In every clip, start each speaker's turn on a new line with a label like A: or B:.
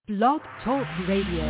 A: Blog Talk Radio.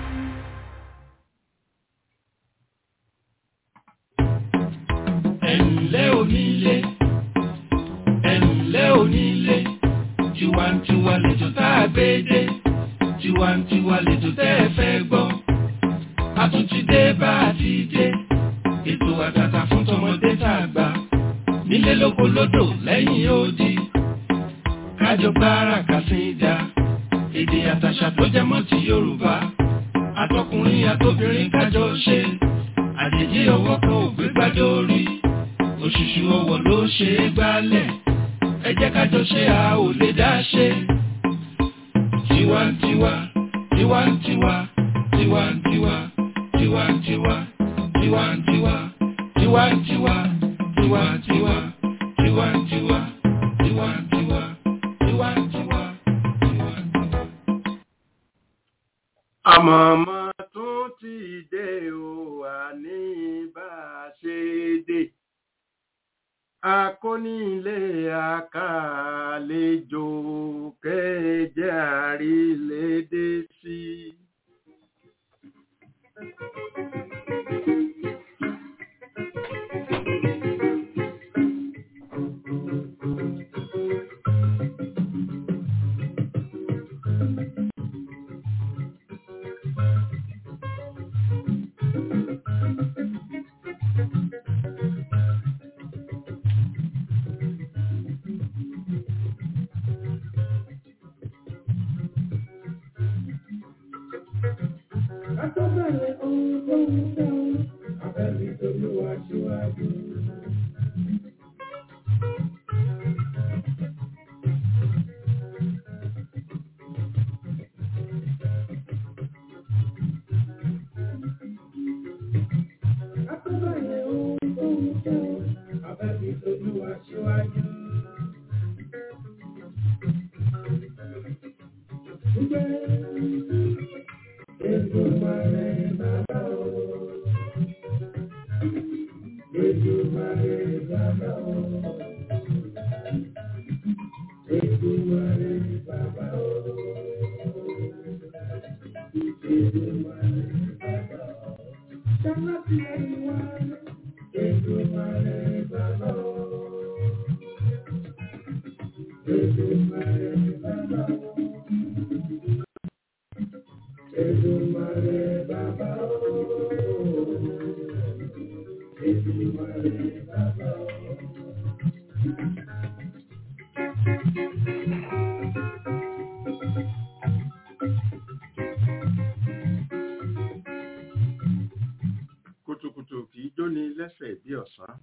B: ẹ̀ǹlẹ́ onílé ẹ̀ǹlẹ́ onílé tiwantiwa lẹ́jọ́ tá a gbé dé tiwantiwa lẹ́jọ́ tẹ́ ẹ fẹ́ gbọ́ a tún ti dé bá a ti dé ètò àtàtà fún tọmọdé tá a gbà nílé lóko lódò lẹ́yìn odi kájọ gbára kàsíńdà èdè àtàṣà tó jẹ mọ́ ti Yorùbá àtọkùnrin àtobìnrin kájọ ṣe àjèjì ọwọ́ kan ò gbé gbájọ orí òṣùṣù ọwọ́ ló ṣe é gbálẹ̀ ẹ jẹ́ kájọ ṣe a ò lè dá ṣe. tiwantiwa tiwantiwa tiwantiwa tiwantiwa tiwantiwa tiwantiwa tiwantiwa tiwantiwa tiwantiwa tiwantiwa tiwantiwa.
C: àmọ̀mọ́ tún ti dé o àní bá a ṣe dé akónílé àkàlejò kẹjẹ àrílédé sí.
B: Àtọ́bẹ̀rẹ̀ ohun tó ń dáhùn, abẹ́bí tolúwa síwájú. Àtọ́bẹ̀rẹ̀ ohun tó ń dáhùn, abẹ́bí tolúwa síwájú. Èdùmàrè bàbá o. Èdùmàrè bàbá o. Èdùmàrè bàbá o. Èdùmàrè bàbá o. Sábà tí ẹni wá. Èdùmàrè bàbá o. Èdùmàrè bàbá o. Èdùmàrè bàbá o. Èdùmàrè bàbá o.
C: kùtùkùtù kì í jóni lẹ́sẹ̀ bí ọ̀sán.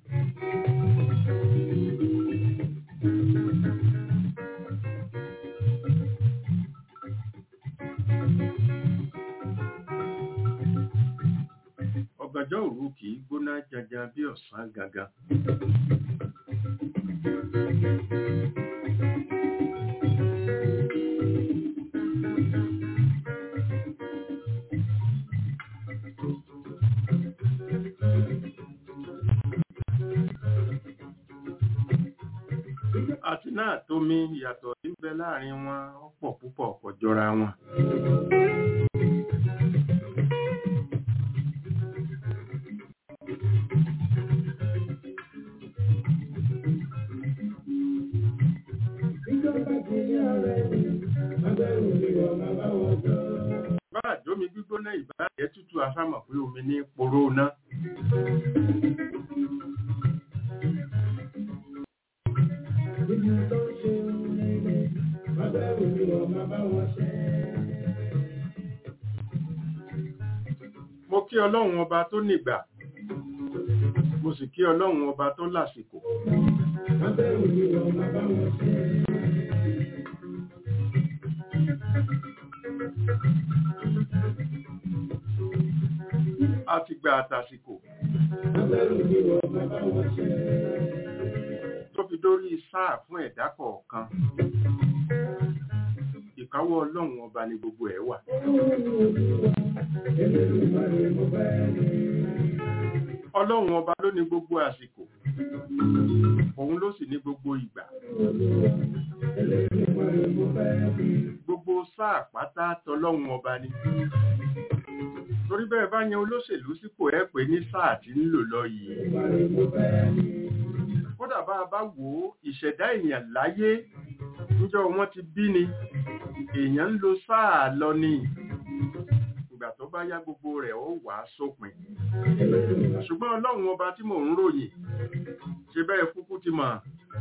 C: ọ̀gànjọ́ òru kì í gbóná jaja bí ọ̀sán gangan. àti náà tómi ìyàtọ̀ tí ń bẹ láàrin wọn ó pọ̀ púpọ̀ kò jọra wọn.
B: Ìjọba ti ní ọ̀rẹ́ mi, agbẹ́rù mi wọ̀ máa bá wọn jọ.
C: bá àjómi gbígbóná ìbáàjẹ́ tútù asámọ̀ pé omi ní poró ná.
B: Ibi tó ń ṣe ohun rere, agbẹ́rù mi wọ̀ máa bá wọn ṣe.
C: mo kí ọlọ́run ọba tó nígbà mo sì kí ọlọ́run ọba tó lásìkò.
B: Agbẹ́rù mi wọ̀ máa bá wọn ṣe.
C: àtìgbà àtàsìkò
B: Agbẹ́rù mi wọ̀ máa bá wọn ṣe.
C: tó fi dórí sáà fún ẹ̀dá kọ̀ọ̀kan. ìkáwọ́ ọlọ́run ọba ni gbogbo ẹ̀ wà.
B: Elédùmarè mo fẹ́ rí.
C: ọlọ́run ọba ló ní gbogbo àsìkò òun ló sì ní gbogbo ìgbà
B: Elédùmarè
C: gbogbo sáà pátá tọlọ́run ọba ni torí bẹ́ẹ̀ bá yan olóṣèlú sípò ẹ pé ní sáà tí ń lò lọ yìí kódà bá a bá wò ó ìṣẹ̀dá èèyàn láyé níjọ́ wọ́n ti bí ni èèyàn ń lo sáà lọ ni ìgbà tó bá yá gbogbo rẹ̀ ó wà á sópin ṣùgbọ́n ọlọ́run ọba tí mò ń ròyìn ṣe bẹ́ẹ̀ kúkú ti mọ̀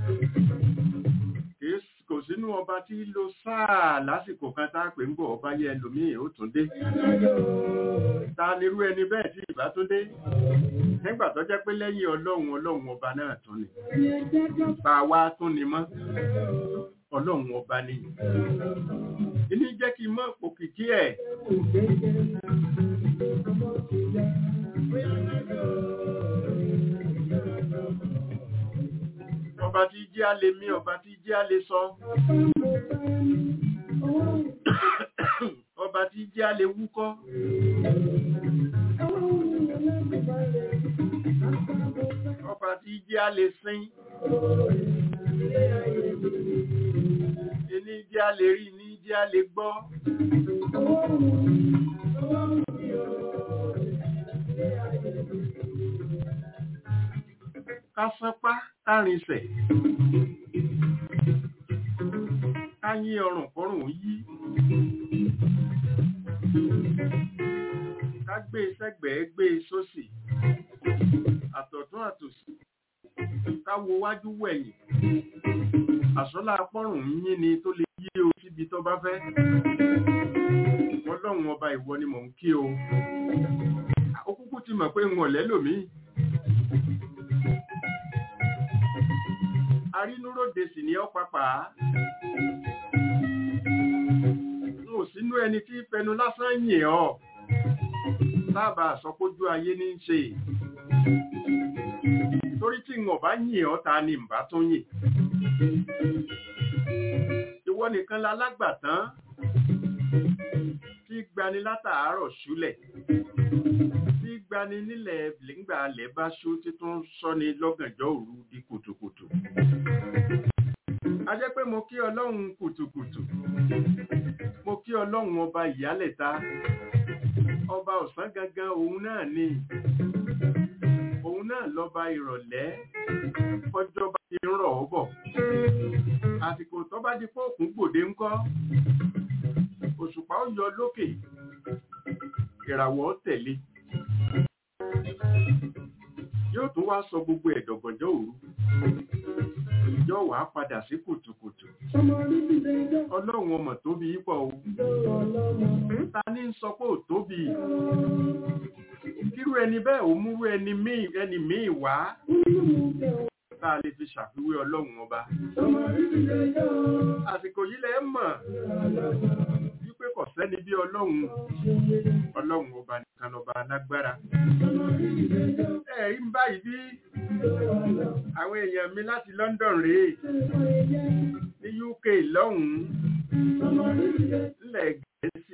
C: kò sínú ọba tí lo sáà lásìkò kan tá a pè ń bọ̀ ọba yẹ ẹlòmíì ó tún dé ta nírú ẹni bẹ́ẹ̀ tí ìbá tún dé nígbà tó jẹ́ pé lẹ́yìn ọlọ́run ọlọ́run ọba náà tún ni bá a wá tún ni mọ́ ọlọ́run ọba ni ìní jẹ́ kí n mọ̀ òkìkí ẹ̀ ọba tí jẹ́ a lè mí ọba tí jẹ́ a lè sọ ọba tí jẹ́ a lè wúkọ́ ọba tí jẹ́ a lè sín ní jẹ́ a lè rí ní jẹ́ a lè gbọ́ kásánpá kárìnsẹ̀ káyí ọrùn kọrùn yí ká gbé sẹ́gbẹ̀ẹ́ gbé sósì àtọ̀tún àtòsì ká wo wájú wẹ̀yìn àsọ́lá apọ́rùn yín ni tó lè yí o síbi tó bá fẹ́ ọlọ́run ọba ìwọ ni mò ń kí o ó kúkú ti mọ̀ pé ń wọ̀lẹ́ lòmíì arínúróde sì ni ọ́ papà n ò sínú ẹni tí fẹnu lásán yìn ọ́ lábà àsọpójú ayé ní í ṣe torí tí n ò bá yìn ọ́ ta ni n bá tún yìn ìwọ nìkan la lágbàtán tí gbani látàárọ̀ ṣúlẹ̀ tí gbani nílẹ̀ nígbà alẹ́ bá ṣú títún sọ́ni lọ́gànjọ́ òru di kùtùkùtù a jẹ́ pé mo kí ọlọ́run kùtùkùtù mo kí ọlọ́run ọba ìyálẹ̀ta ọba ọ̀sán gangan òun náà ni òun náà lọ́ba ìrọ̀lẹ́ ọjọ́ bá ti ń rọ̀ ọ́ bọ̀ àsìkò tó bá di fóòkùn gbòde ńkọ́ òṣùpá ó yọ lókè ìràwọ̀ tẹ̀lé yóò tún wá sọ gbogbo ẹ̀dọ̀gànjọ́ òru yóò wá padà sí kùtùkùtù ọlọ́run ọmọ tóbi yípo o ta ní ń sọ pé ò tóbi kírú ẹni bẹ́ẹ̀ ò múrú ẹni míì wá tá a lè fi ṣàfiwé ọlọ́run ọba àsìkò yìí lẹ́ mọ̀ wípé kò sẹ́ni bí ọlọ́run ọlọ́run ọba nìkan ọba alágbára ẹ̀rí ń báyìí bí àwọn èèyàn mi láti London rèé ní UK lọ́hùn-ún nílẹ̀ Gẹ̀ẹ́sì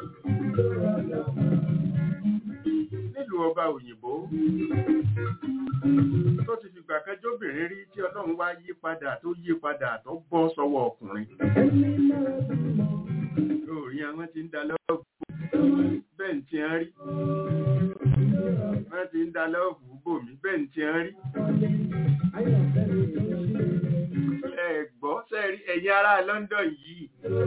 C: nílùú ọba òyìnbó tó ti fìgbà kan jóbìnrin rí tí ọlọ́run wá yí padà tó yí padà tó bọ́ sọ́wọ́ ọkùnrin lórí àwọn tí ń da lọ́ọ̀bù bẹ́ẹ̀ ń ti ń rí wọ́n ti ń da lọ́ọ̀bù bòmí bẹ́ẹ̀ ń ti ń rí ẹ̀gbọ́ sẹ́rí ẹ̀yin ará London yìí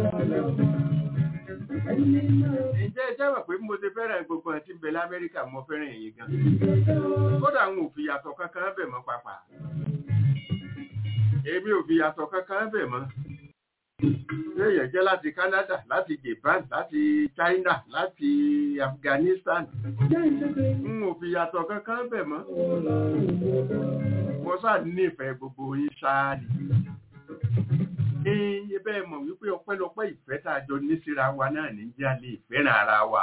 C: ǹjẹ́ ẹ jẹ́wọ̀ pé mo ti fẹ́ràn gbogbo àti bẹ̀ lamẹ́ríkà mo fẹ́ràn ẹ̀yin gan kódà àwọn òfin yàtọ̀ kankan bẹ̀ mọ́ pàpà èmi ò fi yàtọ̀ kankan bẹ̀ mọ́ èèyàn jẹ́ láti Canada láti Japan láti China láti Afghanistan n ò fi yàtọ̀ kankan bẹ̀ mọ́ mo sáà nífẹ̀ẹ́ gbogbo yín ṣáá ni ní ẹbẹ́ mọ̀ wípé ọpẹ́lọpẹ́ ìfẹ́ tá a jọ ní síra wa náà ní jẹ́ alẹ́ ìfẹ́ràn ara wa.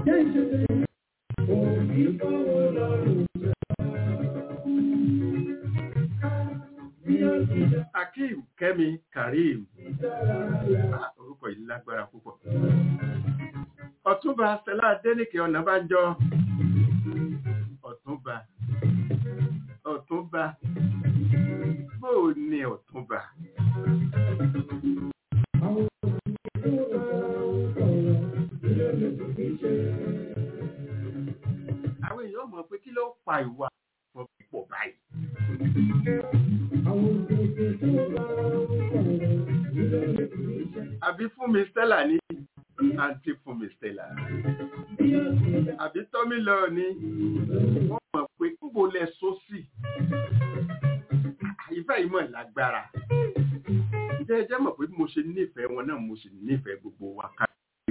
C: Akeem Kẹ́mi Karim orúkọ yìí lágbára púpọ̀. Ọ̀túnba Stella Adéníkè Ọ̀nàbánjọ́ Ọ̀túnba Ọ̀túnba bóò ni Ọ̀túnba. àwọn èèyàn mọ̀ pé kí ló fa ìwà wọn pọ̀ báyìí. àbí fún mi Stella ní àǹtí fún mi Stella àbí tọ́mí lọ ní wọ́n mọ̀ pé kúbo lẹ sọ sí ìfẹ́ yìí mọ̀ lágbára ǹjẹ́ ẹ jẹ́ mọ̀ pé bí mo ṣe nífẹ̀ẹ́ wọn náà mo sì nífẹ̀ẹ́ gbogbo wa ká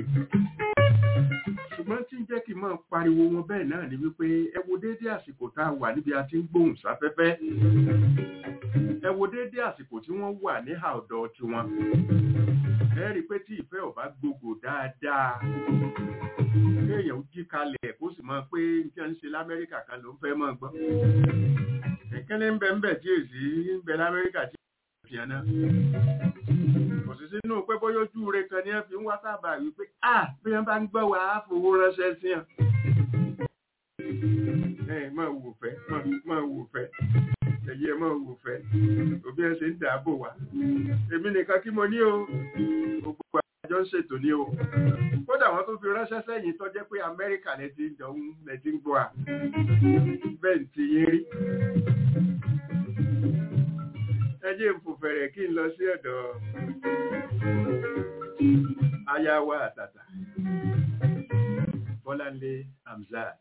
C: ṣùgbọ́n tí ń jẹ́ kí n máa pariwo wọn bẹ́ẹ̀ náà ni wípé ẹ wo déédé àsìkò tá a wà níbi a ti ń gbóhùn sáfẹ́fẹ́ ẹ wo déédé àsìkò tí wọ́n wà ní àọ̀dọ̀ tiwọn ẹ rí i pé tí ìfẹ́ ọ̀bá gbogbo dáadáa kéèyàn ó jí kalẹ̀ kó sì mọ̀ pé n tí wọ́n ń ṣe lamẹ́ríkà kan ló ń fẹ́ mọ́ gbọ́ ìkíní ń bẹ ń bẹ tí èsì ń bẹ lamẹ́ríkà tí fi hàn náà kò sí sínú pé bóyá ojú rẹ kan ní ẹ fi ń wá sábà wípé à bí wọn bá ń gbọ́ wà á fowó ránṣẹ́ sí hàn. ẹ máa wò fẹ́ máa wò fẹ́ ẹ̀yẹ máa wò fẹ́ òbí ẹ ṣe ń dààbò wá. èmi nìkan kí mo ní o gbogbo àjọ ń ṣètò ní o kódà wọn tó fi ránṣẹ́ sẹ́yìn tó jẹ́ pé Amẹ́ríkà lẹ ti ń jọ ń lẹ ti ń gbọ́ à bẹ́ẹ̀ ti yín rí ẹjẹ́ ń fò fẹ̀rẹ̀ kí n lọ sí ọ̀dọ̀ ayawa àtàtà Bọ́láńlé Hamzat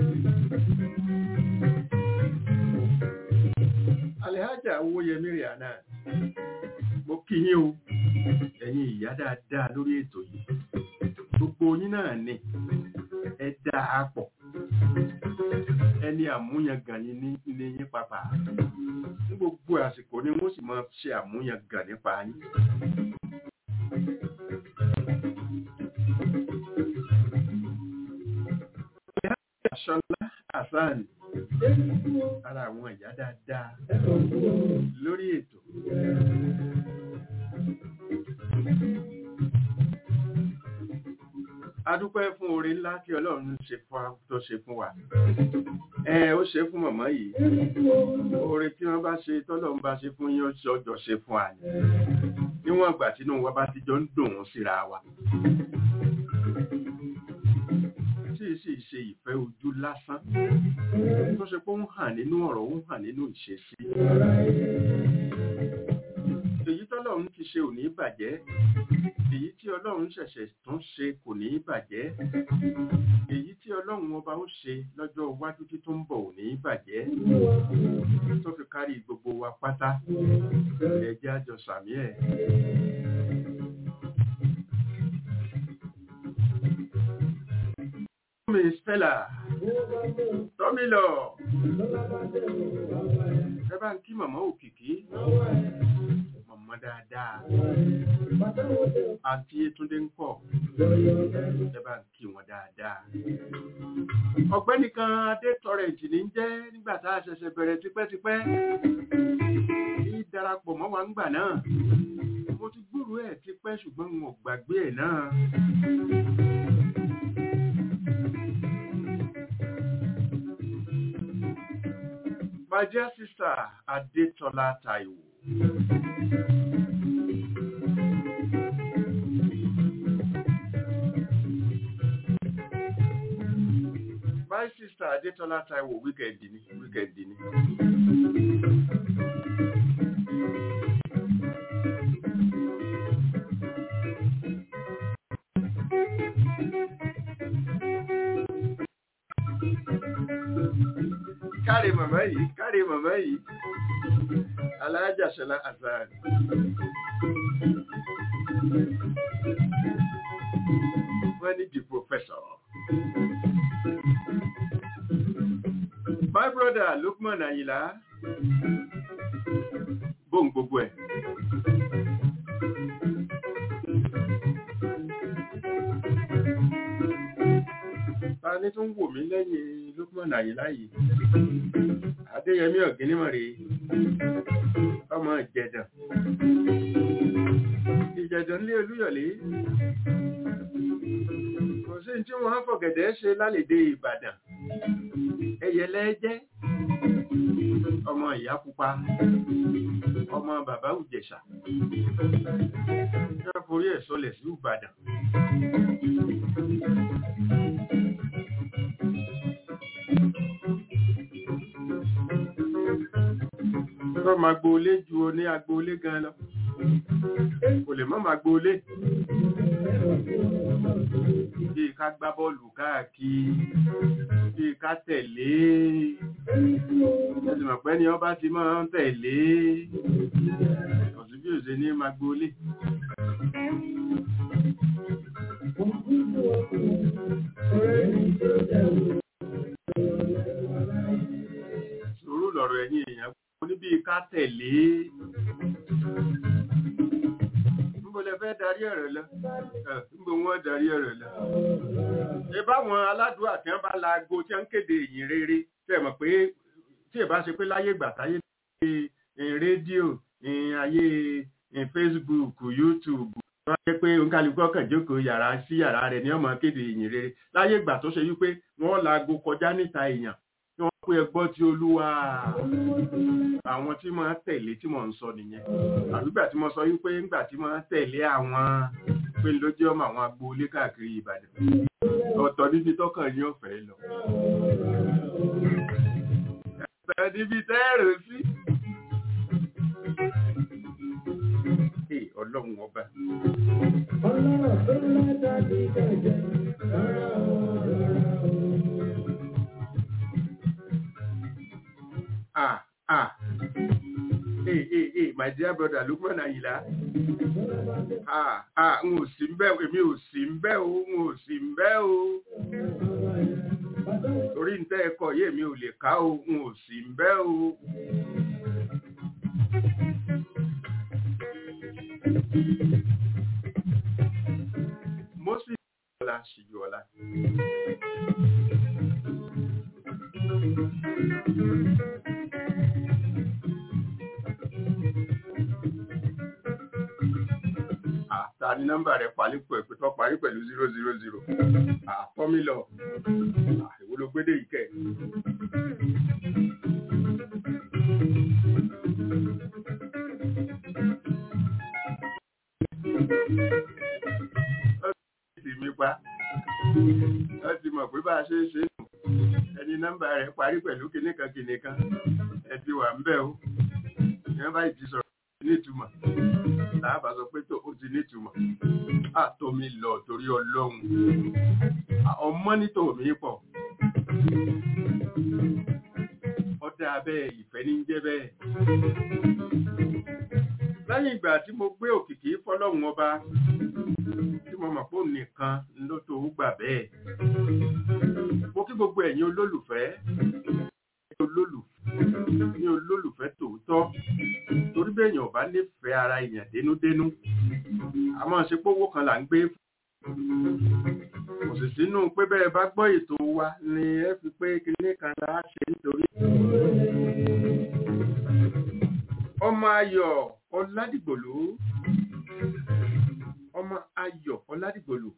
C: Alhaja Owóyẹmí Rihanna mo kí yín o ẹ̀yin ìyá dáadáa lórí ètò yìí gbogbo yín náà ni ẹ dá a pọ̀ ẹni àmúyangàn yín ní yín pàpà ní gbogbo àsìkò ni wọ́n sì máa ṣe àmúyangàn nípa yín. Ṣọlá Hasan ara àwọn ìyá dáadáa lórí ètò. A dúpẹ́ fún oore ńlá tí Ọlọ́run ṣe fún tó ṣe fún wa. Ẹ ó ṣe fún màmá yìí. Oore tí wọ́n bá ṣe tọ́lọ́run bá ṣe fún yín ó ṣe ọjọ́ ṣe fún wa ni. Níwọ̀n ìgbà tínú wa bá ti jọ ń dùn ún síra wa. Tí ì sì ṣe ìfẹ́ ojú lásán. Tó ṣe pé ó ń hàn nínú ọ̀rọ̀, ó ń hàn nínú ìṣesí. Èyí tọ́lọ́run ti ṣe ò ní bàjẹ́ èyí tí ọlọ́run ṣẹ̀ṣẹ̀ tún ṣe kò ní bàjẹ́ èyí tí ọlọ́run ọba ó ṣe lọ́jọ́ iwájú tí tó ń bọ̀ ò ní bàjẹ́ tó fi kárí gbogbo wa pátá ẹ̀jẹ̀ àjọ sàmí ẹ̀. Tọ́mi Stella Tọ́mi lọ ẹ bá ń kí màmá òkìkí màmá dáadáa àti Yétúndé ń kọ̀ ẹ bá ń kí wọn dáadáa. ọ̀gbẹ́ni kan adé tọrẹǹtì ní jẹ́ nígbà tá a ṣẹ̀ṣẹ̀ bẹ̀rẹ̀ tipẹ́tipẹ́ kí darapọ̀ mọ́ wa ńgbà náà mo ti gbúrú ẹ̀ tipẹ́ ṣùgbọ́n n ò gbàgbé ẹ̀ náà. My dear sister Adetola Taiwo. My sister Adetola Taiwo wíkẹ̀ndì ni wíkẹ̀ndì ni. Káre màmá yìí, káre màmá yìí, Alájà Ṣọlá Azar. Wọ́n ní the professor. My brother Lukman Ayila. Bóun gbogbo ẹ̀. Ta ni tún wò mí lẹ́yìn Lukman Ayila yìí? Adéyẹmí Ọ̀gínímọ̀ rèé. Ọmọ Ìjẹ̀dàn. Ìjẹ̀dàn lé Olúyọ̀lé. Kò sí tí wọ́n fọ̀gẹ̀dẹ̀ ṣe lálèdè Ìbàdàn ẹyẹlẹ jẹ́ ọmọ ìyá pupa ọmọ bàbá òjẹ̀ṣà yóò forí ẹ̀ sọlẹ̀ sí ìbàdàn tó máa gboolé ju oní agboolé gan lọ kò lè mọ́ máa gboolé bí ká gbá bọ́ọ̀lù káàkiri bí ká tẹ̀lé ẹ̀sìn mọ̀pẹ́ ni ọba ti máa ń tẹ̀lé ọ̀sùn bí òṣè ní máa gboolé sùúrù lọ̀rọ̀ ẹ̀yìn èèyàn níbi ká tẹ̀lé níbo lẹ fẹ́ darí ọ̀rọ̀ lọ Ẹ̀, níbo wọ́n darí ọ̀rọ̀ lọ. ẹ báwọn aládùúgbò àti wọn bá la aago tí wọn ń kéde ìyìn rere tẹ mọ̀ pé tí ẹ bá ṣe pé láyé ìgbà táyé ní rédíò ní ayé ní Facebook YouTube wọ́n jẹ́ pé oníkálukú ọkàn jókòó yàrá sí yàrá rẹ̀ ní ọmọ kéde ìyìn rere láyé ìgbà tó ṣe wípé wọ́n la aago kọjá níta èèyàn tí wọ́n pé ẹgbọ́ tí olúwa àwọn tí máa tẹ̀lé tí mò ń sọ nìyẹn àbígbà tí mo sọ wípé ńgbà tí máa tẹ̀lé àwọn pé ló jẹ́ ọmọ àwọn agboolé káàkiri Ìbàdàn ọ̀tọ̀ níbi tọ́kàn yín ọ̀fẹ́ lọ ẹ̀fẹ̀ níbi tẹ́ẹ̀rù sí. Ee, Ọlọ́run ọba ah ah ee ee ee my dear brother Lukman Ayinla ah ah n ò sí ń bẹ̀ èmi ò sí ń bẹ̀ o n ò sí ń bẹ̀ o torí ń tẹ́ ẹ̀kọ́ yé mi ò lè ká o n ò sí ń bẹ̀ o. Moses Ọlá ṣíjú ọlá. ta ni nọ́mbà rẹ̀ parí pẹ̀lú tó parí pẹ̀lú zero zero zero àtọ́mílọ̀ ìwọ ló gbédè yìí kẹ̀. ti mi pa wọ́n ti mọ̀ pé bá a ṣe é ṣe nù ẹni nọ́mbà rẹ̀ parí pẹ̀lú kìnìkan kìnìkan ẹ ti wà ń bẹ̀ o ìyẹn báyìí ti sọ̀rọ̀ nítumọ̀ láàbà sọ pé tó o ti nítumọ̀ àtòmí lọ torí ọlọ́run ọmọ nítò mi pọ̀ ọdẹ abẹ́ ìfẹ́ ní jẹ́ bẹ́ẹ̀ lẹ́yìn ìgbà tí mo gbé òkìkí fọlọ́run ọba tí mo mọ̀ pé òun nìkan ló tó gbà bẹ́ẹ̀ mo kí gbogbo ẹ̀yin olólùfẹ́ olólùfẹ́ ní olólùfẹ́ tòótọ́ torí bẹ́ẹ̀ yàn bá nífẹ̀ẹ́ ara èèyàn dénúdénú a máa ṣe pówó kan là ń gbé kò sì sínú pé bẹ́ẹ̀ bá gbọ́ ètò wa ni ẹ fi pé kinní kan là á ṣe nítorí. ọmọ ayọ̀ ọládìgbòlú ọmọ ayọ̀ ọládìgbòlú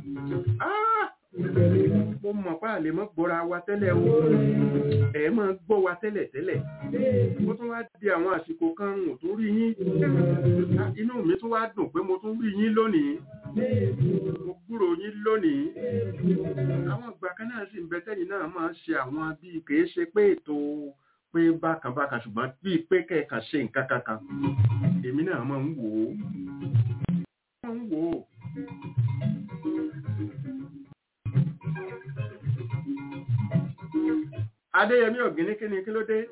C: mo mọ̀ pé àlè mọ́ gbọ́ra wa tẹ́lẹ̀ o ẹ̀ máa gbọ́ wa tẹ́lẹ̀ tẹ́lẹ̀ mo tún wá di àwọn àsìkò kan mo tún rí yín inú mi tún wá dùn pé mo tún rí yín lónìí mo gbúrò yín lónìí àwọn ìgbà kan náà sì ń bẹ tẹ́yìn náà máa ń ṣe àwọn bíi kìí ṣe pé ètò pé bákan bákan ṣùgbọ́n bíi pé kẹ̀kan ṣe nǹkan kankan èmi náà máa ń wò ó máa ń wò ó. Adéyẹmí Ògìní kí ni kí ló dé?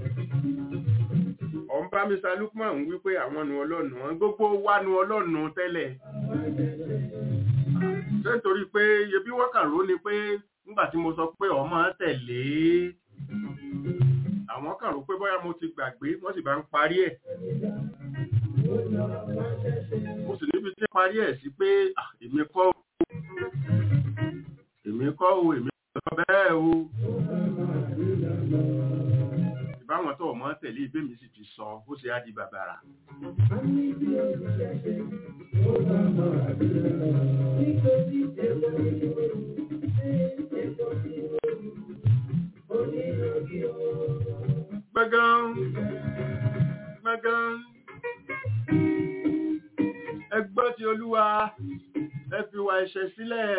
C: Ọ̀n bá Mr. Lukman wípé àwọn nu ọlọ́nu wọn gbogbo wá nu ọlọ́nu tẹ́lẹ̀. Ṣé nítorí pé yebí wọ́n kàn ró ni pé nígbà tí mo sọ pé ọmọ tẹ̀lé àwọn kàn rò pé bóyá mo ti gbàgbé wọ́n sì bá ń parí ẹ̀. Mo sì níbi tí parí ẹ̀ sí pé èmi kọ́ èmi kọ́ o èmi kọ́ bẹ́ẹ̀ o ìbáwọn tó mọ́ tẹ̀lé ibé mi sì ti sọ ó ṣe á di bàbàrà. gbẹ́gán gbẹ́gán ẹgbọ́ ti olúwa ẹ fi wà ẹ̀ṣẹ̀ sílẹ̀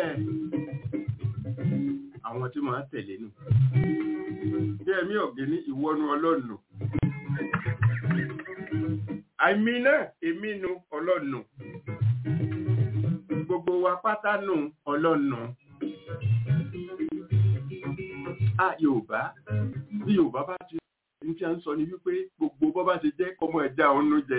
C: àwọn tí máa tẹ̀lé nù bí ẹ̀mí ọ̀gẹ́ ní ìwọ́nu ọlọ́nu àìmí náà èmi nu ọlọ́nu gbogbo wa pátá nù ọlọ́nu a yorùbá bí yorùbá bá ti ní tí a ń sọ ni wípé gbogbo bọ́ bá ti jẹ́ kọmọ ẹja ọ̀nù jẹ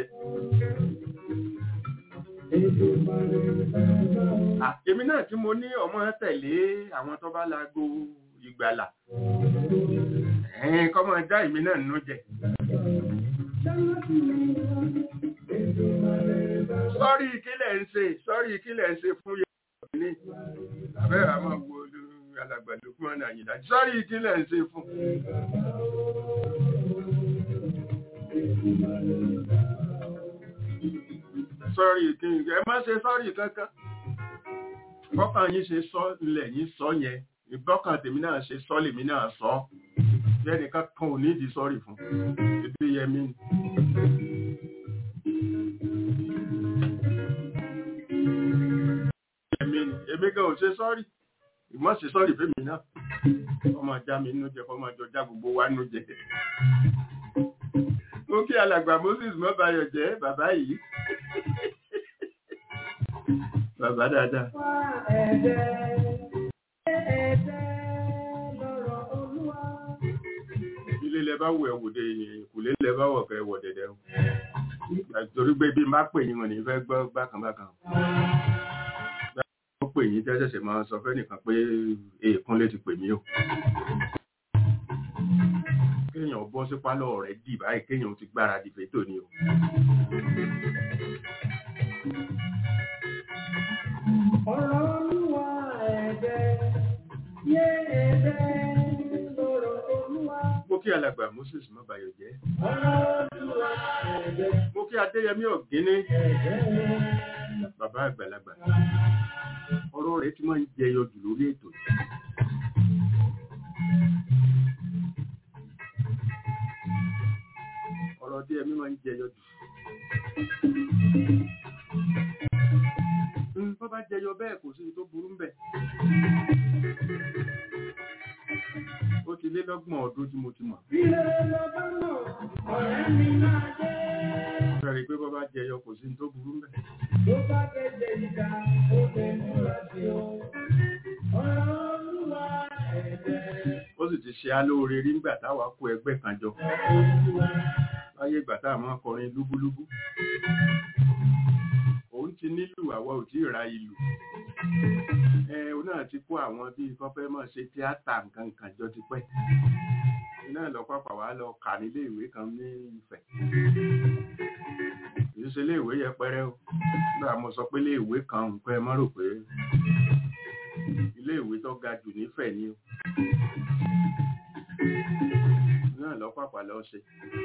C: Ah, èmi náà tí mo ní ọmọ tẹ̀lé àwọn tó bá láago ìgbàlà ẹ̀ẹ́n kọ́mọ ẹja èmi náà nínú jẹ sọ́rí ìkílẹ̀ ń ṣe sọ́rí ìkílẹ̀ ń ṣe fún yẹn ní abẹ́rẹ́ àmọ́ wo alàgbàdo fún ọ̀nà àyìnlá sọ́rí ìkílẹ̀ ń ṣe fún. sọ́rí ìkíni ẹ má ṣe sọ́rí kankan bọ́kàn yín ṣe sọ ilẹ̀ yín sọ yẹn ìbọ́kàn tèmi náà ṣe sọ lèmi náà sọ lẹ́nìkan kan ò nídìí sọ́rí fún ebi yẹmi ni. èmi ni èmi gan ò ṣe sọ́rí ìmọ̀ ṣe sọ́rí fẹ́mi náà ọmọ ajá mi nínú jẹ fọmọ àjọ já gbogbo wa nínú jẹ. ó kí alàgbà Moses mọ́bayọ̀ jẹ́ bàbá yìí bàbá dáadáa. ilé lẹ bá wọ ẹwò de ìkùlé lẹ bá wọ kẹ wọ dẹdẹ o torí pé bí n bá pè yín wọn ní fẹ́ gbọ́ bákan bákan ó pè yín tẹ́sẹ̀sẹ̀ máa sọ fẹ́ nìkan pé èèkún lè ti pè mí o kéèyàn bọ́ sí pálọ̀ rẹ̀ dì báyìí kéèyàn ti gbáradì fétò ni o
A: Ọ̀rọ̀ olúwa ẹ̀bẹ̀, yé ẹ̀bẹ̀ lọ́rọ̀ olúwa.
C: mo kí alàgbà Moses mọ́bayọ̀ jẹ́
A: Ọ̀rọ̀ olúwa ẹ̀bẹ̀,
C: mo kí Adéyẹmí Ọ̀gíní
A: ẹ̀bẹ̀
C: bàbá àgbàlagbà ọ̀rọ̀ rẹ̀ ti máa ń jẹyọ jù lórí ètò yìí. ọ̀rọ̀ Adéyẹmí máa ń jẹyọ jù. Mm, bọ́ bá jẹyọ bẹ́ẹ̀ kò sí tó burú ń bẹ̀. ó ti lé lọ́gbọ̀n ọdún tí mo ti mọ̀.
A: ilé lọ́bá mọ̀, ọ̀rẹ́ mi máa jẹ́.
C: Fẹ́rẹ̀ pé bọ́ bá jẹyọ kò sí tó burú ń bẹ̀.
A: Tó bá gẹ̀gẹ̀ ìjà, ó fẹ́ múra sí o. Ọ̀rọ̀ olúwa ẹ̀bẹ̀,
C: ó sì ti ṣe alóore rí nígbà táwa kó ẹgbẹ́ kan jọ
A: olúwa.
C: láyé ìgbà tá a máa kọrin lúbúlúbú òun ti nílù àwa ò tí ì ra ìlù ẹ òun náà ti kó àwọn bíi kọfẹ́ mọ̀ ṣe tíátà nǹkan nǹkan jọ ti pẹ́ iná lọ pápá wa lọ kà nílé ìwé kan ní Ifẹ̀ kìí ṣe ilé ìwé yẹpẹrẹ o nígbà mo sọ pé ilé ìwé kan nǹkan ẹ má rò pé ilé ìwé tó ga jù nífẹ̀ẹ́ ni o náà lọ pàpà lọ ṣe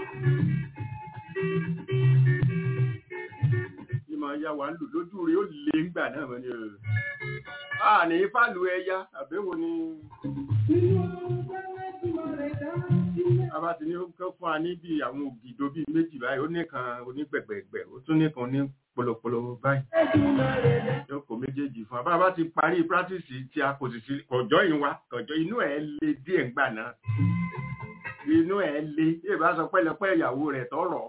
C: ní máa yá wa lù lójú rí ó lè ń gbà náà mọ́ ni o a ní fàlù ẹya àbẹ́wò ni
A: Inú ọ̀rẹ́ tí mo rẹ̀ dá sílẹ̀.
C: a bá ti ní kọ́ fún wa ní bí àwọn ògìdó bíi méjì báyìí ó nìkan onígbẹ̀gbẹ̀gbẹ̀ ó tún nìkan ní polopolo báyìí yóò kó méjèèjì fún wa bá a bá ti parí practice tí a kò sì sí kọjọ́ yìí wa kọjọ́ inú ẹ̀ le díẹ̀ ńgbà náà inú ẹ̀ le yóò bá sọ pẹ́lẹpẹ́ ìyàwó rẹ̀ tọrọ.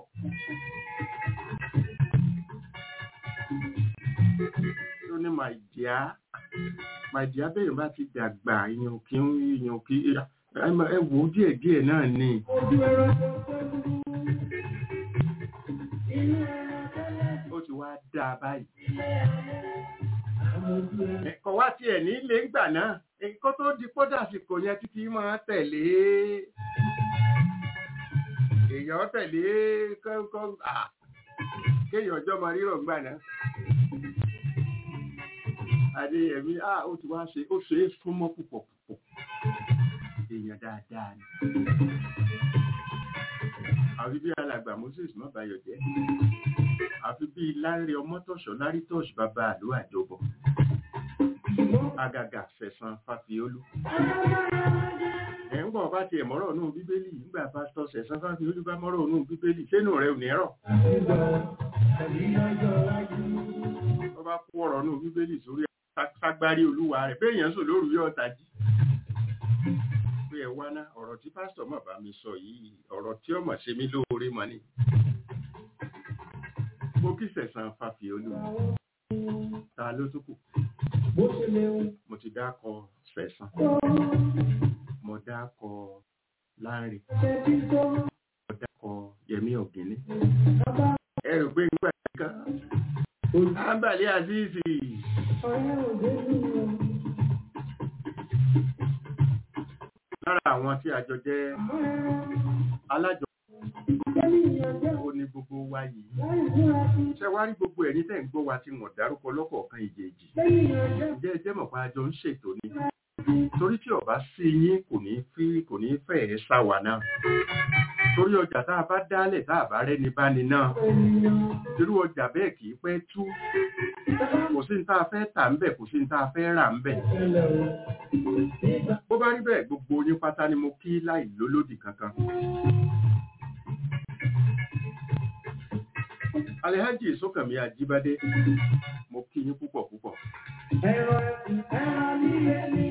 C: ó ní my dear my dear bẹ́ẹ̀ bá ti dàgbà ìyẹn òkè ìyẹn òkè ẹ wò ó díẹ̀ díẹ̀ náà ni.
A: Ojú ẹ̀rọ tó tó dúdú. Inú ẹ̀rọ tẹ́lẹ̀
C: ó ti wá dáa báyìí.
A: sílẹ̀ alẹ́. Àwọn ojú ẹ̀rọ.
C: ẹ̀kọ́ wá tiẹ̀ ní ilé ńgbà náà nǹkan tó di kódà àsìkò yẹn títí máa tẹ̀lé èèyàn tẹ̀lé kọ́kọ́ à kéèyàn ọjọ́ máa rírọ̀ ńgbà náà. Adéyẹmí à ó ti wá ṣe ó ṣe é súnmọ́ púpọ̀ púpọ̀ èèyàn dáadáa ni. àfi bí alàgbà Moses mọ́bayọ̀ jẹ́ àfi bí Láńrè Ọmọ́tọ̀ṣọ́ Lárítọ̀ṣ bàbá àlọ́ àjọbọ̀ àgàgà fẹ̀sán Fáfiolú. ẹ̀ ń bọ̀ bá tiẹ̀ mọ́rọ̀ nù bíbélì nígbà pásítọ̀ sẹ̀sán Fáfiolú bá mọ́rọ̀ nù bíbélì sínú rẹ̀ ò ní rọ̀. wọ́n bá kó ọ̀rọ̀ nù bíbélì sórí ságbárí olúwa rẹ̀ bẹ́ẹ̀ yẹn sùn lóru yóò tají. pé ẹ wá ná ọ̀rọ̀ tí pásítọ̀ mọ̀ bá mi sọ yìí ọ̀rọ̀ tí ọmọ ṣe mí lóore mọ́ ni. mo kí sẹ̀sán fàfihàn ta ló tún kù
A: bó ṣe léwu
C: mo ti dákọ sẹ̀sán
A: tó
C: mo dákọ láńre
A: ṣe tí tó
C: mo dákọ yẹmí ọ̀gẹ́ni.
A: bàbá
C: ẹ rò pé nígbà kan ábàlẹ̀ àzíìsì
A: ọ̀rẹ́ òde nínú
C: lára àwọn tí a jọ jẹ́ alájọ
A: kẹ́nìyàn jẹ́
C: ó ní gbogbo wa yìí
A: láì múra sí
C: ṣe wá rí gbogbo ẹ̀yin tẹ́ ń gbọ́ wa tí wọ́n dárúkọ lọ́kọ̀ọ̀kan ìjèèjì
A: kẹ́nìyàn jẹ́
C: ǹjẹ́ ẹ jẹ́ mọ̀ pé a jọ ń ṣètò ni torí tí ọba sí yín kò ní fi kò ní fẹ́ẹ̀ sá wa náà torí ọjà tá a bá dálẹ̀ tá a bá rẹ́ni bá ní náà
A: ènìyàn
C: irú ọjà bẹ́ẹ̀ kì í pẹ́ tú kò sí ní tá a fẹ́ tà ń bẹ̀ kò sí ní tá a fẹ́ rà ń bẹ̀
A: ìṣẹ̀lẹ̀ o nígbà
C: bó bá rí bẹ́ẹ̀ gbogbo yín pátá ni mo kí láì lólódì kankan Alhaji Sókànmí Ajíbádé mo kí yín púpọ̀ púpọ̀
A: ẹ̀rọ ẹ̀sìn ẹ̀rọ nílé ní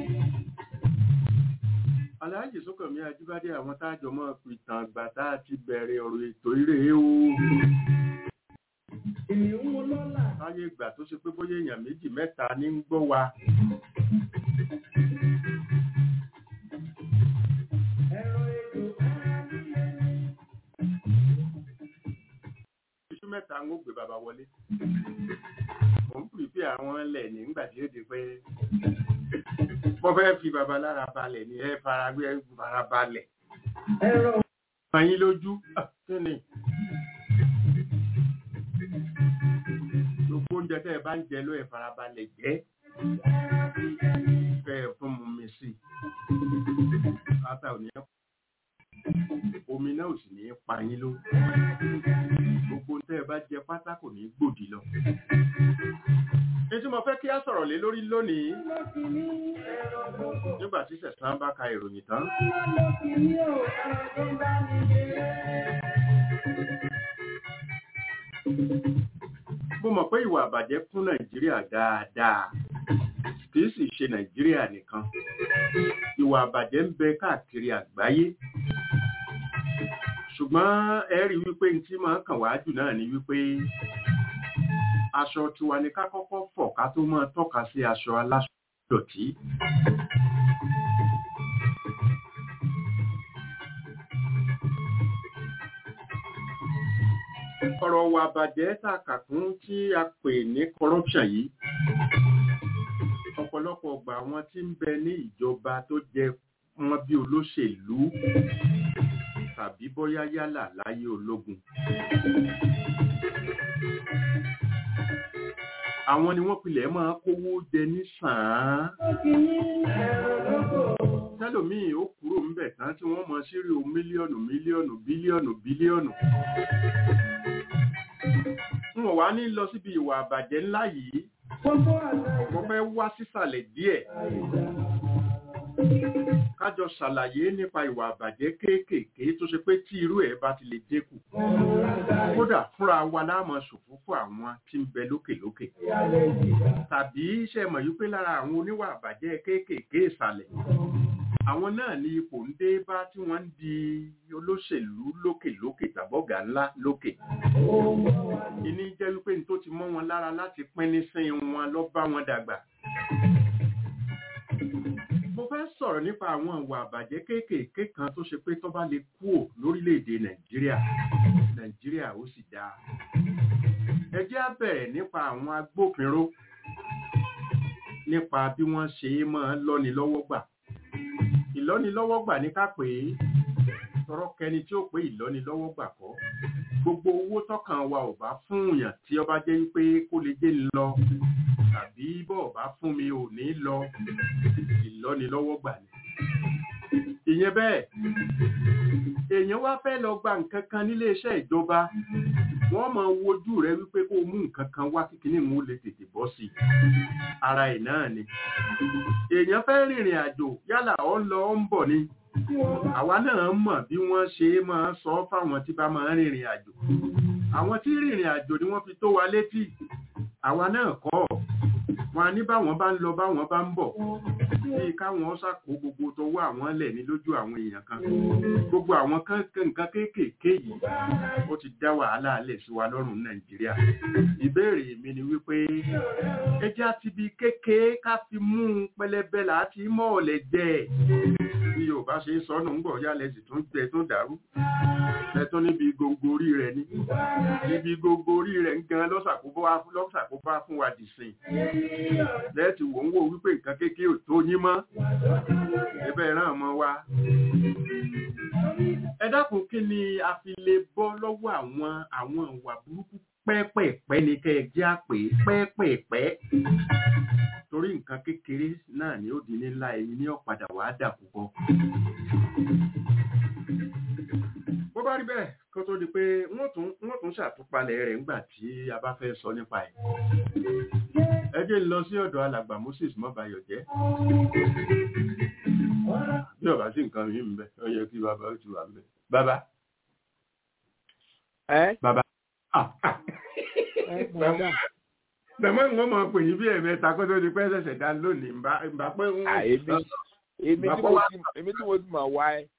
C: Alhaji Sókànmí Ajíbádé àwọn tájọ mọ́ pìtàn àgbà tá a ti bẹ̀rẹ̀ ọ̀rọ̀ ètò eré o
A: ènìyàn mú lọ́lá
C: láyé ìgbà tó ṣe pé bóyá èèyàn méjì mẹ́ta ní ń gbọ́ wa
A: ẹ̀rọ ètò ẹ̀rọ nílé ní
C: iṣu mẹ́ta ń ó gbé bàbá wọlé mo ń pèpè àwọn ẹlẹ̀ nígbà tí ó di pé mo fẹ́ fi bàbá lára balẹ̀ ní ẹ fara gbé ẹ fara balẹ̀
A: ẹ̀rọ
C: ọmọ yín lójú Ah, kí ni gbogbo oúnjẹ tẹ́ ẹ bá ń jẹ ló ẹ fara balẹ̀ jẹ́ fẹ́ ẹ fún mu mi sí ata ò ní ẹ omi náà ò sì ní pa yín ló gbogbo ohun tẹ́ ẹ bá jẹ pátá kò ní gbòdì lọ. ètò mo fẹ́ kí á sọ̀rọ̀ lé lórí lónìí
A: lọ́kì ní ẹ̀rọ gbogbo
C: nígbà tí sẹ̀sán bá ka ìròyìn tán
A: lọ́kì ní o ẹ̀rọ tó bá mi ṣe
C: mo mọ̀ pé ìwà àbàjẹ́ kún nàìjíríà dáadáa kì í sì ṣe nàìjíríà nìkan ìwà àbàjẹ́ ń bẹ káàkiri àgbáyé ṣùgbọ́n ẹ rí wípé ní tí máa ń kàn wá jù náà ni wípé aṣọ tiwa ni ká kọ́kọ́ fọ̀ ká tó máa tọ́ka sí aṣọ aláṣọ dọ̀tí ọ̀rọ̀ wà bàjẹ́ tá a kà kún tí a pè ní corruption yìí ọ̀pọ̀lọpọ̀ ọgbà wọn tí ń bẹ ní ìjọba tó jẹ wọn bí olóṣèlú tàbí bóyá yálà láyé ológun àwọn ni wọ́n pilẹ̀ máa kówó jẹ ní sàn-án
A: lọ́kì ní ẹ̀rọ gbogbo
C: tẹ́lòmíì ó kúrò ńbẹ̀ tán tí wọ́n mọ sírí o mílíọ̀nù mílíọ̀nù bílíọ̀nù bílíọ̀nù n ò wá ní lọ síbi ìwà àbàjẹ́ ńlá yìí
A: gbogbo àgbà
C: mo fẹ́ wá sísàlẹ̀ díẹ̀
A: ìjà
C: kájọ ṣàlàyé nípa ìwà àbàjẹ́ kéékèèké tó ṣe pé tí irú ẹ̀ bá ti lè dínkù
A: ẹ̀rọ lágbàáyé
C: kódà fúnra wa láàmú ṣòfò fún àwọn tí ń bẹ lókèlókè
A: ìyálẹ̀ ìjìká
C: tàbí ṣe mọ̀ yí pé lára àwọn oníwà àbàjẹ́ kéékèèké ìsàlẹ̀ àwọn náà ní ipò ń dé bá tí wọ́n ń di olóṣèlú lókèlókè tàbọ̀gà ńlá lókè
A: ohun wa
C: ìní jẹ́ wípé ní tó ti mọ́ wọn lára láti pín ní sin wọn lọ bá wọn dàgbà mo fẹ́ sọ̀rọ̀ nípa àwọn ìwà àbàjẹ́ kéékèèké kan tó ṣe pé tó bá lè kúò lórílẹ̀‐èdè nàìjíríà nàìjíríà ó sì dáa ẹ jẹ́ á bẹ̀rẹ̀ nípa àwọn agbófinró nípa bí wọ́n ṣe é máa lọ́ni lọ́wọ́ gbà ìlọ́nilọ́wọ́ gbà ní ká pè é tọrọ kẹni tí ó pé ìlọ́nilọ́wọ́ gbà kọ́ gbogbo owó tọkàn wa ò bá fún yàn tí ọba jẹ́ wípé kó lè dé lọ tàbí bọ́ ọba fún mi ò ní lọ ìlọ́nilọ́wọ́ gbà ní. ìyẹn bẹ́ẹ̀ èèyàn wá fẹ́ lọ gba nǹkan kan nílé iṣẹ́ ìjọba wọ́n máa wojú rẹ wípé kó o mú nǹkan kan wá kíkiní mú lè tètè bọ́ sí i ara ẹ̀ náà ni èèyàn fẹ́ rìnrìn àjò yálà ó ń lọ ó ń bọ̀ ni àwa náà mọ̀ bí wọ́n ṣe máa sọ fáwọn tí bá máa rìnrìn àjò àwọn tí rìnrìn àjò ni wọ́n fi tó wa létí àwa náà kọ́ wọn ní báwọn bá ń lọ báwọn bá ń bọ̀ bí káwọn ṣàkó gbogbo tọwọ́ àwọn lẹ̀ ní lójú àwọn èèyàn kan gbogbo àwọn kan nǹkan kéékèèké yìí ó ti dá wàhálà alẹ̀ sí wa lọ́rùn nàìjíríà ìbéèrè mi ni wípé ẹjẹ́ àti ibi kékeré ká fi mú un pẹlẹbẹ láti mọ́ ọ̀lẹ̀ jẹ́ ẹ̀ bí yorùbá ṣe ń sọnù ń bọ̀ yálẹ̀ sì tún tẹ tó dàrú ẹtún níbi gbogbo orí rẹ̀ ní níbi gbogbo orí rẹ̀ ń gan lọ́sàkóbá fún wa dìsìn lẹ́ẹ̀tì wò ń wò wípé nǹkan kékeré ò tó yín mọ́ ẹbẹ̀ ràn mọ́ wa ẹ dákun kí ni a fi lè bọ́ lọ́wọ́ àwọn àwọn ìwà burúkú pẹ́pẹ̀pẹ́ ni kẹ́ ẹ jẹ́ àpè pẹ́pẹ̀pẹ́ torí nǹkan kékeré náà ni ó di ní ńlá ẹyin ní ọ̀padà wàá dà púpọ̀. bó bá rí bẹ́ẹ̀ kó tó di pé wọ́n tún wọ́n tún ṣàtúpalẹ̀ rẹ̀ ńgbà tí a bá fẹ́ sọ nípa ẹ̀. ẹ jẹ́ ń lọ sí ọ̀dọ̀ alàgbà Moses mọ́bayọ̀ jẹ́. bí ọba sí nǹkan yìí ń bẹ ó yẹ kí bàbá ó ti wà ń bẹ. bàbá.
D: ẹ
C: bàbá.
D: ẹ bọ̀dá
C: bẹ̀mọ́ ìwọ́n mọ̀ pè yín bí ẹ̀mẹ́ta kó tó di pẹ́ ṣẹ̀ṣẹ̀ dá lónìí ń bá pé ń.
D: èmi èmi tí mo ti èmi tí mo ti mọ̀ wá ẹ.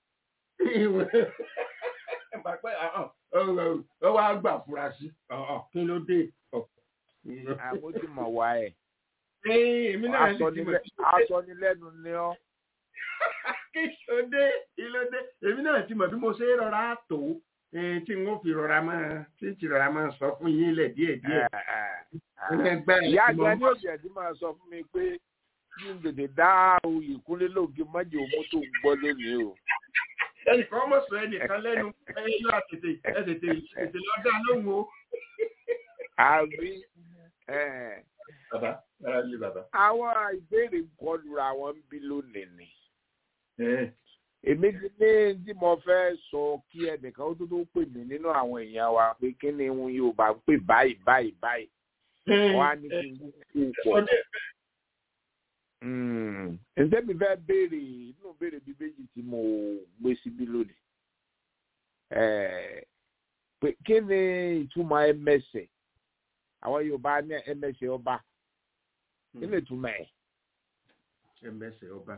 C: ó wá gbà fura sí kí ló dé.
D: àmọ́ ti mọ̀ wá ẹ.
C: èmi náà sì ti mọ̀
D: aṣọ ni lẹ́nu ni ọ́.
C: kí ló dé kí ló dé èmi náà ti mọ̀ bí mo ṣe é rọra tó tí n ó fi rọra máa tí n ti rọra máa sọ fún yín lẹ̀ díẹ̀ díẹ̀.
D: ìyá àgbà ní òjò ẹ̀dín máa sọ fún mi pé kí n tètè dá oyè kúnlé lóògì mọ́jì òmú tó ń gbọ́ lónìí o.
C: ẹnìkan mọ̀ sọ ẹnìkan lẹ́nu ẹyẹ yóò tètè ẹ tètè tètè lọ dá lóhùn o.
D: àbí
C: bàbá bàbá lé bàbá.
D: àwọn ìbéèrè kọlù àwọn ń bí lónìí ni èmi ti ní tí mo fẹ́ sọ kí ẹnìkan ó tó tó pè mí nínú àwọn èèyàn wa pé kí ni wọn yóò bá pè báyìí báyìí báyìí wọn á ní kí n kú pọ̀. ǹjẹ́ mi fẹ́ béèrè inú béèrè bíi méjì tí mo gbé síbí lónìí pé kí ni ìtumọ̀ ẹmẹsẹ̀ àwọn Yorùbá ní ẹmẹsẹ̀ ọba kí ni ìtumọ̀ ẹ̀.
C: ẹmẹsẹ̀ ọba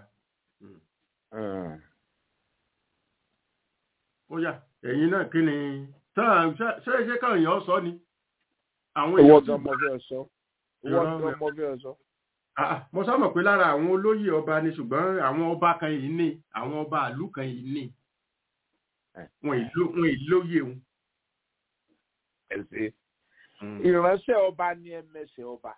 C: ó yà ẹ̀yin náà kí ni ṣé ṣé káwọn èèyàn sọ ni.
D: àwọn èèyàn owó gan mo fẹ́ sọ owó gan mo fẹ́ sọ.
C: mo sábà pé lára àwọn olóyè ọba ni ṣùgbọ́n àwọn ọba kan yìí ní àwọn ọba àlú kan yìí ní wọn ìlóyè wọn.
D: ìránṣẹ́ ọba ni ẹmẹsẹ̀ ọba.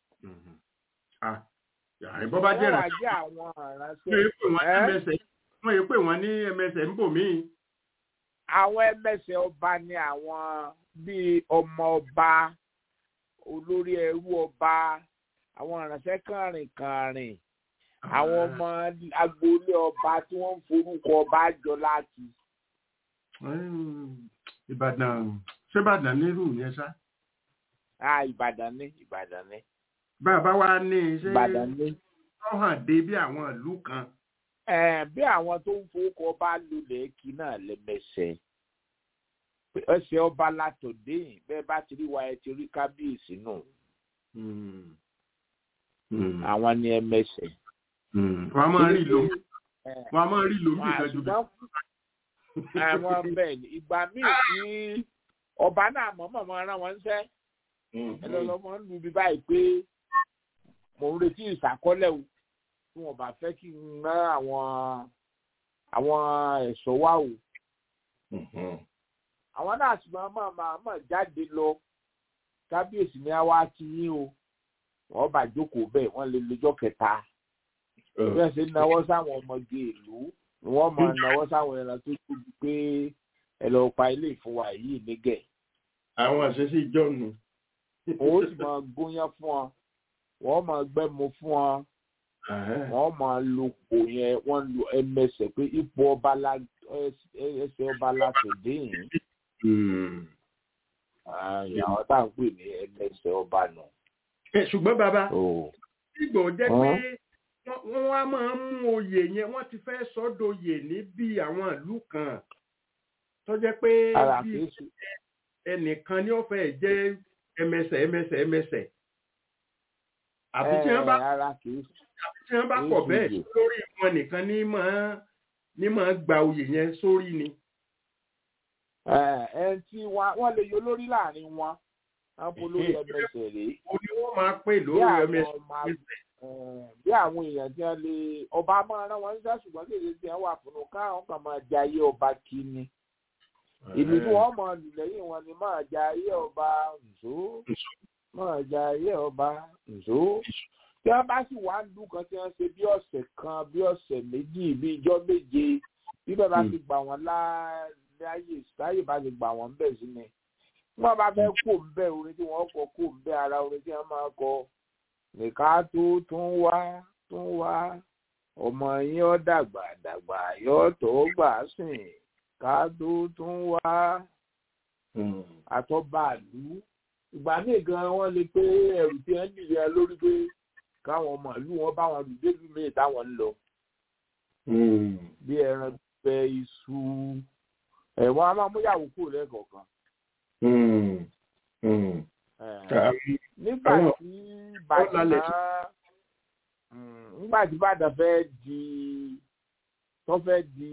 C: ìbọn bá jẹ́
D: ìránṣẹ́ àwọn ìránṣẹ́
C: wọ́n yìí pè wọ́n ní ẹmẹsẹ̀ ń bò míì
D: àwọn ẹmẹsẹ ọba ni àwọn bíi ọmọ ọba olórí ẹrú ọba àwọn ìránṣẹ́ kàrìnkàrìn àwọn ọmọ agboolé ọba tí wọ́n ń forúkọ ọba jọ láti.
C: ìbàdàn ṣé ìbàdàn nírú yẹn ṣá.
D: ah ìbàdàn ní ìbàdàn ní.
C: bàbá wa ní ṣé
D: ìbàdàn ní.
C: wọ́n hàn dé bí àwọn ìlú kan
D: bí àwọn tó ń fowókọ bá lulẹ̀ kí náà lẹ́mẹsẹ̀ ẹsẹ̀ ọba látòdé bẹ́ẹ̀ bá ti rí wa ẹ ti rí kábíyèsí nù àwọn ni ẹmẹsẹ̀.
C: wọ́n á máa rí lómi wọ́n á máa rí lómi ìtọ́jú bẹ́ẹ̀.
D: àwọn bẹ́ẹ̀ ni ìgbà míì tí ọba náà mọ̀ọ́mọ̀ máa rán wọn ṣẹ́ ẹ lọ́ọ́ mọ́ ń lu bí báyìí pé mò ń retí ìsàkọ́lẹ̀ o tí wọn bá fẹ́ kí n ná àwọn àwọn ẹ̀ṣọ́ wá o. àwọn náà sì máa máa máa máa jáde lọ kábíyèsí ni a wá kí yín o wọ́n bá jókòó bẹ́ẹ̀ wọ́n lè lọ́jọ́ kẹta. bẹ́ẹ̀ ṣe náwó sáwọn ọmọge ìlú ni wọ́n máa náwó sáwọn ẹran tó tóbi pé ẹ lọ pa ilé ìfowópamọ́ yìí nígẹ̀.
C: àwọn àṣẹṣe ìjọ́nu.
D: òun sì máa gúnyán fún ọ wọ́n máa gbẹ́mu fún ọ wọ́n máa lo kò yẹn wọ́n lo ẹmẹsẹ̀ pé ipò ọba la ẹsẹ̀ ọba la tòde yìí. ìyàwó tá à ń pè ní ẹmẹsẹ̀ ọba nù.
C: ṣùgbọ́n bàbá ìgbò jẹ́ pé wọ́n wá máa ń mú oyè yẹn wọ́n ti fẹ́ sọ́dọ̀yè ní bí àwọn ìlú kan tó jẹ́ pé bí ẹnìkan ní ó fẹ́ jẹ́ ẹmẹsẹ̀ ẹmẹsẹ̀ ẹmẹsẹ̀ àbí tí wọ́n bá tí wọ́n bá pọ̀ bẹ́ẹ̀ lórí wọn nìkan ní máa ní máa gba oyè yẹn sórí ni.
D: ẹ tí wọ́n lè yọ lórí láàrin wọn wọ́n bó lórí ẹmẹsẹ̀ rèé.
C: o ní wọ́n máa pè lórí ẹmẹsẹ̀.
D: bí àwọn èèyàn tí wọ́n lè ọba máa rán wọn níṣẹ́ ṣùgbọ́n kéde tí wọ́n wà fún un káwọn kan máa jayé ọba kí ni ìlú tí wọ́n mọ̀ lù lẹ́yìn wọn ni máa jayé ọba nzó máa jayé ọba nzó tí wọ́n bá sì wá lù kan tí wọ́n ṣe bí ọ̀sẹ̀ kan bí ọ̀sẹ̀ méjì bí ijọ́ méje bí bẹ́ẹ̀ bá ti gbà wọ́n láàyè láyè bá ti gbà wọ́n bẹ̀ sí ni wọ́n bá fẹ́ kó ń bẹ́ orin tí wọ́n kọ kó ń bẹ́ ara orin tí wọ́n máa kọ nìka tó tún wá tún wá ọmọ yín ó dàgbà dàgbà yóò tó gbà sìn ká tó tún wá àtọ́bàlú ìgbà míì gan wọ́n lè pé ẹrù tí wọ́n dìde lórí pé káwọn ọmọ ìlú wọn bá wọn lù débi míì táwọn ń lọ bí ẹran bẹ iṣu ẹ̀wọ̀n a máa mú yàwó kúrò lẹ́ẹ̀kọ̀ọ̀kan nígbà tí ìbàdàn nígbà tí ìbàdàn fẹ́ di tó fẹ́ di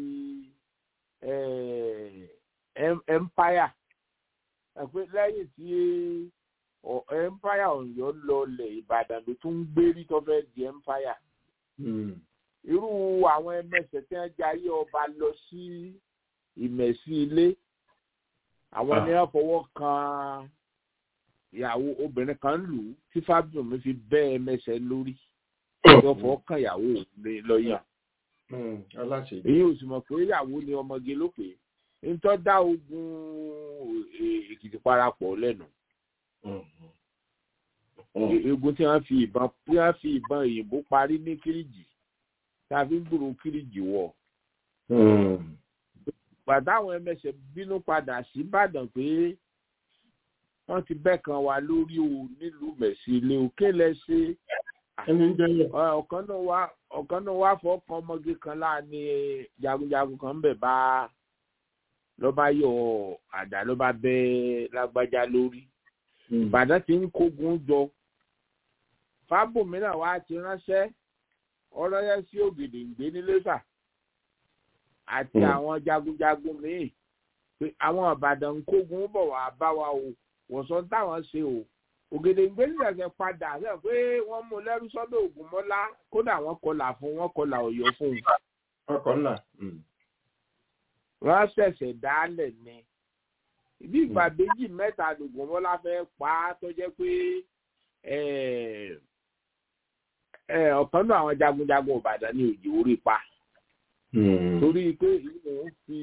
D: empire ẹ̀pẹ́ lẹ́yìn tí empire ọ̀yọ́ lọlẹ̀ ìbàdàn ló tún ń gbérí tó fẹ́ di empire irú àwọn ẹmẹsẹ̀ tí wọ́n jayé ọba lọ sí ìmẹ̀sí ilé àwọn ni wọ́n fọwọ́ kan ìyàwó obìnrin kan lù ú tí fábíọ̀mù fi bẹ́ ẹmẹsẹ̀ lórí wọ́n fọwọ́ kan ìyàwó lọ́yàn èyí ò sì mọ̀ pé ìyàwó ni ọmọge ló pè é ntọ́ dá ogun èkìtì parapọ̀ lẹ́nu egun tí wọ́n fi ìbọn tí wọ́n fi ìbọn òyìnbó parí ní kíríjì tàbí gbòòrò kíríjì wọ̀ gbàdáwọn ẹmẹsẹ bínú padà sí ìbàdàn pé wọ́n ti bẹ́ kan wá lórí o nílùú mẹ̀sí ilé òkè lẹ́sẹ̀ ọ̀kan náà wá ọ̀kan náà wá fọ́ọ̀kan ọmọge kan láàánú jagunjagun kan ń bẹ̀ bá lọ́ba yọ àdá lọ́ba bẹ́ lágbájá lórí ìbàdàn ti ń kógun jọ fábòmíràn wá ti ránṣẹ́ ọlọ́yẹ sí ògèdèǹgbé nílẹ́sà àti àwọn jagunjagun míì pé àwọn ìbàdàn ń kógun bọ̀ wá bá wa o wọ̀sán táwọn ṣe o ògèdèǹgbé nílẹ̀kẹ̀ padà sẹ́ pé wọ́n mú lẹ́rú sọ́dọ̀ ògùnmọ́lá kódà wọ́n kọlà fún wọ́n kọlà ọ̀yọ́ fún un.
C: ọkọ̀ ńlá.
D: wọ́n ṣẹ̀ṣẹ̀ dálẹ̀ ni ibi ìgbà méjì mẹ́ta lògùnmọ́lá fẹ́ pa á tó jẹ́ pé ọ̀kan náà àwọn jagunjagun ìbàdàn ní òjì orí pa torí pé ìwọ̀n fi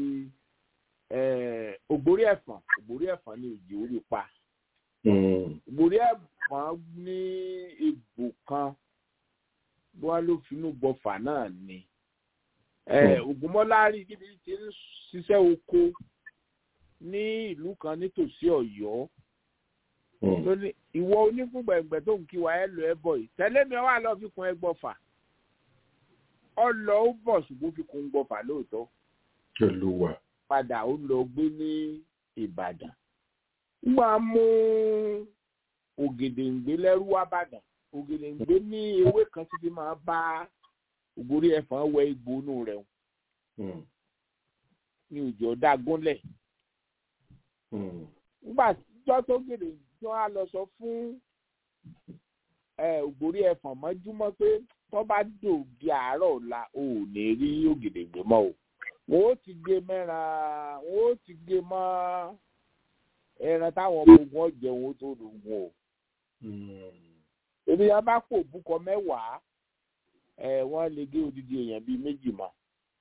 D: ògbórí ẹ̀fọ̀n ògbórí ẹ̀fọ̀n ní òjì orí pa ògbórí ẹ̀fọ̀n ní egbò kan bí wọ́n ló finú gbọ́fà náà ni ògúnmọ́lá rí kíbi tí ń ṣiṣẹ́ oko ní ìlú kan nítòsí ọ̀yọ́ lóní ìwọ onífúngbẹ̀ngbẹ̀ tó ń kí wa ẹ lọ ẹ bọ̀ yìí tẹ́lẹ̀ mi wà lọ́ọ́ fi kun ẹ gbọ́fà ọlọ ó bọ̀ ṣùgbọ́n fi kun gbọ́fà lóòótọ́.
C: Olúwa.
D: padà ó lọ gbé ní Ìbàdàn. wọ́n á mú ògèdèǹgbé lẹ́rú wá bàdàn ògèdèǹgbé ní ewé kan títí máa bá ògbórí ẹ̀fọn wẹ igbó inú rẹ̀ ní òjò ọ̀dà gúnlẹ̀. nígbà tíjọ́ tó gèdè tí wọ́n á lọ sọ fún ògbórí ẹ̀fọn mọ́júmọ́ pé tó bá dò di àárọ̀ ọ̀la ò ní rí ògèdèǹgbé mọ́ o wọ́n ó ti gé mẹ́ra wọ́n ó ti gé mọ́ ẹran táwọn ọmọ ogun ọ̀jẹ̀ wọn tó lògùn o. èmi yẹn bá pò búkọ mẹ́wàá ẹ̀ wọ́n lè gé odidi èèyàn bíi méjì mọ́.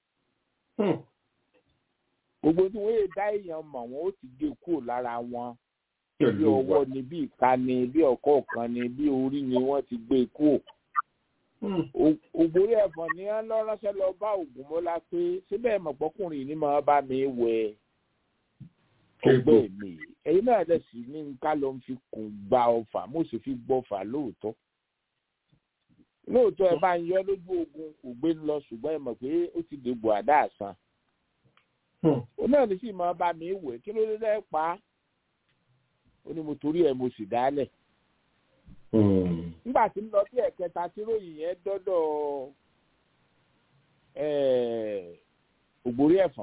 D: gbogbo tí wọ́n yé dá èèyàn mọ̀ wọ́n ó ti gé kúrò lára wọn bí ọwọ́ ni bí ìka ni bí ọ̀kọ́ kan ni bí orí ni wọ́n ti gbé kúrò ògbórí ẹ̀fọn ni wọ́n lọ ránṣẹ́ lọ bá Ògúnmọ́lá pé síbẹ̀ mọ̀pọ́kùnrin ni máa bá mi wẹ ọgbẹ́ mi ẹ̀yin náà dẹ̀ sí ní ká ló ń fi kùn gba ọfà mo sì fi gbọ́fà lóòótọ́ lóòótọ́ ẹ bá ń yọ lójú ogun kò gbé lọ ṣùgbọ́n ẹ mọ̀ pé ó ti dègbò àdá àsán ó náà ní sì máa bá mi wẹ̀ kí ló dé lẹ́ pa á ó ní mo torí ẹ̀ mo sì dálẹ̀ nígbà tí ń lọ sí ẹ̀kẹta tí ròyìn yẹn dọ́dọ̀ ògbórí ẹ̀fọ̀n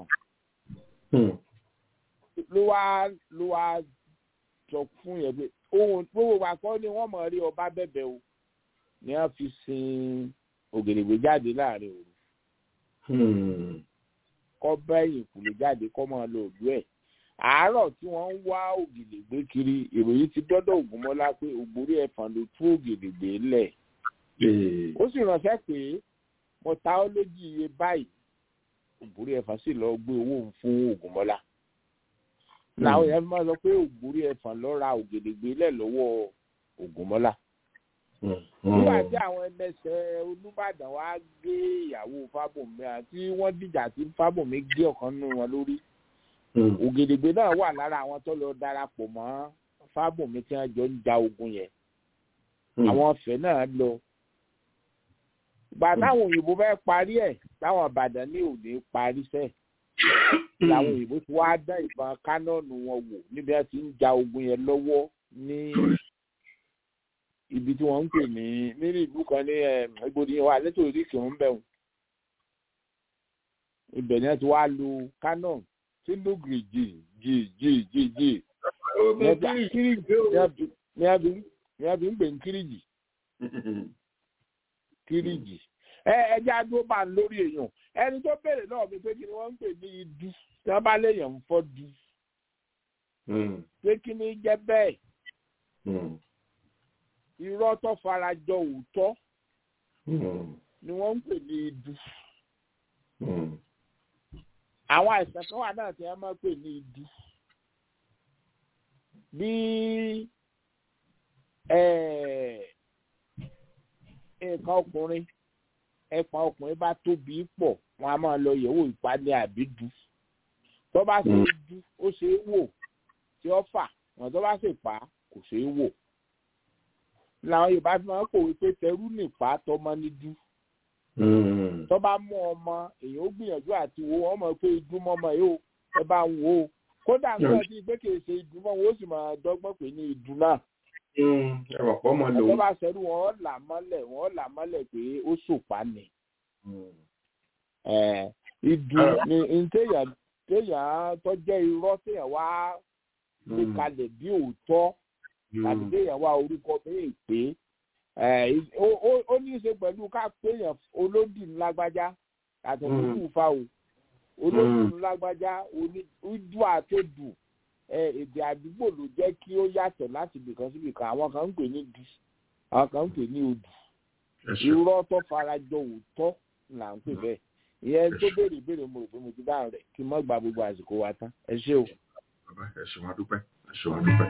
D: ló wá ló wá sọ fún yẹn pé ohun gbogbo wa kọ́ ni wọ́n mọ̀ rí ọba bẹ̀bẹ̀ o ni wọ́n fi sin ògèdègbè jáde láàrin òru kọ́ bẹ́yìn kùlù jáde kọ́ máa lo òdú ẹ̀ àárọ̀ tí wọ́n ń wá ògèdègbè kiri ìròyìn ti dọ́dọ̀ ògúnmọ́lá pé ògbórí ẹ̀fọn ló tú ògèdègbè lẹ̀ ó sì ránṣẹ́ pé mo ta ọ́ lójú iye báyìí ògbórí ẹ̀fọn sì lọ gbé owó fún ògúnmọ́lá làwọn èèyàn máa sọ pé ògbórí ẹ̀fọn lọ ra ògèdègbè lẹ̀ lọ́wọ́ ògúnmọ́lá nígbà tí àwọn ẹlẹ́sẹ̀ olùbàdàn wá gé ìyàwó fábùnmi àti wọ́n dìjà tí fábùnmi gé ọ̀kan nínú wọn lórí ògèdègbè náà wà lára àwọn tó lọ darapọ̀ mọ́ fábùnmi tí wọ́n jọ ń ja ogun yẹn àwọn ọ̀fẹ́ náà lọ ìgbà táwọn òyìnbó fẹ́ parí ẹ̀ táwọn àbàdàn ní òní parí sẹ́ làwọn òyìnbó ti wá dá ìbọn kánọ́ọ̀nù wọn wò níbi wọ́n ti ń ja ogun yẹn lọ́wọ́ ní ibi tí wọ́n ń pè ní nínú ìlú kan ní ìgbòdìyàn wa nítorí kì í ń bẹ̀rù ibẹ̀ ni wọ́n ti wá lu canon tí lóògì jì jì jì jì jì ní abí ń pè ní kíríjì kíríjì ẹ ẹjẹ adúró bá ń lórí èèyàn ẹni tó béèrè náà mi pé kí ni wọ́n ń pè ní idu tí wọ́n bá léèyàn ń fọ́ du pé kí ni jẹ́ bẹ́ẹ̀ irọ́ tó fara jọ òótọ́ ni wọ́n ń pè ní idu. àwọn àìsàn kan wà náà tí wọ́n máa ń pè ní idu. bí nǹkan ọkùnrin ẹ̀pọ̀n ọkùnrin bá tóbi pọ̀ wọ́n á máa lọ yẹ̀wò ìpàdé àbídú. tó bá ṣe é dú ó ṣe é wò tí ó fà wọ́n tó bá ṣe pa kò ṣe é wò làwọn yorùbá fi máa ń kòwé pé tẹrú nìpa tọmọ ní dú tó bá mú ọmọ èyàn ó gbìyànjú àti wo ọmọ pé ìdúmọ ọmọ yìí ó ẹ bá ń wò ó kódà ń gbọ́ sí pé kì í ṣe ìdúmọ wọn ó sì máa dọ́gbọ́n pé ní ìdú náà. tó bá ṣẹ́rú wọn là mọ́lẹ̀ wọn là mọ́lẹ̀ pé ó ṣòpá ni. ìdú ni téèyàn tó jẹ́ irọ́ téèyàn wá gbé kalẹ̀ bí òótọ́ tàbí kéèyàn wá orúkọ bẹ́ẹ̀ pé ó ní í ṣe pẹ̀lú ká péyàn olódì ńlágbájá àtọ̀ lójú fa o olódì ńlágbájá ojú àtòdù èdè àdúgbò ló jẹ́ kí ó yàtọ̀ láti ibìkan sí ibìkan àwọn kan ń pè ní du àwọn kan ń pè ní odù irọ́ tó farajọ òótọ́ là ń pè bẹ́ẹ̀ ìyẹn tó béèrè ìbéèrè mo rò pé mo ti dáhùn rẹ̀ kí n má gba gbogbo àsìkò wa tán ẹ ṣé o.
C: ẹ ṣe wọn dúpẹ́ ẹ ṣe wọn dúpẹ́.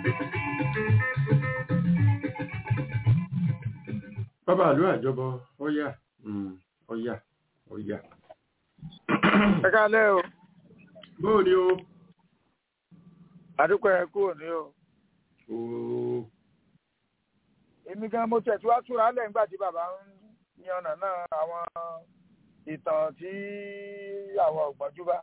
C: bàbá àlú àjọbọ ọyà ọyà ọyà.
E: ẹ kálẹ́ o.
C: bóò ni o.
E: àdúpẹ́ ẹ kúrò ní o. èmi gan mo tẹ̀ tí wàá túra lẹ́yìn nígbà tí bàbá ń yan ọ̀nà náà àwọn ìtàn tí àwọn ọ̀gbọ́njú bá.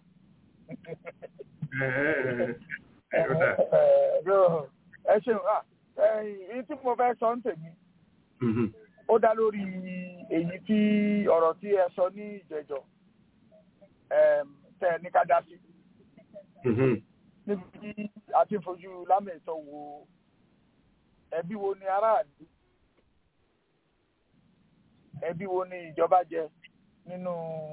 E: ẹ ṣeun èyí tí mo fẹ́ sọ ń tèmi ó dá lórí èyí tí ọ̀rọ̀ tí ẹ sọ ní ìjẹjọ tẹ ní ká dá sí. níbi tí a ti fojú lámẹ̀tọ́ wo ẹbí wo ni aráàlú ẹbí wo ni ìjọba jẹ nínú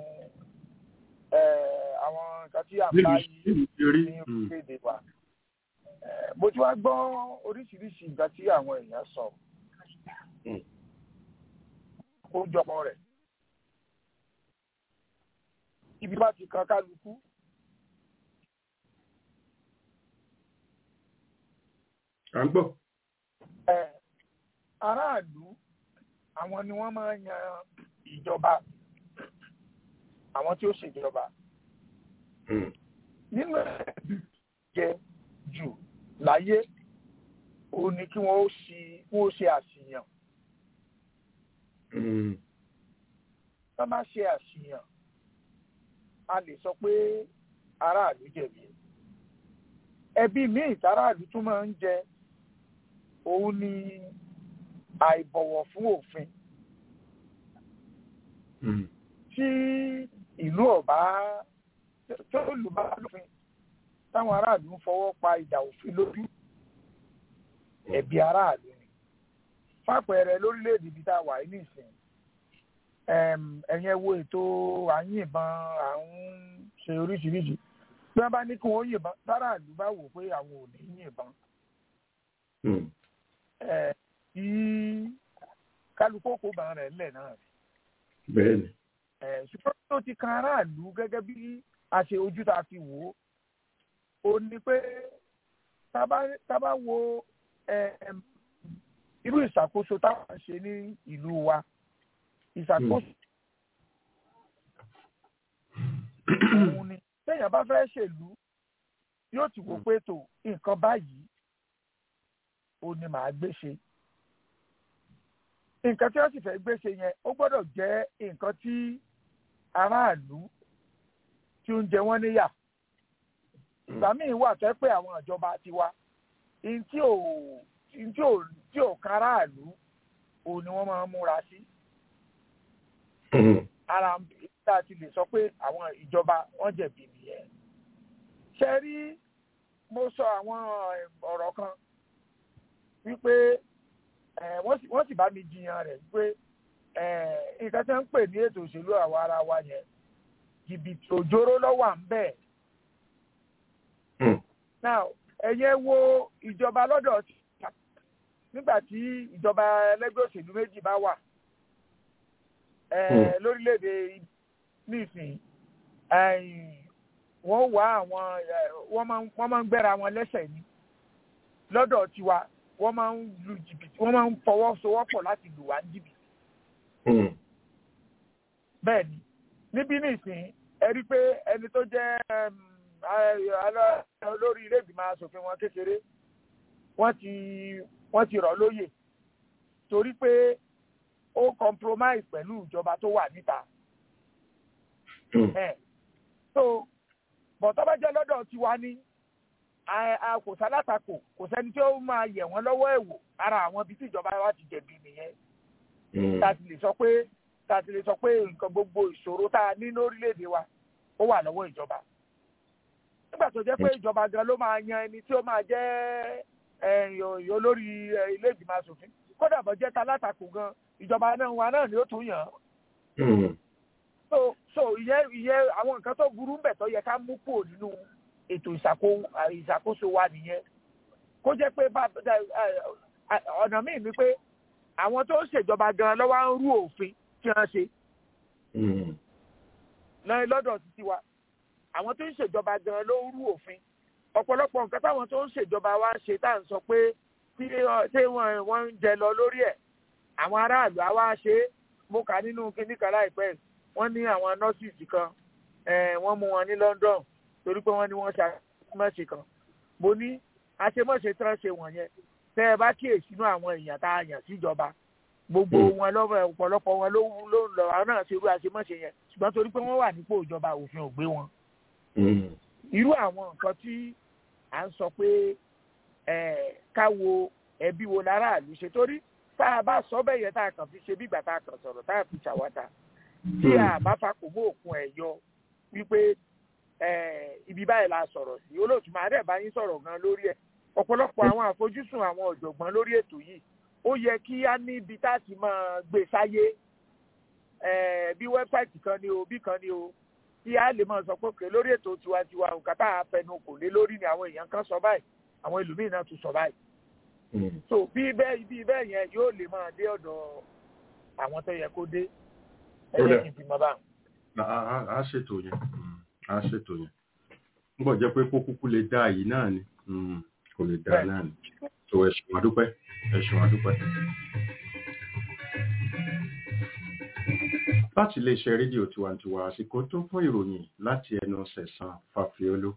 E: àwọn nǹkan tí à ń bá yìí ní orílẹ̀-èdè wa. mo ti wá gbọ́ oríṣiríṣi nǹkan tí àwọn èèyàn sọ kójọpọ̀ rẹ̀. Ibi bá ti kan kálukú.
C: À ń gbọ́.
E: Ẹ aráàlú àwọn ni wọ́n máa ń yan ìjọba àwọn tí ó ṣèjọba. Nínú ẹ̀bí jẹ jù láyé òun ni kí wọ́n ó ṣe àṣìyàn tó bá ṣe àṣìyàn a lè sọ pé aráàlú jẹ̀bi ẹbí míì táráàlú tún máa ń jẹ òun ni àìbọ̀wọ̀ fún òfin tí ìlú ọ̀bá tó lù bá lófin táwọn aráàlú ń fọwọ́ pa ìdà òfin lójú ẹ̀bi aráàlú ni fàpẹẹrẹ lórílẹ̀‐èdè ibi tá a wà ní ìsìn ẹ̀yẹn wo ètò àyìnbọn à ń ṣe oríṣiríṣi bí wọ́n bá ní kí wọ́n yìnbọn táráàlú bá wò pé àwọn ò ní yìnbọn kí kálukú kó bá rẹ̀ lẹ̀ náà
C: bẹ́ẹ̀ni.
E: ṣùgbọ́n tó ti kan aráàlú gẹ́gẹ́ bí a ṣe ojú tá a fi wò ó ó ní pé tá a bá wo irú ìṣàkóso táwọn ṣe ní ìlú wa ìṣàkóso òun ni téèyàn bá fẹ́ ṣèlú yóò ti wò pé tó nǹkan báyìí ó ní màá gbé ṣe nǹkan tí wọ́n sì fẹ́ gbé ṣe yẹn ó gbọ́dọ̀ jẹ́ nǹkan tí aráàlú tí ó ń jẹ wọ́n níyà ìgbà míì wà tẹ́ pé àwọn ìjọba tiwa tí ò tí ò tí ò kan aráàlú òun ni wọ́n máa ń múra sí ara tá a ti lè sọ pé àwọn ìjọba wọ́n jẹ̀bi nìyẹn ṣe rí mo sọ àwọn ọ̀rọ̀ kan wípé wọ́n sì bá mi jiyàn rẹ̀ wípé nǹkan tí wọ́n ń pè ní ètò òṣèlú àwa ara wa yẹn jìbìtì òjòrò lọ́wọ́ à ń bẹ̀. now ẹ̀yẹ wo ìjọba lọ́dọ̀ nígbà tí ìjọba ẹlẹ́gbẹ́ òṣèlú méjì bá wà lórílẹ̀‐èdè nísìnyí wọ́n wá àwọn wọ́n máa ń gbẹ́ra wọn lẹ́sẹ̀ ní lọ́dọ̀ tiwa wọ́n máa ń lu jìbìtì wọ́n máa ń fọwọ́sowọ́pọ̀ láti lù wá jìbìtì. bẹ́ẹ̀ ni níbí nísìnyí ẹ rí i pé ẹni tó jẹ́ olórí ilé ìgbìmọ̀ asòfin wọn kékeré wọ́n ti wọ́n ti rọ̀ lóyè torí pé ó compromise pẹ̀lú ìjọba tó wà níta. so bọ̀tọ́ bá jẹ́ lọ́dọ̀ tiwa ní kò sálátakò kò sẹ́ni tí ó máa yẹ̀ wọ́n lọ́wọ́ ẹ̀wò ara àwọn ibi tí ìjọba wa ti jẹ̀bi nìyẹn. tá a ti lè sọ pé tá a ti lè sọ pé nǹkan gbogbo ìṣòro tá a ní lórílẹ̀‐èdè wa ó wà lọ́wọ́ ìjọba. nígbà tó jẹ́ pé ìjọba gan ló máa yan ẹni tí ó máa jẹ́ olórí ilé ìgbìmọ̀ asòfin kódà bọ́ jẹ́ talátakò gan ìjọba náà wa náà ni ó tún yàn án. so so ìyẹn ìyẹn àwọn nǹkan tó burú ń bẹ̀ tó yẹ ká mú kúrò nínú ètò ìṣàkóso wa nìyẹn kó jẹ́ pé ọ̀nà míì ni pé àwọn tó ń ṣèjọba gan lọ́wọ́ ń rú òfin tí wọ́n ṣe lọ́dọ̀ títí wa àwọn tó ń ṣèjọba gan ló ń rú òfin ọ̀pọ̀lọpọ̀ nǹkan táwọn tó ń ṣèjọba wa ṣe tá à ń sọ pé tí wọ́n ń jẹ lọ lórí ẹ̀ àwọn aráàlú á wá ṣe é mo kà nínú kinní kan láìpẹ́ wọ́n ní àwọn nọ́ọ̀sì kan wọ́n mú wọn ní London torí pé wọ́n ní wọ́n ṣàmọ́ṣe kan mo ní àṣemọ́ṣe tí wọ́n ṣe wọ̀nyẹn tẹ́ ẹ bá kíyèsí inú àwọn èèyàn tá a yàn síjọba gbogbo wọn lọ́wọ́ ọ̀pọ̀lọpọ̀ wọn ló ń lọ àwọn náà ṣe irú àṣemọ́ṣe yẹn ṣùgbọ́n torí pé wọ́n wà nípò ìjọba òfin ò gbé wọn. irú àwọn nǹkan tí à ń sọ pé ká wo ẹbí wo láràlú ṣe torí tá a bá sọ bẹ́ẹ̀ yẹn tá a kàn fi ṣe bí ìgbà tá a kàn sọ̀rọ̀ tá a fi ṣàwátà tí a bá fakò mọ́ òkun ẹ̀ yọ wípé ibi báyìí la sọ̀rọ̀ sí olóòtú máa dẹ̀ bá yín sọ̀rọ̀ gan lórí ẹ̀ ọ̀pọ̀lọpọ̀ àwọn àfojúsùn àwọn ọ̀jọ̀gbọ́n lórí ètò yìí ó yẹ kí á ní ibi tá a ti máa gbé sáyé bí wẹ́bsáìtì kan ni o bí kan ni o tí a lè máa sọ pé òkè lórí ètò tiwantiwa nǹkan tá a fẹnu kò lé lórí ni àwọn èèyàn kan sọ báyìí àwọn ẹlòmíì náà tún sọ báyìí. so bí bẹ́ẹ̀ bí bẹ́ẹ̀ yẹn yóò lè máa dé ọ̀dọ̀ àwọn tó yẹ kó dé ẹ̀yẹ kì í ti mọ báwọn.
C: a ṣètò yẹn a ṣètò yẹn ń bọ̀ jẹ́ pé kó kúkú lè dá yìí náà ni kò lè dá náà ni tó ẹ̀sùn àdúpẹ́ ẹ̀sùn àdúpẹ́. láti iléeṣẹ́ rédíò tiwantiwa àsìkò tó fún ìròyìn láti ẹnu sẹ̀sán fàfíọ́lù.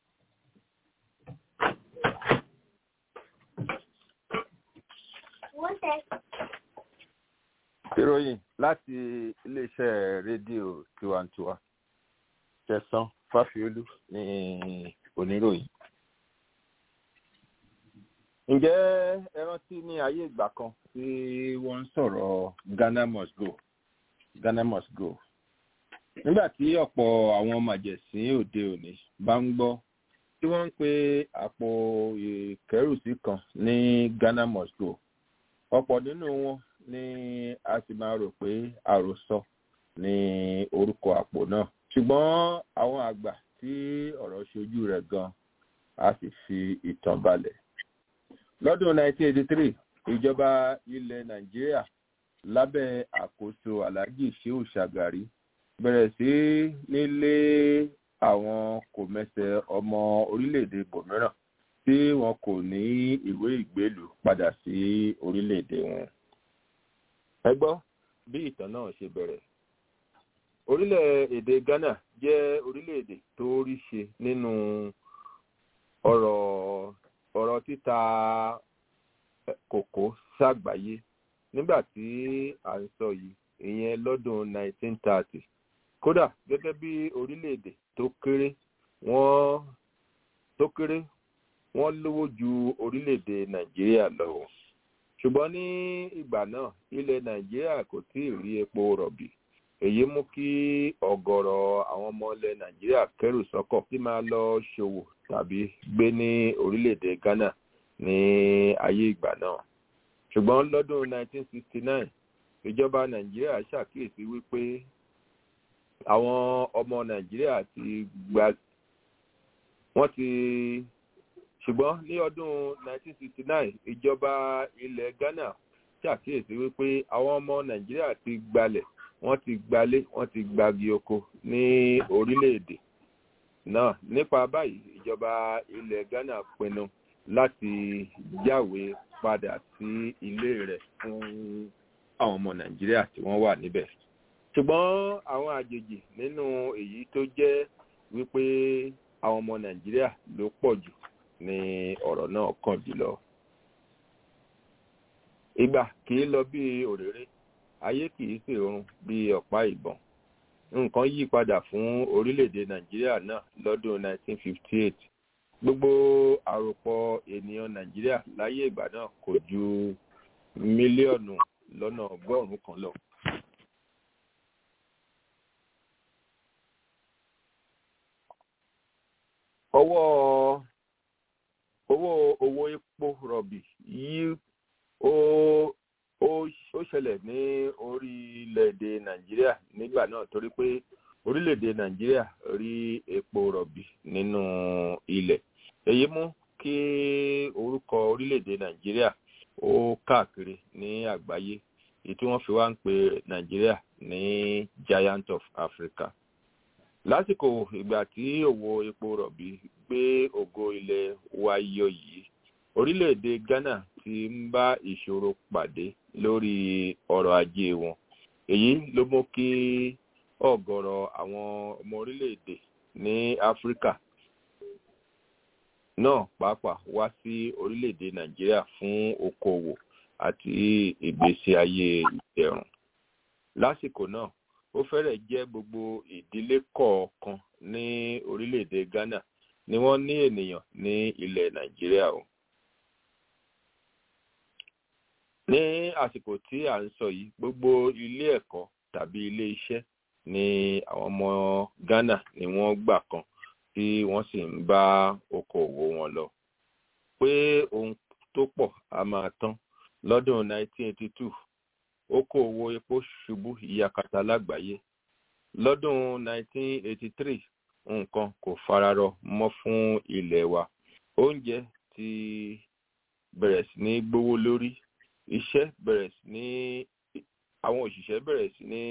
D: ìròyìn láti iléeṣẹ́ rédíò tiwantiwa sẹ̀sán fàfíọ́lù ní oníròyìn.
F: ǹjẹ́ ẹ rántí ní ayé ìgbà kan tí wọ́n ń sọ̀rọ̀ ghana must go ghana must go nígbà tí ọ̀pọ̀ àwọn màjẹ̀sín òde òní bá ń gbọ́ tí wọ́n ń pe àpò ìkẹ́rùsí kan ní ghana must go ọ̀pọ̀ nínú wọn ni a sì máa rò pé àròsọ ní orúkọ àpò náà ṣùgbọ́n àwọn àgbà tí ọ̀rọ̀ ṣojú rẹ̀ gan a sì fi ìtàn balẹ̀ lọ́dún 1983 ìjọba ilẹ̀ nàìjíríà lábẹ́ àkóso alhaji shehu shagari bẹ̀rẹ̀ sí nílé àwọn kòmẹsẹ̀ ọmọ orílẹ̀-èdè bòmíràn tí wọn kò ní ìwé ìgbélú padà sí orílẹ̀-èdè wọn. ẹ gbọ́ bí ìtàn náà ṣe bẹ̀rẹ̀. orílẹ̀-èdè ghana jẹ́ orílẹ̀-èdè tó rí ṣe nínú ọ̀rọ̀ ọ̀rọ̀ títa kòkó ṣàgbáyé nígbà tí à ń sọ yìí ìyẹn lọ́dún 1930 kódà gẹ́gẹ́ bí orílẹ̀-èdè tó kéré wọ́n tó kéré wọ́n lówó ju orílẹ̀-èdè nàìjíríà lọ ṣùgbọ́n ní ìgbà náà ilẹ̀ nàìjíríà kò tí ì rí epo rọ̀bì èyí mú kí ọ̀gọ̀rọ̀ àwọn ọmọ ilẹ̀ nàìjíríà kẹ́rù sọ́kọ̀ tí máa lọ ṣòwò tàbí gbé ní orílẹ̀-èdè ghana ní ayé ìgbà náà ṣùgbọ́n lọ́dún 1969 ìjọba nàìjíríà ṣàkíyèsí wípé àwọn ọmọ nàìjíríà ti gba wọ́n ti ṣùgbọ́n ní ọdún 1969 ìjọba ilẹ̀ ghana ṣàkíyèsí wípé àwọn ọmọ nàìjíríà ti gbalẹ̀ wọ́n ti gbalé wọ́n ti gbagi oko ní orílẹ̀-èdè náà nípa báyìí ìjọba ilẹ̀ ghana pinnu láti jáwé padà sí ilé rẹ̀ fún àwọn ọmọ nàìjíríà tí wọ́n wà níbẹ̀ ṣùgbọ́n àwọn àjèjì nínú èyí tó jẹ́ wípé àwọn ọmọ nàìjíríà ló pọ̀ jù ní ọ̀rọ̀ náà kàn jùlọ. ìgbà kì í lọ bí òréré ayé kì í sì rún bí ọ̀pá ìbọn nǹkan yí padà fún orílẹ̀-èdè nàìjíríà náà lọ́dún 1958 gbogbo àròpọ̀ ènìyàn nàìjíríà láyé ìgbà náà kò ju mílíọ̀nù lọ́nà ọgọ́rùn-ún kan lọ. ọwọ́ owó owó epo rọ̀bì yìí ó ó ó ṣẹlẹ̀ ní orílẹ̀-èdè nàìjíríà nígbà náà torí pé orílẹ̀-èdè nàìjíríà rí epo rọ̀bì nínú ilẹ̀ èyí mú kí orúkọ orílẹ̀-èdè nàìjíríà ó káàkiri ní àgbáyé èyí tí wọ́n fi wá ń pe nàìjíríà ní giant of africa lásìkò ìgbà tí òwò epo rọ̀bì gbé ògo ilẹ̀ wa yọ yìí orílẹ̀-èdè ghana ti ń bá ìṣòro pàdé lórí ọrọ̀ ajé wọn èyí ló mú kí ọ̀gọ̀rọ̀ àwọn ọmọ orílẹ̀-èdè ní áfíríkà náà pàápàá wá sí orílẹ̀-èdè nàìjíríà fún okòwò àti ìgbésí ayé ìdẹ̀rùn lásìkò náà ó fẹ́rẹ̀ jẹ́ gbogbo ìdílé kọ̀ọ̀kan ní orílẹ̀-èdè ghana ni wọ́n ní ènìyàn ní ilẹ̀ nàìjíríà o. ní àsìkò tí à ń sọ yìí gbogbo ilé ẹ̀kọ́ tàbí ilé iṣẹ́ ni àwọn ọmọ ghana ni wọ́n gbà kan tí wọ́n sì ń bá okòòwò wọn lọ. pé ohun tó pọ̀ a máa tán lọ́dún 1982 okòòwò epo ṣubú ìyàkàtà lágbàáyé lọ́dún 1983 nǹkan kò fararọ mọ́ fún ilẹ̀ wa oúnjẹ ti bẹ̀rẹ̀ sí ní gbówó lórí iṣẹ́ bẹ̀rẹ̀ sí ní àwọn òṣìṣẹ́ bẹ̀rẹ̀ sí ní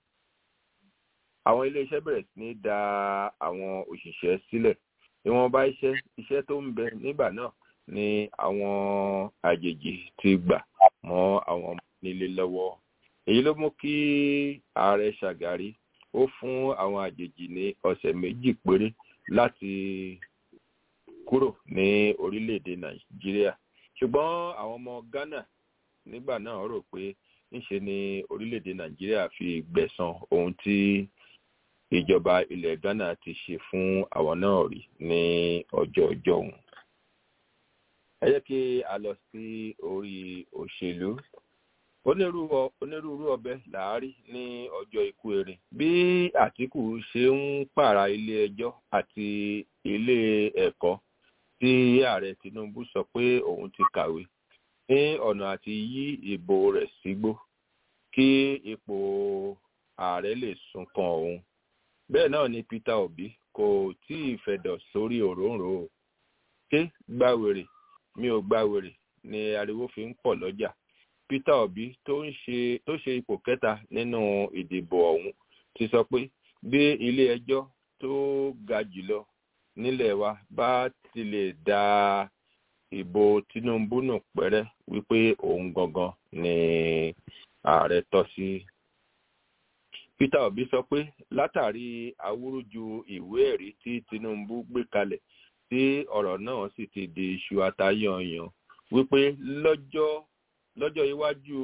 F: àwọn iléeṣẹ́ bẹ̀rẹ̀ sí ní da àwọn òṣìṣẹ́ sílẹ̀ ìwọ̀nba iṣẹ́ iṣẹ́ tó ń bẹ nígbà náà ni àwọn àjèjì ti gbà mọ́ àwọn ọmọ nílé lọ́wọ́ èyí ló mú kí ààrẹ ṣàgárí ó fún àwọn àjèjì ní ọ̀sẹ̀ méjì péré láti kúrò ní orílẹ̀-èdè nàìjíríà ṣùgbọ́n àwọn ọmọ ghana nígbà náà rò pé ńṣe ni orílẹ̀-èdè nàìjíríà fi gbẹ̀san ohun tí ìjọba ilẹ̀ ghana ti ṣe fún àwọn náà rí ní ọjọ́ ọjọ́ òun. ẹ jẹ́ kí a lọ sí orí òṣèlú onírúurú onírúurú ọbẹ̀ làárí ní ọjọ́ ikú erin bí àtìkù ṣe ń pààrà ilé ẹjọ́ àti ilé ẹ̀kọ́ tí ààrẹ tinubu sọ pé òun ti kàwé ní ọ̀nà àti yí ìbò rẹ̀ sígbó kí ipò ààrẹ lè sún kan òun bẹ́ẹ̀ náà ni peter obi kò tí ì fẹ̀dọ̀ sórí òróǹro ṣé gbàwèrè mi ò gbàwèrè ni ariwo fi ń pọ̀ lọ́jà peter obi tó ń ṣe tó ṣe ipò kẹta nínú ìdìbò ọ̀hún ti sọ pé bí ilé ẹjọ́ tó ga jùlọ nílẹ̀ wa bá ti lè da ìbò tinubu nù pẹ́rẹ́ wípé òun gangan ni ààrẹ tọ́ sí. peter obi sọ pé látàrí awúrúju ìwé ẹ̀rí tí tinubu gbé kalẹ̀ tí ọ̀rọ̀ náà sì ti di iṣu atayanyan wípé lọ́jọ́ lọ́jọ́ iwájú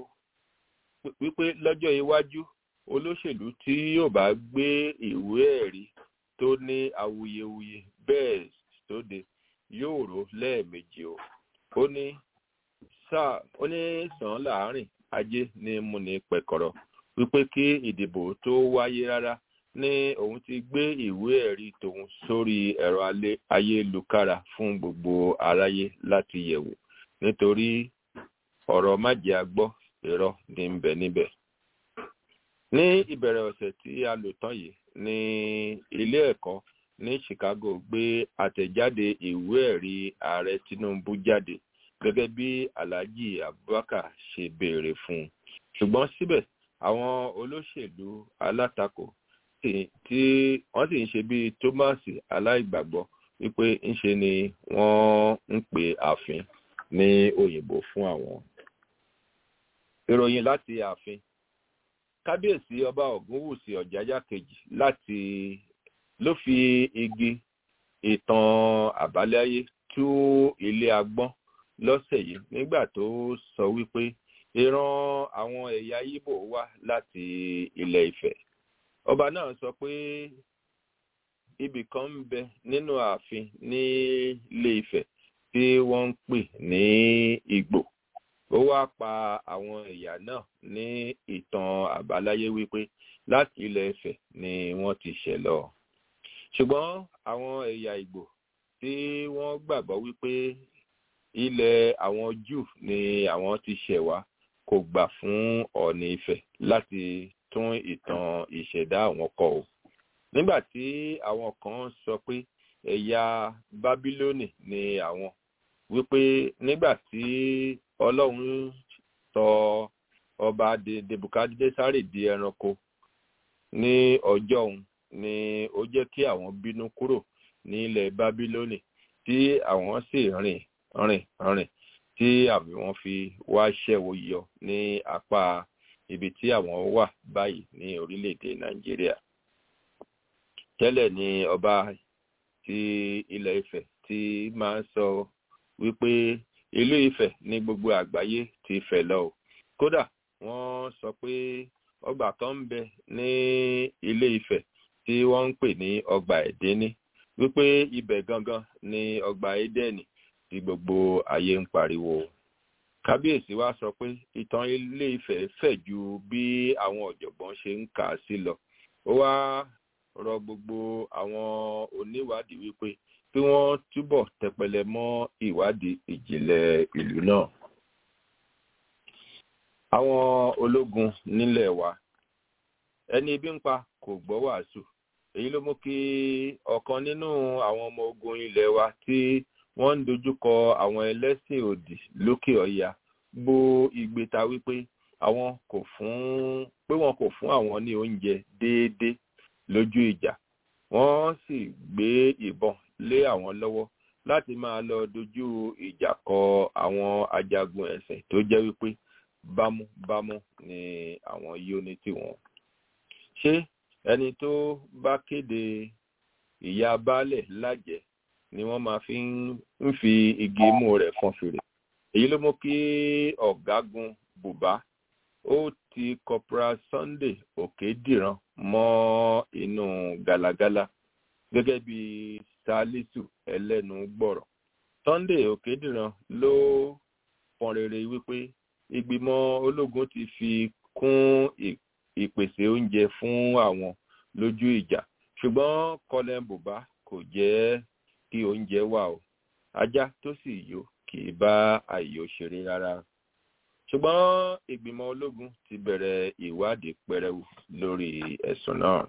F: wípé lọ́jọ́ iwájú olóṣèlú tí yóò bá gbé ìwé ẹ̀rí tó ní awuyewuye bẹ́ẹ̀ sóde yóò rò lẹ́ẹ̀mejì o ó ní sáà ó ní sàn láàrin ajé ní múni pẹ̀kọ̀rọ̀ wípé kí ìdìbò tó wáyé rárá ní òun ti gbé ìwé ẹ̀rí tòun sórí ẹ̀rọ ayélukára fún gbogbo aráyé láti yẹ̀wò nítorí ọ̀rọ̀ májẹ̀ agbọ́ irọ́ ní ń bẹ níbẹ̀. ní ìbẹ̀rẹ̀ ọ̀sẹ̀ tí a lò tán yìí ní ilé ẹ̀kọ́ ní chicago gbé àtẹ̀jáde ìwé ẹ̀rí ààrẹ tinubu jáde gẹ́gẹ́ bí alhaji abubakar ṣe béèrè fún un ṣùgbọ́n síbẹ̀ àwọn olóṣèlú alátakò tí wọ́n sì ń ṣe bíi thomas aláìgbàgbọ́ wípé ńṣe ni wọ́n ń pè ààfin ní òyìnbó fún àwọn. ìròyìn láti ààfin kábíyèsí ọba ògúnwùsì ọ̀jájá kejì láti ló fi igi ìtàn àbáláyé tú ilé agbọ́n lọ́sẹ̀ yìí nígbà tó sọ wípé ìran àwọn ẹ̀yà ibo wá láti ilẹ̀ ìfẹ́ ọba náà sọ pé ibì kan ń bẹ nínú ààfin ní ilé ìfẹ́ tí wọ́n ń pè ní ìgbò ó wá pa àwọn ẹ̀yà náà ní ìtàn àbáláyé wípé láti ilẹ̀ ìfẹ́ ni wọ́n ti ṣẹ̀ lọ ṣùgbọ́n àwọn ẹ̀yà ìgbò tí wọ́n gbàgbọ́ wípé ilẹ̀ àwọn jù ni àwọn ti ṣẹ̀ wá kò gbà fún ọ̀ọ̀nì ìfẹ́ láti tún ìtàn ìṣẹ̀dá àwọn kọ o nígbà tí àwọn kan sọ pé ẹ̀yà bábílónì ni àwọn wípé nígbà tí ọlọ́run sọ ọba debukadnesari di ẹranko ní ọjọ́ òun ni ó jẹ́ kí àwọn bínú kúrò ní ilẹ̀ bábílónì tí àwọn sì rìn rìn rìn tí àmì wọn fi wá ṣẹ̀wò yọ ní apá ibi tí àwọn wà báyìí ní orílẹ̀-èdè nàìjíríà tẹ́lẹ̀ ni ọba ti ilẹ̀ ifẹ̀ ti máa ń sọ wípé ìlú ifẹ̀ ní gbogbo àgbáyé ti fẹ̀ lọ o kódà wọ́n sọ pé ọgbà kan ń bẹ ní ilé ifẹ̀ tí wọ́n ń pè ní ọgbà ẹ̀dẹ́ní wípé ibẹ̀ gangan ni ọgbà édẹ́nì tí gbogbo ayé ń pariwo kábíyèsí wa sọ pé ìtàn ilé ifẹ̀ fẹ̀ ju bí àwọn ọ̀jọ̀gbọ́n ṣe ń kà á sí lọ ó wá rọ gbogbo àwọn oníwádìí wípé kí wọ́n túbọ̀ tẹpẹlẹ mọ́ ìwádìí ìjìnlẹ̀ ìlú náà. àwọn ológun nílẹ̀ wa ẹni ibi ń pa kò gbọ́ wàásù èyí ló mú kí ọ̀kan nínú àwọn ọmọ ogun ilẹ̀ wa tí wọ́n ń dojúkọ àwọn ẹlẹ́sìn òdì lókè ọ̀yà bo ìgbéta wípé àwọn kò fún pé wọn kò fún àwọn ní oúnjẹ déédéé lójú ìjà wọ́n sì gbé ìbọn lé àwọn lọ́wọ́ láti máa lọ dojú ìjà kọ àwọn ajagun ẹ̀sìn tó jẹ́ wípé bámúbámú ni àwọn yóò ní tiwọn. ṣé ẹni tó bá kéde ìyá baálẹ̀ lájẹ́ ni wọ́n máa fi ń fi igi imú rẹ̀ fọn fèrè èyí ló mú kí ọ̀gágun bùbá ó ti corporal sunday òkèdìran mọ́ inú galagala gẹ́gẹ́ bí salisu ẹlẹ́nu gbọ̀rọ̀ sunday òkèdìran ló pọn rere wípé ìgbìmọ̀ ológun ti fi kún ìpèsè oúnjẹ fún àwọn lójú ìjà ṣùgbọ́n colin buba kò jẹ́ kí oúnjẹ wà o ajá tó sì yó kì í bá àyò ṣeré rárá ṣùgbọ́n ìgbìmọ̀ ológun ti bẹ̀rẹ̀ ìwádìí pẹrẹwu lórí ẹ̀sùn náà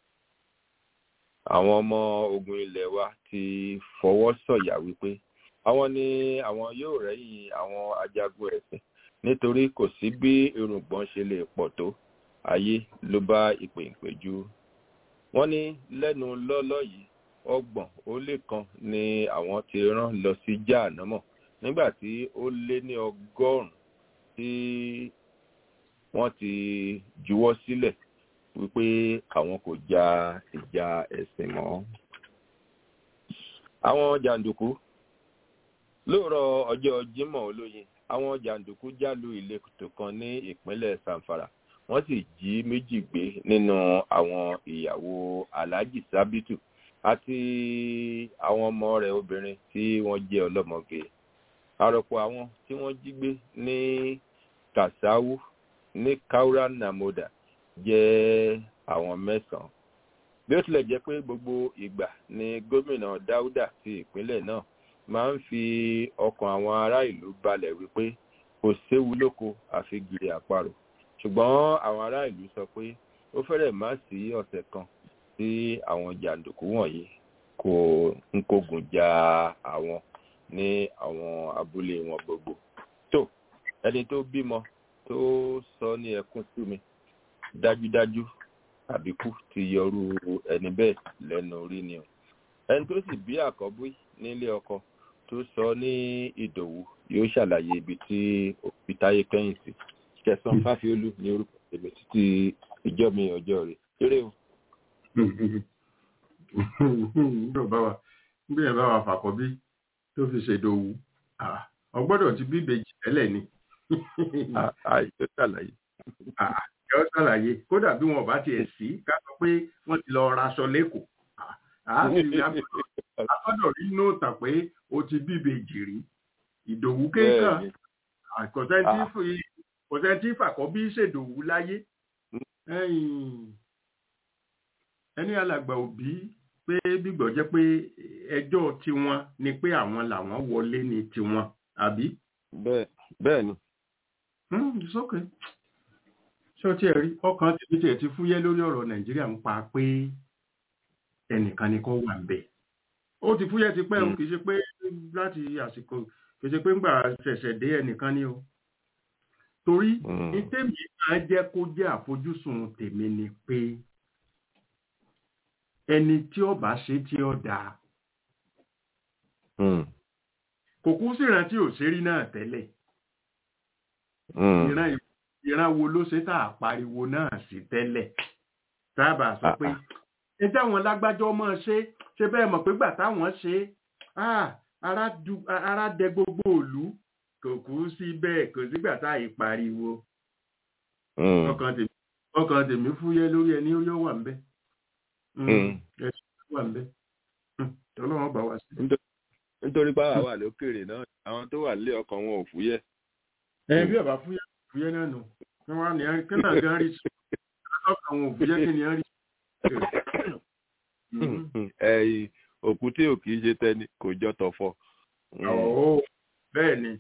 F: àwọn ọmọ ogun ilẹ̀ wa ti fọwọ́ sọ̀yà wípé àwọn ni àwọn yóò rẹ́yìn àwọn ajagun ẹ̀sìn nítorí kò sí bí irùngbọ̀n ṣe lè pọ̀ tó ayé ló bá ìpè ìpéjú wọ́n ní lẹ́nu lọ́lọ́ yìí ọgbọ̀n ó lé kan ni àwọn ti rán lọ sí jáànámọ̀ nígbà tí ó lé ní ọgọ́rùn-ún tí wọ́n ti juwọ́ sílẹ̀ wípé àwọn kò ja ìjà ẹ̀sìn mọ́. àwọn jàǹdùkú lóòrọ̀ ọjọ́ jímọ̀ olóyin àwọn jàǹdùkú jálu ìletò kan ní ìpínlẹ̀ sanfara wọ́n sì jí méjì gbé nínú àwọn ìyàwó alhaji sabitu àti àwọn ọmọ rẹ̀ obìnrin tí wọ́n jẹ́ ọlọ́mọge àròpọ̀ àwọn tí wọ́n jí gbé ní kasawu ní kaura namoda jẹ́ àwọn mẹ́sàn-án bí ó tilẹ̀ jẹ́ pé gbogbo ìgbà ni gómìnà dáúdà ti ìpínlẹ̀ náà máa ń fi ọkàn àwọn ará ìlú balẹ̀ wípé kò séwu lóko àfi gìrì àparò ṣùgbọ́n àwọn ará ìlú sọ pé ó fẹ́rẹ̀ má sí ọ̀sẹ̀ kan tí àwọn jàǹdùkú wọ̀nyí kò ń kógun ja àwọn ní àwọn abúlé wọn gbogbo tó ẹni tó bímọ tó sọ ní ẹkún sí mi dájúdájú àbíkú ti yọrú ẹni bẹ́ẹ̀ lẹ́nu orí ni o ẹni tó sì bí àkọ́bí nílé ọkọ tó sọ ní ìdòwú yóò ṣàlàyé ibi tí òbí táyé kẹ́yìn sí kẹsàn fáfiolú ní orúkọ èmi títí ìjọ mi ọjọ́ rẹ̀ eré o.
C: bí ẹ bá wa fàkọ́bí tó fi ṣèdòwú ọgbọ́dọ̀ ti bí ìbejì tẹ́lẹ̀ ni.
F: àìsí ṣàlàyé
C: yọ ṣàlàyé kódà bí wọn bá tiẹ̀ sí ká sọ pé wọ́n ti lọ raṣọ lẹ́kọ̀ọ́ agbọ́dọ̀ rí nóòtà pé o ti bíbe jìrì ìdòwú kéèkàn kọ̀sẹ́ntì fàkọ́bí ṣèdòwú láyé ẹni alàgbà òbí pé bígbọ̀ jẹ́ pé ẹjọ́ tiwọn ni pé àwọn làwọn wọlé ní tiwọn àbí.
F: bẹ́ẹ̀ ni.
C: it's okay ṣé o tiẹ̀ rí ọkàn tèmi tiẹ̀ ti fúyẹ́ lórí ọ̀rọ̀ nàìjíríà ń pa pé ẹnìkan ni kò wà ń bẹ̀. ó ti fúyẹ́ ti pẹ́ o kì í ṣe pé láti àsìkò kì í ṣe pé ńgbà ṣẹ̀ṣẹ̀ dé ẹnìkan ni o. torí ní tèmi máa jẹ́ kó jẹ́ àfojúsùn tèmi ni pé ẹni tí ó bá ṣe tí ó dáa. kò kú sí ìrántí òṣèré náà tẹ́lẹ̀. ìran ìwé ìran wo ló ṣe tá a pariwo náà sí tẹ́lẹ̀ sábà sọ pé ẹ táwọn lágbájọ́ mọ́ ṣe ṣe bẹ́ẹ̀ mọ̀ pé gbà táwọn ṣe ara dẹ gbogbo òlu kò kú sí bẹ́ẹ̀ kò sígbà tá a yìí pariwo ọkàn tèmi fúyẹ́ lórí ẹni ó yọ wà ń bẹ́ ẹ̀sùn wà ń bẹ́ tọ́lọ́wọ́n bá wá sí.
F: nítorí pàwọ́ wà lókèrè náà àwọn tó wà lé ọkàn wọn ò fúyẹ́.
C: ẹ bí ọba fúyẹ́ fúyẹ́ náà nù kí wọ́n ní kí náà gan rí sí ọkàn wọn ò fúyẹ́ kí ni rí.
F: ẹyìn òkú tí ò kì í ṣe tẹni kò jọ tọ̀fọ̀.
C: ọ̀ọ́ bẹ́ẹ̀ ni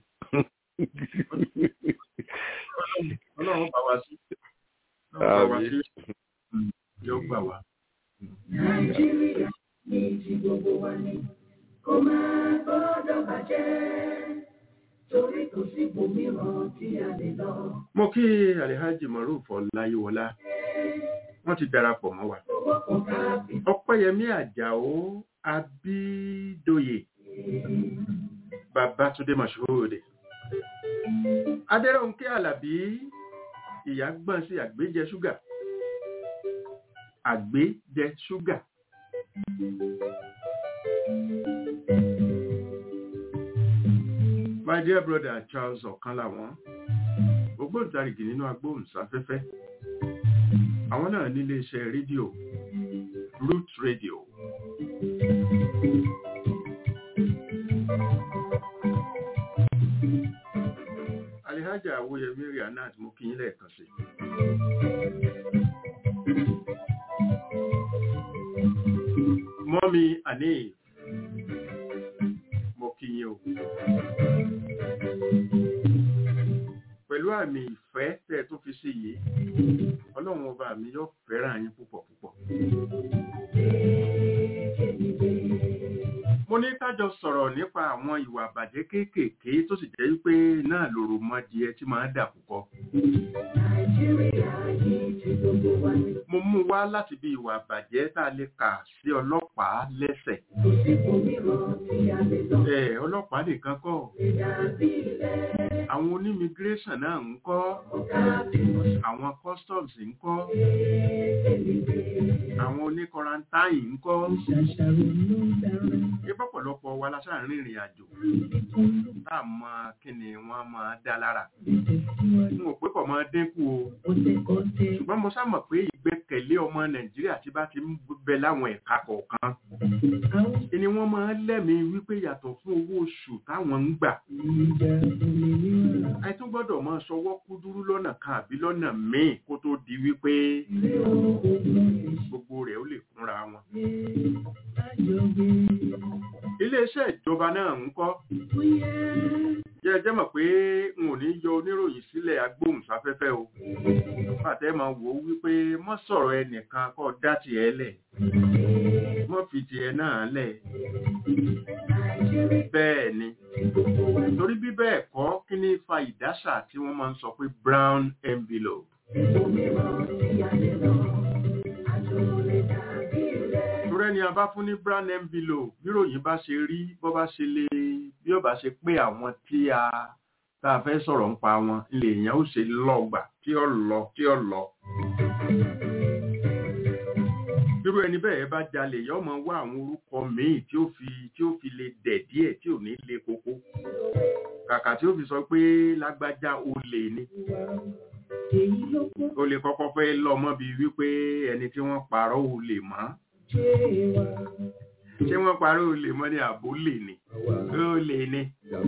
C: ọlọ́run bá wa sí ọlọ́run bá wa sí yóò gbà wá.
A: nàìjíríà ní ti gbogbo wa ni kó máa gbọ́dọ̀ bàjẹ́ torí kò sí ibòmíràn tí a lè lọ.
C: mo kí alihaji maruf ọláyíwọlá wọn ti darapọ̀ mọ́ wa. ọpẹ́yẹmí àjàó abídòye babatunde mashoode adẹ́rọ̀nkẹ́ alábí ìyá gbọ́n sí àgbéjẹ ṣúgà àgbéjẹ ṣúgà. my dear brother charles ọ̀kan làwọn ògbóǹtarìgì nínú agbóhùnsáfẹ́fẹ́ àwọn náà nílé iṣẹ́ rédíò root radio náà tí mo kí yín lẹ́ẹ̀kan sí. mọ́mi àní mo kí yín o. pẹ̀lú àmì ìfẹ́ tẹ́ ẹ tó fi sí yìí ọlọ́run ọba mi yóò fẹ́ràn yín púpọ̀ púpọ̀. mo ní kájọ sọ̀rọ̀ nípa àwọn ìwà àbàjẹ́ kéékèèké tó sì jẹ́ wípé náà lòrò mọ́dìẹ tí máa ń dà púpọ̀. mo mú wá láti bí ìwà àbàjẹ́ tá a lè kà sí ọlọ́pàá lẹ́sẹ̀. ẹ ọlọ́pàá nìkan kọ́ àwọn onímigration náà ń kọ́ àwọn customs ń kọ́ àwọn oníkọrantáì ń kọ́ ìpọ̀pọ̀lọpọ̀ wa lásán rìnrìn àjò tá a mọ kí ni wọ́n máa dá lára n ò pé kò máa dínkù o ṣùgbọ́n mo sá mọ̀ pé ìgbẹ́kẹ̀lé ọmọ nàìjíríà tí bá ti ń bẹ láwọn ẹ̀ka kọ̀ọ̀kan ni wọ́n máa lẹ́mìí wípé yàtọ̀ fún owó oṣù táwọn ń gbà àìtún gbọ́dọ̀ máa sọwọ́ kúdúrú lọ́nà kan àbí lọ́nà míì kó tó di wípé gbogbo rẹ̀ ó lè kúnra wọn. iléeṣẹ́ ìjọba náà ń kọ́ jẹ́ jẹ́ mọ̀ pé n ò ní yọ oníròyìn sílẹ̀ agbóhùnsáfẹ́fẹ́ o pàtẹ́ máa wò ó wípé mọ́ sọ̀rọ̀ ẹnìkan kọ́ dá tiẹ̀ lẹ̀ mọ́ fi tiẹ̀ náà lẹ̀ bẹ́ẹ̀ ni torí bí bẹ́ẹ̀ kọ́ kí ní fa ìdáṣà tí wọ́n máa ń sọ pé brown envelope. Torẹ́ ni a bá fún ní brown envelope bíròyìn bá ṣe rí bọ́ bá ṣe lè bí ó bá ṣe pé àwọn tí a tá a fẹ́ sọ̀rọ̀ ń pa wọn ilé èèyàn ó ṣe lọ́gbà tí ó lọ tí ó lọ. Irú ẹni bẹ́ẹ̀ bá jalè yọ mọ wá àwọn orúkọ míì tí ó fi tí ó fi lè dẹ̀ díẹ̀ tí ò ní le koko. Kàkà tí ó fi sọ pé lágbájá olè ni o lè kọ́kọ́ fẹ́ lọ mọ́ bí wípé ẹni tí wọ́n parọ́ ò lè mọ́ ṣé wọ́n parọ́ ò lè mọ́ ní àbó lè ní ó lè ní.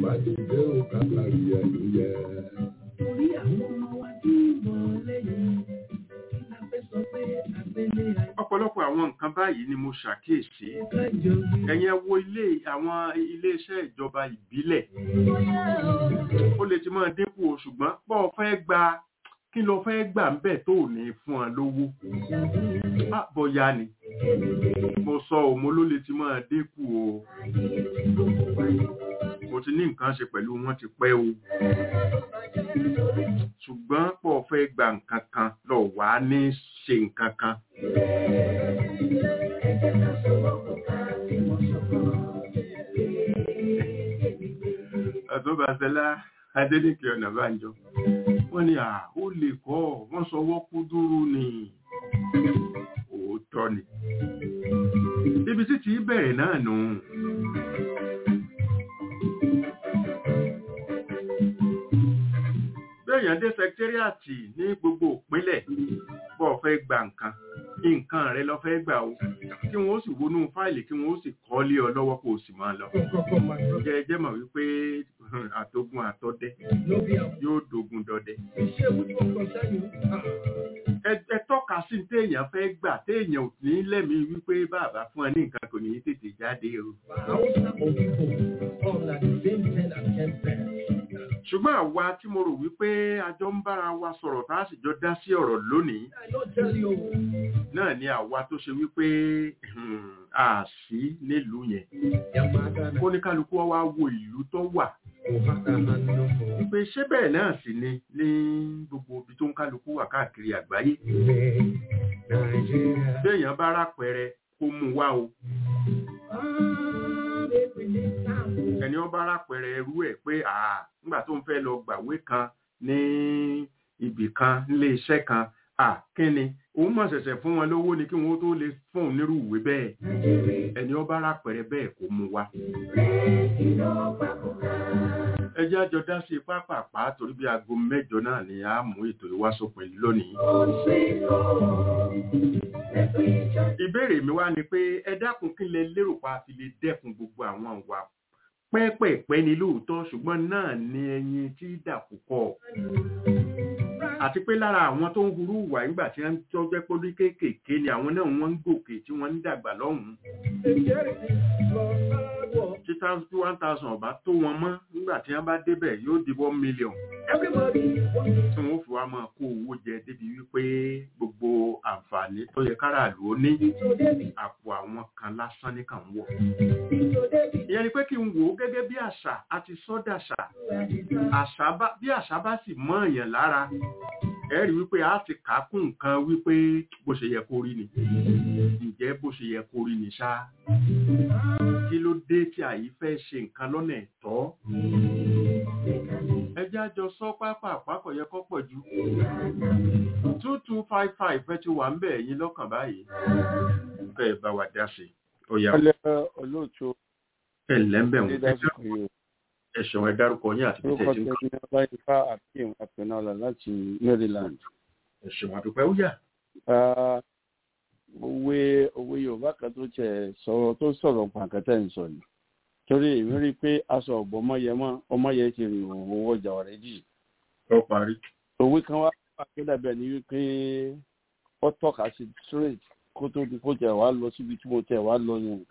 C: ọ̀pọ̀lọpọ̀ àwọn nǹkan báyìí ni mo ṣàkíyèsí ẹ̀yin ẹ wo ilé àwọn iléeṣẹ́ ìjọba ìbílẹ̀ ó lè ti máa dínkù o ṣùgbọ́n pọ̀ fẹ́ gba kí ló fẹ́ gbà ń bẹ̀ tó ní fún ọ lówó bọ́yá ni mo sọ òmo ló lè ti máa dínkù o mo ti ní nǹkan ṣe pẹ̀lú wọn ti pẹ́ o ṣùgbọ́n pọ̀ fẹ́ gba nǹkan kan lọ wá ní ṣe nǹkan kan. Àtúbàṣẹlá Adélékè Ọ̀nàbánjọ wọ́n ní à ó lè kọ́ wọ́n sọwọ́ kú dúró ni òótọ́ ni ibi títí bẹ̀rẹ̀ náà nù bẹ́ẹ̀yàn dé sẹkítẹ́rìàtì ní gbogbo ìpínlẹ̀ bọ́ fẹ́ gba nǹkan nǹkan rẹ lọ fẹ́ gbà o kí wọ́n ó sì wọnú fáìlì kí wọ́n ó sì kọ́ lé ọ lọ́wọ́ kó o sì máa lọ jẹ́ jẹ́ mọ̀ wípé àtogun àtọdẹ yóò dogun dọdẹ. ẹ tọ́ka sí téèyàn fẹ́ gbà téèyàn ò ní lẹ́mìí wípé bàbá fún ẹ ní nǹkan kò ní í tètè jáde o. ṣùgbọ́n àwa tí mo rò wípé a jọ ń bára wa sọ̀rọ̀ tá a sì jọ dá sí ọ̀rọ̀ lónìí náà ni àwa tó ṣe wípé a sí nílùú yẹn kó ní kálukú wa wo ìlú tó wà wípé ṣé bẹ́ẹ̀ náà sì ni ní gbogbo ibi tó ń kálukú wà káàkiri àgbáyé béèyàn bá rápẹrẹ kó mú wá o ẹni ọba rápẹrẹ ẹrú ẹ pé àà nígbà tó ń fẹ́ lọ gbàwé kan ní ibì kan nílé iṣẹ́ kan à kí ni òun mọ̀ ṣẹ̀ṣẹ̀ fún wọn lówó ni kí wọ́n tó lè fún òun nírú ìwé bẹ́ẹ̀ ẹni ọba rápẹrẹ bẹ́ẹ̀ kó mú wá ẹjẹ́ àjọ dá sí pápápá torí bí aago mẹ́jọ náà ni a mú ètò ìwásòpin lónìí. ìbéèrè mi wá ni pé ẹ dákun kí lẹ lérò pa fi lè dẹ́kun gbogbo àwọn àwa pẹ́pẹ̀pẹ́ ni lóòótọ́ ṣùgbọ́n náà ni ẹyin tí dàkú kọ́. àti pé lára àwọn tó ń hurú ìwà nígbà tí wọ́n tó jẹ́ pé ní kéékèèké ni àwọn náà wọ́n ń gòkè tí wọ́n ń dàgbà lọ́hùn-ún tí tí one thousand ọba tó wọn mọ́ nígbà tí wọ́n bá débẹ̀ yóò di one million tí wọ́n fi wá máa kó owó jẹ débi wípé gbogbo àǹfààní tó yẹ káràlú ó ní àpò àwọn kan lásán ní kàn ń wọ̀. ìyẹn ni pé kí n wò ó gẹ́gẹ́ bí àṣà àti sọ́dàṣà àṣà bá bí àṣà bá sì mọ́ èèyàn lára ẹ rí wípé a ti kà á kún nǹkan wípé bó ṣe yẹ kó rí ni ǹjẹ́ bó ṣe yẹ kó rí ni ṣá kí ló dé tí àyí fẹ́ ṣe nǹkan lọ́nà ẹ̀tọ́ ẹjẹ́ àjọ sọ pápá àpapọ̀ yẹ kọ́ pọ̀ ju two two five five ẹ ti wà ń bẹ̀ yín lọ́kàn báyìí bẹ́ẹ̀ bá wà dá sí ó yá
G: ọlẹ́ olóòtú
C: ẹ̀ lẹ́ńbẹ̀ wọn
G: dídásíkò yìí
C: ẹ̀sùn ẹ̀ dárúkọ yín àti
G: orúkọ
C: bíṣẹ̀ tí ń
G: tẹ̀lé ní ọláyíká akeem apẹ̀nọ́lá láti maryland.
C: ẹ̀sùn àdúpẹ́ ó yá.
G: Ah, òwe òwe yorùbá kan tó tẹ̀ sọ̀rọ̀ tó sọ̀rọ̀ pàǹkẹ́tẹ̀ ń sọ ni torí èmi rí i pé aṣọ ọ̀gbọ́n ọmọyẹmọ ọmọyẹ ti rìn òwò ọjà ọ̀rẹ́ jì
C: ó parí.
G: òwe kan wá wà tó dàbí ẹni wípé ó tọ́ka sí straight kó tó di kó tẹ̀ wá lọ síbi tí mo tẹ̀ wá lọ yẹn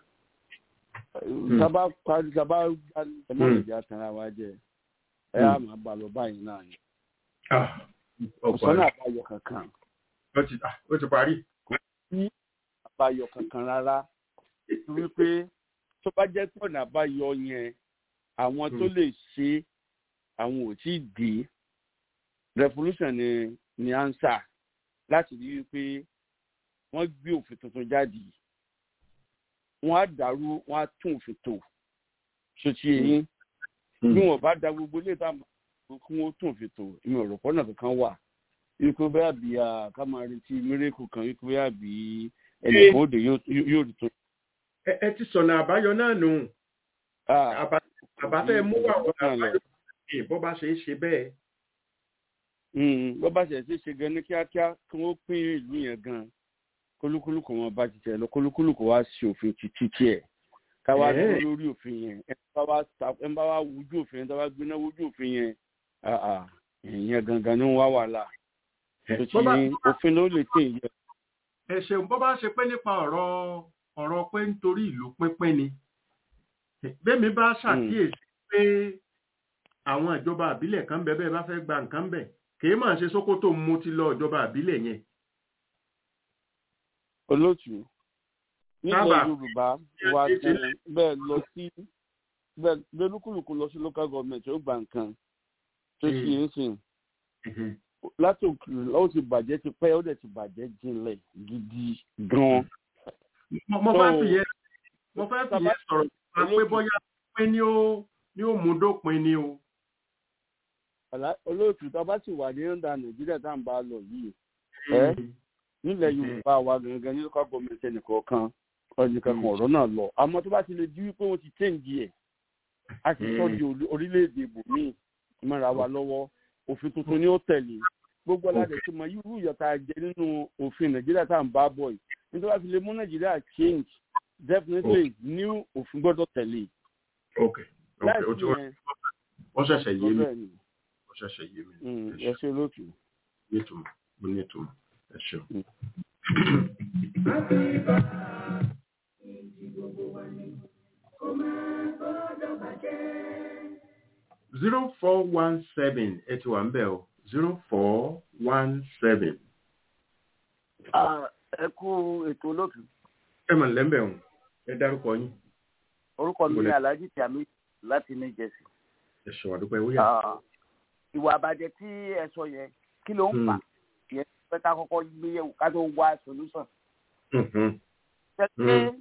G: sábà parí sábà ẹ má lè jẹ́ àtàrà wa jẹ ẹ á máa bá lọ báyìí náà ni
C: Ah, ó
G: ọ̀sán
C: parí.
G: náà àbáyọ kankan
C: Ó ti ah, ó ti parí.
G: ní àbáyọ kankan rárá wípé tó bá jẹ́ pé ọ̀nà àbáyọ yẹn àwọn tó lè ṣe àwọn ò tí ì dé revolution ni ni answer láti rí wípé wọ́n gbé òfin tuntun jáde wọ́n á dàrú wọ́n á tún òfin tò ṣòtì èyí bí wọn bá da gbogbo ilé tá a mọ̀ kí wọ́n tún òfin tò ìmọ̀ ọ̀rọ̀ pọ́nà kankan wà ikú bẹ́ẹ̀ bí a ká máa retí mírèkù kan ikú bẹ́ẹ̀ bí ẹnìkan òde yóò rí tó.
C: Ẹ ẹ ti sọ̀nà àbáyọ náà nù.
G: Ah,
C: Àbá àbá fẹ́ mú wà ọ̀nà
G: náà lọ.
C: àbáyọ ní bó bá ṣe é ṣe bẹ́ẹ̀.
G: Mm, bó bá ṣe ṣe ṣe gan ní kíákíá kí wọ́n pín ìlú yẹn gan kólúkúlù kò wọn bá ti tẹ̀ lọ kólúkúlù kò wá ṣe òfin títí tiẹ̀ káwá
C: Eh.
G: dúró lórí òfin yẹn ẹ bá wá ta- ẹ bá wá wújú òfin yẹn tó bá gbéná wújú òfin yẹn ah, ah, ìyẹn gangan ni wọ́n wá wàhálà tó ti
C: Bó bá-
G: òfin ló lè tẹ̀ yẹ.
C: ẹ ṣeun bó bá ṣe pé nípa ọ̀rọ̀ ọ̀rọ̀ pé nítorí ìlú pínpín ni bẹ́ẹ̀mi bá ṣàkíyèsí pé àwọn ìjọba àbílẹ̀ kan bẹ bẹ́ẹ̀ bá fẹ́ gba nǹkan bẹ̀ kìí máa ṣe sókótó mú ti lọ ìjọba àbílẹ̀ yẹn
G: olóòtú nílẹ̀
C: Sábà.
G: yorùbá wa gan bẹ́ẹ̀ lọ sí bẹ́ẹ̀ lólúkúlùkù lọ sí local government ó gba nǹkan tó ṣe é sìn láti òkèèrè ó ti bàjẹ́ ti pẹ́ ó dẹ̀ ti bàjẹ́ jinlẹ̀ gidi gan-an.
C: mo mo fẹ́
G: So,
C: fìyẹn mo fẹ́ fìyẹn
G: sábà-
C: sọ̀rọ̀ nípa pé bóyá pé ní ó ní ó mú dópin ni o.
G: Àlá- olóòtú tá a bá sì wà ní ọ̀dà nàìjíríà tá à ń bá a lọ yìí ẹ́ nílẹ̀ yorùbá wa gangan ní local government ẹnìkọ̀ọ̀kan ọ̀nìkan kan ọ̀rọ̀ náà lọ àmọ́ tó bá ti lè di wípé wọ́n ti change ẹ̀ a ti sọ di orí- orílẹ̀-èdè ibòmíì mọ́ra wa lọ́wọ́ òfin tuntun ni ó tẹ̀lé gbogbo aládé tó mọ irú ìyọ̀tà jẹ nínú òfin nàìjíríà tá à ń bá bọ̀ yìí nítorí wàá fi lè mú nàìjíríà change definitely new òfin gbọ́dọ̀ tẹ̀lé
C: ok ok ó
G: láìsí
C: ti
G: yẹn
C: wọ́n ṣẹ̀ṣẹ̀ yé mi
G: bẹ́ẹ̀ ni
C: wọ́n ṣẹ̀ṣẹ̀ yé mi
G: Mm,
C: ẹ
G: ẹ
C: ṣeun
G: ṣe olóòtú.
C: ní ìtumọ̀ mo ní ìtumọ̀ ẹ ṣeun. zero four one seven ẹ ti wà ń bẹ̀ o zero four one seven
H: ẹ kú ètò olóòtú
C: ẹ mọ̀ lẹ́mbẹ̀ o ẹ dárúkọ yín
H: orúkọ mi ní
C: Ìbọ̀lẹ̀.
H: alhaji tami láti new jersey
C: ẹ ṣe wà dúpẹ́ wíyà.
H: Ah, ìwà àbàjẹ́ tí ẹ sọ yẹn kí ló ń fà yẹn pé ká kọ́kọ́ gbé yẹ̀wò ká tó wá solution
C: Mhm,
H: ṣe pé
C: Mm.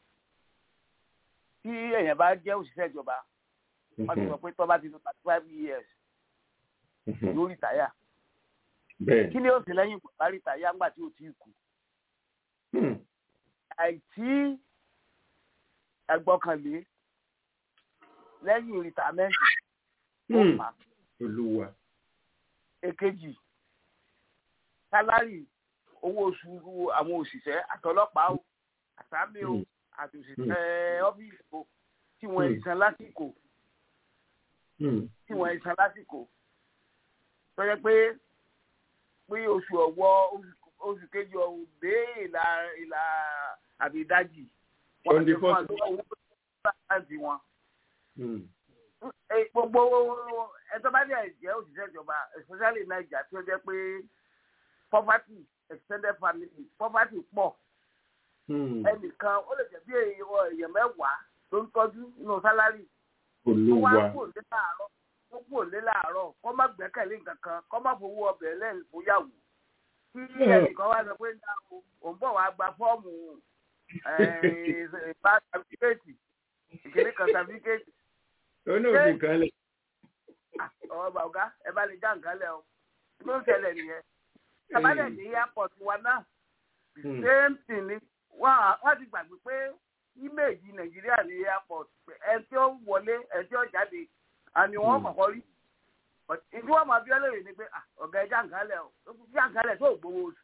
H: tí èèyàn bá jẹ́ òṣìṣẹ́ ìjọba wọ́n ti
C: mhm,
H: sọ pé tó bá ti lo thirty five years
C: mhm.
H: yóò rìtáyà
C: bẹ́ẹ̀
H: kí ni ó sì lẹ́yìn ìgbà bá rìtáyà ńgbà tí ò tí ì kú
C: Hmm,
H: àìtí ẹgbọ́kànlé lẹ́yìn rìtámẹ́ǹtì ó
C: hmm.
H: fà á.
C: olúwa
H: èkejì sálárì owó oṣù àwọn òṣìṣẹ́ àtọlọ́pàá o àsámi o
C: Mm.
H: àti òṣìṣẹ́ ọ́fíìsì o tí wọ́n
C: Mm.
H: ń san lásìkò
C: Hmm,
H: tí wọ́n ń san lásìkò tó yẹ pé pé oṣù ọ̀wọ́ oṣù kejì ọ̀hún dé ìlà ìlà àbí ìdajì wọ́n ti fún wa lówó láti wọn. gbogbo ẹjọ́ bá dẹ̀ jẹ́ òṣìṣẹ́ ìjọba especially naija tí ó jẹ́ pé poverty extended family poverty pọ̀ ẹnìkan ó lè jẹ́ bí èèyàn mẹ́wàá ló ń tọ́jú nínú sálárì tó wá kò lé láàárọ̀ tó kò lé láàárọ̀ kó má gbẹ́kẹ̀lé nǹkan kan kó má fowó ọbẹ̀ lẹ́yìn fóyàwó kí ẹnìkan wá sọ pé òun bọ̀ wá gba fọ́ọ̀mù bá sàfíkẹ́ẹ̀tì ìkíní kan sàfíkẹ́ẹ̀tì.
C: ó ní òfin kan lẹ.
H: ọ̀rọ̀ bàbá ẹ bá lè já nǹkan lẹ o ló ń ṣẹlẹ̀ nìyẹn. sábàdàn ní airport wa náà the same thing ni wọ́n ti gbàgbé pé íméèjì nàìjíríà ní airport ẹ tí ó wọlé ẹ tí ó jáde àni wọ́n kọ́kọ́ rí ìdí wọn máa bí ọlẹ́rìí ni pé ọ̀gá ẹja nǹkan lẹ̀ o já nǹkan lẹ̀ tó gbowó oṣù.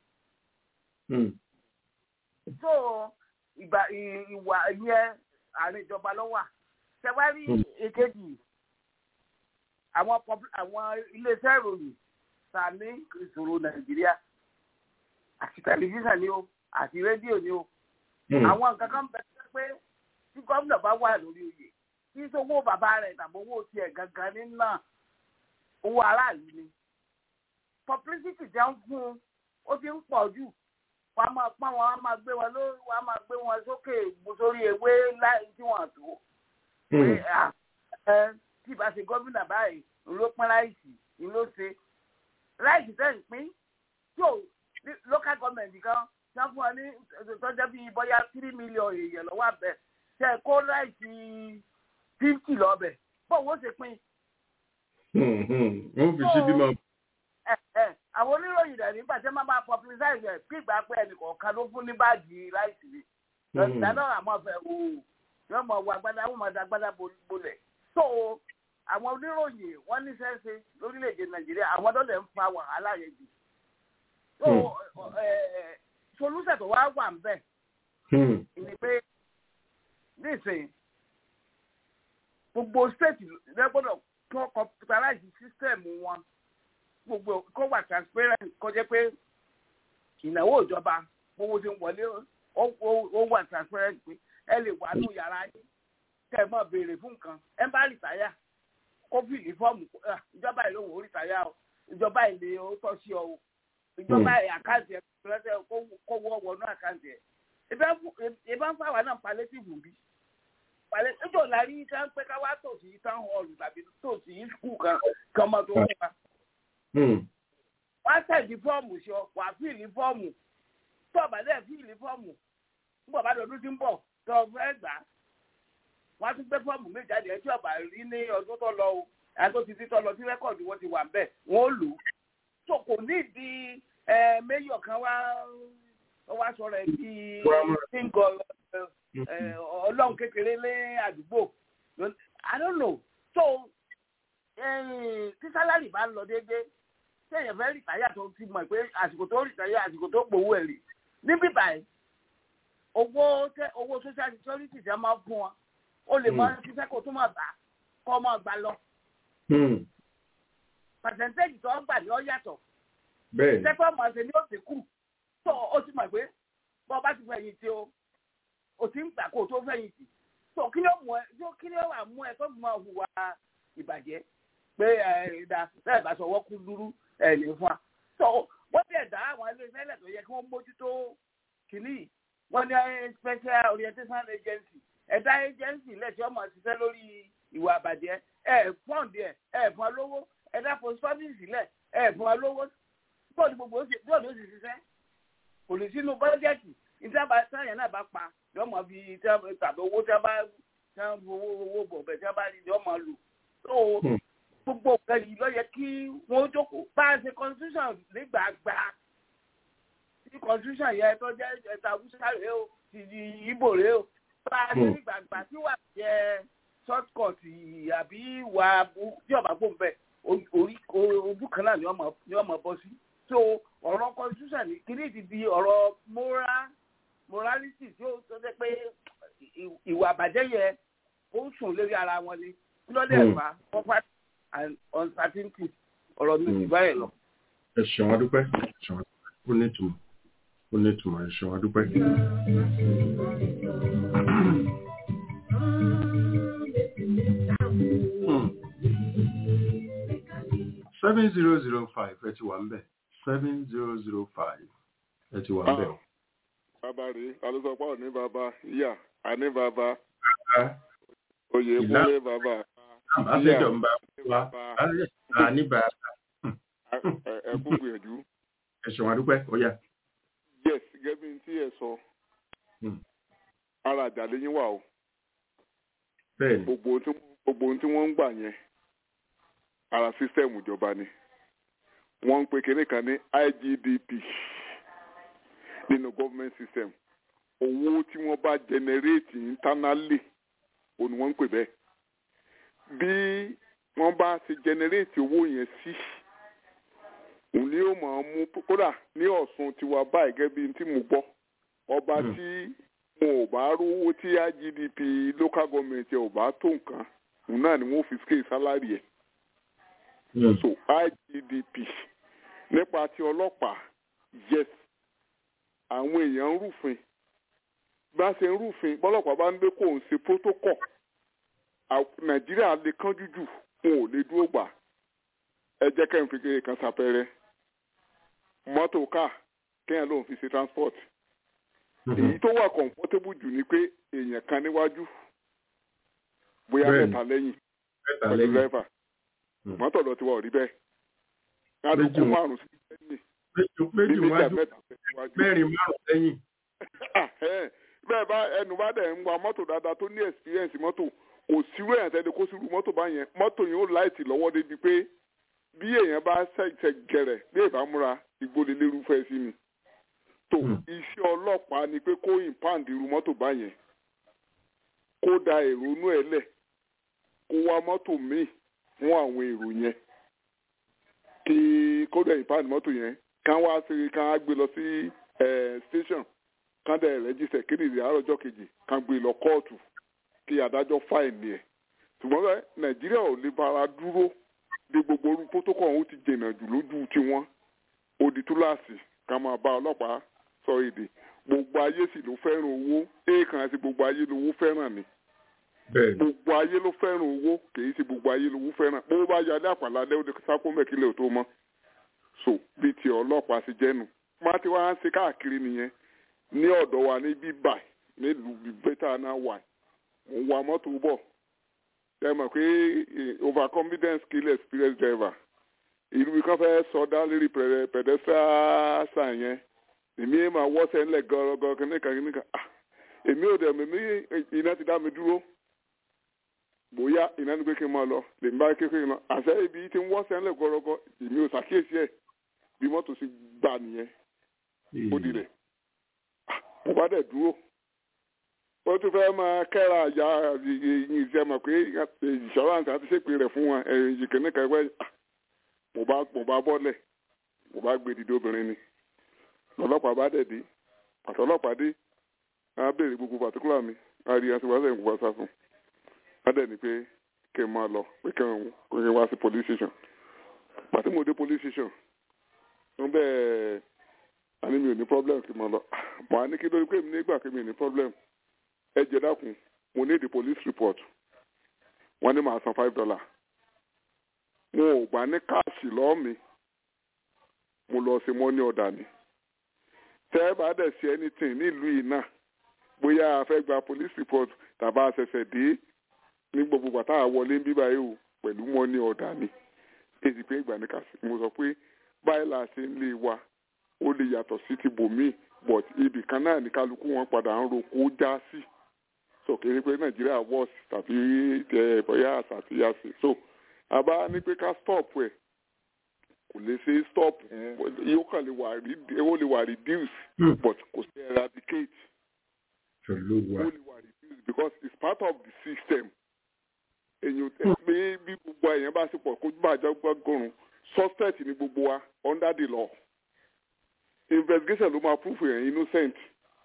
H: so ìgbà ìwà yẹn àárín ìjọba ló wà ṣẹwárí èkejì àwọn àwọn iléeṣẹ́ ìròyìn ta ní ìṣòro nàìjíríà àti tẹlifíṣàn ni o àti rédíò ni o àwọn nǹkan kan bẹ pé tí gómìnà bá wà lórí oyè kí sówó bàbá rẹ̀ tàbí owó tiẹ̀ gangan ní náà owó aráàlú ni publicity jẹ́ ń fún un ó ti ń pọ̀ jù wọ́n á máa pọ́n wọn á máa gbé wọn lórí wọ́n á máa gbé wọn sókè sórí ewé láì tí wọ́n tó. pé ẹ tí ìbá ṣe gómìnà báyìí ló pín láìsí ni ló ṣe láìsí tẹ̀ ń pín tí ò local government kan wọ́n fún wọn ní tọ́jọ́ bíi bóyá three million èèyàn lọ́wọ́ àbẹ̀ tẹ̀ kó láìsí fifty lọ́bẹ̀ bó wọ́n ṣe pín
C: wọ́n fi síbí máa.
H: àwọn oníròyìn rẹ̀ nígbà tí wọ́n bá publicize ẹ̀ bí ìgbà pé ẹnì kọ̀ọ̀kan ló fún ní báàgì láìsí ni lọ́sìdá náà àmọ́ fẹ́ o yóò mọ̀ wọ agbádá wọ́n mọ̀ dá agbádá bolẹ̀ so àwọn oníròyìn wọ́n ní sẹ́ńsẹ́ lórílẹ̀‐èdè nàìjíríà àwọn tó lè ń fa wàhálà yẹn jù so solúsẹ̀ tó wá wà ń bẹ̀ ni pé nísìnyí gbogbo state lẹ́gbọ́dọ̀ kọ́ computerize system wọn gbogbo kó wà transparent kó jẹ́ pé ìnáwó ìjọba gbogbo ti ń wọlé ó wà transparent pé ẹ lè wà ní yàrá yín kẹ́ ẹ máa béèrè fún nǹkan ẹ bá rìtáyà kó fìlì fọ́ọ̀mù ìjọba ìlú òun rìtáyà o ìjọba ìlú ó tọ́ sí ọ o ìjọba àkáǹtì ẹ lọ́sẹ̀ kó wọ́ wọnú àkáǹtì ẹ ìbá ń fáwọn náà palliative bí palẹ̀ ẹjọ́ la rí tá ń pẹ́ ká wá tòsí town hall tàbí tòsí school kan kan mọ́ tó wá. wọ́n á tẹ̀dí fọ́ọ̀mù sọ wà fíìlì fọ́ọ̀mù tó ọ̀bà dẹ̀ fíìlì fọ́ọ̀mù nígbà bá dọ̀dún tí ń bọ̀ tó fẹ́ gbà á. wọ́n á tún gbé fọ́ọ̀mù méjì jáde ẹ̀ tí ọ̀bà rí ní ọdún tó lọ o àti ti ti tọ́ lọ sí rẹ́kọ̀dù wọn ti wà bẹ́ẹ̀ wọ́n ó lò ó. tó kò ní ìdí méyọ̀ kan wá wá sọ̀rọ̀ ẹ̀ bíi single ọlọ́run kékeré lé àdúgbò i don't know so tí sálárì bá ń lọ déédéé téèyàn fẹ́ rìtáyà tó ti mọ̀ pé àsìkò tó rìtáyà àsìkò tó gbowó ẹ̀ rí níbí báyìí owó owó social security ti máa fún wọn o lè mọ ṣiṣẹ́ kó tó máa bá kọ́ máa gbà lọ. percentage tó ń gbà ní ọ yàtọ̀ iṣẹ́ tó máa ṣe ní òsè kù tó o ti mọ̀ pé bọ́ bá ti fẹ̀yìn tí o o ti ń gbà kó o tó fẹ̀yìn tì tó kí ló mú ẹ tó kí ló wà mú ẹ tó mọ hùwà ìbàjẹ́ pé ẹ ẹ̀dá bẹ́ẹ̀ bá sọ wọ́kú dúrú ẹ̀ lè fún wa. tó wọ́n ti ẹ̀dá àwọn ilé-iṣẹ́ ilẹ̀ tó yẹ kí wọ́n mójútó kìíní wọ́n ní special orientation agency ẹ̀dá agency ilẹ̀ tí wọ́n máa ṣiṣẹ́ lórí ìwà àbàjẹ́ ẹ̀ fọ́ǹdì ẹ̀ ẹ̀ fún wa lówó ẹ̀dá post office ilẹ̀ ẹ̀ fún wa lówó bọ́ọ̀lù gbogbo ó sì ṣiṣẹ́ kò lè sínú bọ́jẹ́tì ìjọba sáyẹn náà bá pa yọ mọ bí tàbí owó tí a bá tí a owó owó bọ̀ bẹ̀ tí a bá rí yọ mọ lò tó gbogbo nǹkan yìí lọ yẹ kí wọ́n jókòó bá a ṣe constitution nígbàgbà tí constitution yẹ tó jẹ́ ẹ̀ta awúsá rèé o ti di ibo rèé o bá a ṣe nígbàgbà tí wà jẹ short cut àbí wà tí ọba gbòm bẹ orí ojú kan náà ni wọ́n mọ̀ bọ́ sí so ọ̀rọ̀ constitution ní kíní ti di ọ̀rọ̀ moral morality tí ó tó jẹ́ pé ìwà àbàjẹ́ yẹ ó sùn lórí ara wọn ni lọ́dẹ̀ ẹ̀fà property and uncertainty ọ̀rọ̀ mi ti báyìí lọ.
C: ẹ ṣeun adúpẹ́ ẹ ṣeun adúpẹ́ ó ní ìtumọ̀ ó ní ìtumọ̀ ẹ ṣeun adúpẹ́. seven zero zero five ẹ ti wà ń bẹ̀ seven zero zero five ẹ ti wà ń bẹ̀.
I: bàbá rèé alùsọpọ̀ ò ní bàbá ìyá àní bàbá oyè kúnlé bàbá
C: àbáṣẹjọ ń bá wa àní bàbá.
I: ẹ kú gbìyànjú.
C: ẹ ṣeun adúpẹ́ ó yá.
I: yes gẹ́gẹ́ bí tí ẹ sọ ara àjàlẹ́ yín wà o.
C: bẹ́ẹ̀ni.
I: gbogbo ohun tí wọ́n ń gbà yẹn ara sísẹ́ẹ̀mù ìjọba ni wọ́n ń pe kinní kan ní IGDP nínú government system owó tí wọ́n bá generate internally òun ni wọ́n ń pè bẹ́ẹ̀ bí wọ́n bá ti generate owó yẹn sí òun ni yóò máa mú kódà ní Ọ̀ṣun tiwa báyìí gẹ́gẹ́ bí tí mo gbọ́ ọba tí wọn ò bá rówó tí IGDP local government ẹ̀ ò bá tó nǹkan òun náà ni wọ́n fi scale salary ẹ̀ so IGDP nípa ti ọlọ́pàá yes àwọn èèyàn ń rúfin bá ṣe ń rúfin bọ́lọ́pàá bá ń gbé kó ń ṣe protocol nàìjíríà lè kánjú jù wọn ò lè dúró gbà ẹ jẹ́ kẹ́hìn fi kéde kan ṣàpẹẹrẹ mọ́tò káà kéèyàn lòun fi ṣe transport èyí tó wà comfortable jù ni pé èèyàn kan níwájú bóyá mẹ́ta lẹ́yìn pẹ̀lú driver mọ́tò lọ ti wà rí bẹ́ẹ̀ kálukú márùn sí lẹ́yìn
C: méjì wájú mẹ́rin márùn lẹ́yìn.
I: bẹ́ẹ̀ bá ẹnu bá dẹ̀ ń wa mọ́tò dáadáa tó ní experience mọ́tò kò sírú èèyàn tẹ́lẹ̀ kó sírú mọ́tò bá yẹn mọ́tò yẹn ó láìtì lọ́wọ́ débi pé bí èèyàn bá ṣẹ̀ṣẹ̀ gẹ̀rẹ̀ bí èèbá múra ìgbólé lérúfẹ́ sí ni. tó iṣẹ́ ọlọ́pàá ni pé kó ìpáǹdì irú mọ́tò bá yẹn kó da èrò inú ẹ̀ lẹ̀ kó wá mọ́tò míì fún àwọn èrò yẹn kí kódà ìpáàdì mọ́tò yẹn kán wá sí kán á gbé lọ sí station kán dẹ̀ rẹ́jísẹ̀ kéde ìrìn àárọ̀jọ́ kejì kán gbé lọ kóòtù kí adájọ́ fáìní ẹ̀ ṣùgbọ́n bẹ́ẹ̀ nàìjíríà ò lè bára dúró bí gbogbo orú protocol ọ̀hún ti jìnnà jù lójú tiwọn odi túláàsì ká máa bá ọlọ́pàá sọ èdè gbogbo ayé sì ló fẹ́ràn owó èèkàn àti gbogbo ayé lówó fẹ́ràn ni gbogbo ayé ló fẹ́ràn owó kìí ṣe gbogbo ayé lówó fẹ́ràn bó bá yálé àpàlà lẹ́wọ́n ní sákó mẹ́kílẹ̀ tó mọ́ so bí ti ọlọ́pàá ṣe jẹ́nu má ti wá ń ṣe káàkiri nìyẹn ní ọ̀dọ̀ wa ní bíbà nílùú bẹ́tà náà wà mo ń wa mọ́tò bọ̀ ẹ mọ̀ pé overconfidence kill experience driver ìlú kan fẹ́ sọdá lórí pedestrian sign yẹn èmi ẹ̀ máa wọ́sẹ̀ ńlẹ̀ gọ́rọ́gọ́ kìnnìkan kìnnìkan èmi ò dẹ̀ mímí iná ti dá mi dúró bóyá iná ní pé kí n máa lọ lè ń bá kékeré lọ àṣẹ ibi tí ń wọ́sẹ̀ ńlẹ̀ gọ́rọ́gọ́ èmi ò ṣàkíyèsí ẹ̀ bí mọ́tò sì gbà nìyẹn ó di rẹ̀ mo bá dẹ̀ dúró ó tún fẹ́ máa kẹ́ra àyà ìṣe mọ̀ pé insurance àti ṣèpè rẹ̀ fún wọn ẹ̀yìn ìkíní kẹwẹ́ mo bá mo bá bọ́lẹ̀ mo bá gbé dìde obìnrin ni ọlọ́pàá bá dẹ̀ dé àtọ́lọ́pàá dé a béèrè gbogbo pàtíkùlà mi a rí àti wàásù ìgbà sá fún a dẹ̀ ní pé kí n máa lọ pé kí n wá sí police station pàtí mo dé police station wọ́n bẹ́ẹ̀ àní mi ò ní problem kí n máa lọ mo á ní kí lórí pé mi nígbà kí mi ò ní problem ẹ jẹ́ dákun mo ní the police report wọ́n ní màá san five dollar mo ò gbà ní káàsì lọ́ọ́ mi mo lọ sí money order ni tẹ́ ẹ bá dẹ̀ sí anything nílùú yìí náà bóyá a fẹ́ gba police report tàbá a ṣẹ̀ṣẹ̀ dé ní gbogbo bàtà àwọlé ń bíbá yìí o pẹ̀lú money order ni èsì pé ìgbà ní kàṣí mo sọ pé báyìí là ṣe ń lé wa ó lè yàtọ̀ sí ti bòmíì but ibì kan náà ní kálukú wọn padà ń roko já sí so kéré pé nàìjíríà wọ́ọ̀sì tàbí ẹ bóyá àṣà àti yàsí so àbá ní pé ká stop ẹ̀ kò lè ṣe stop yóò kàn lè wà ó lè wà reduce but kò sí eradicate ó lè wà reduce because it's part of the system èyàn pé bí gbogbo èèyàn bá ṣe pọ̀ kójú bá àjọ gbọ́gọ́rùn suspect ni gbogbo wa under the law investigation ló máa prove èèyàn innocent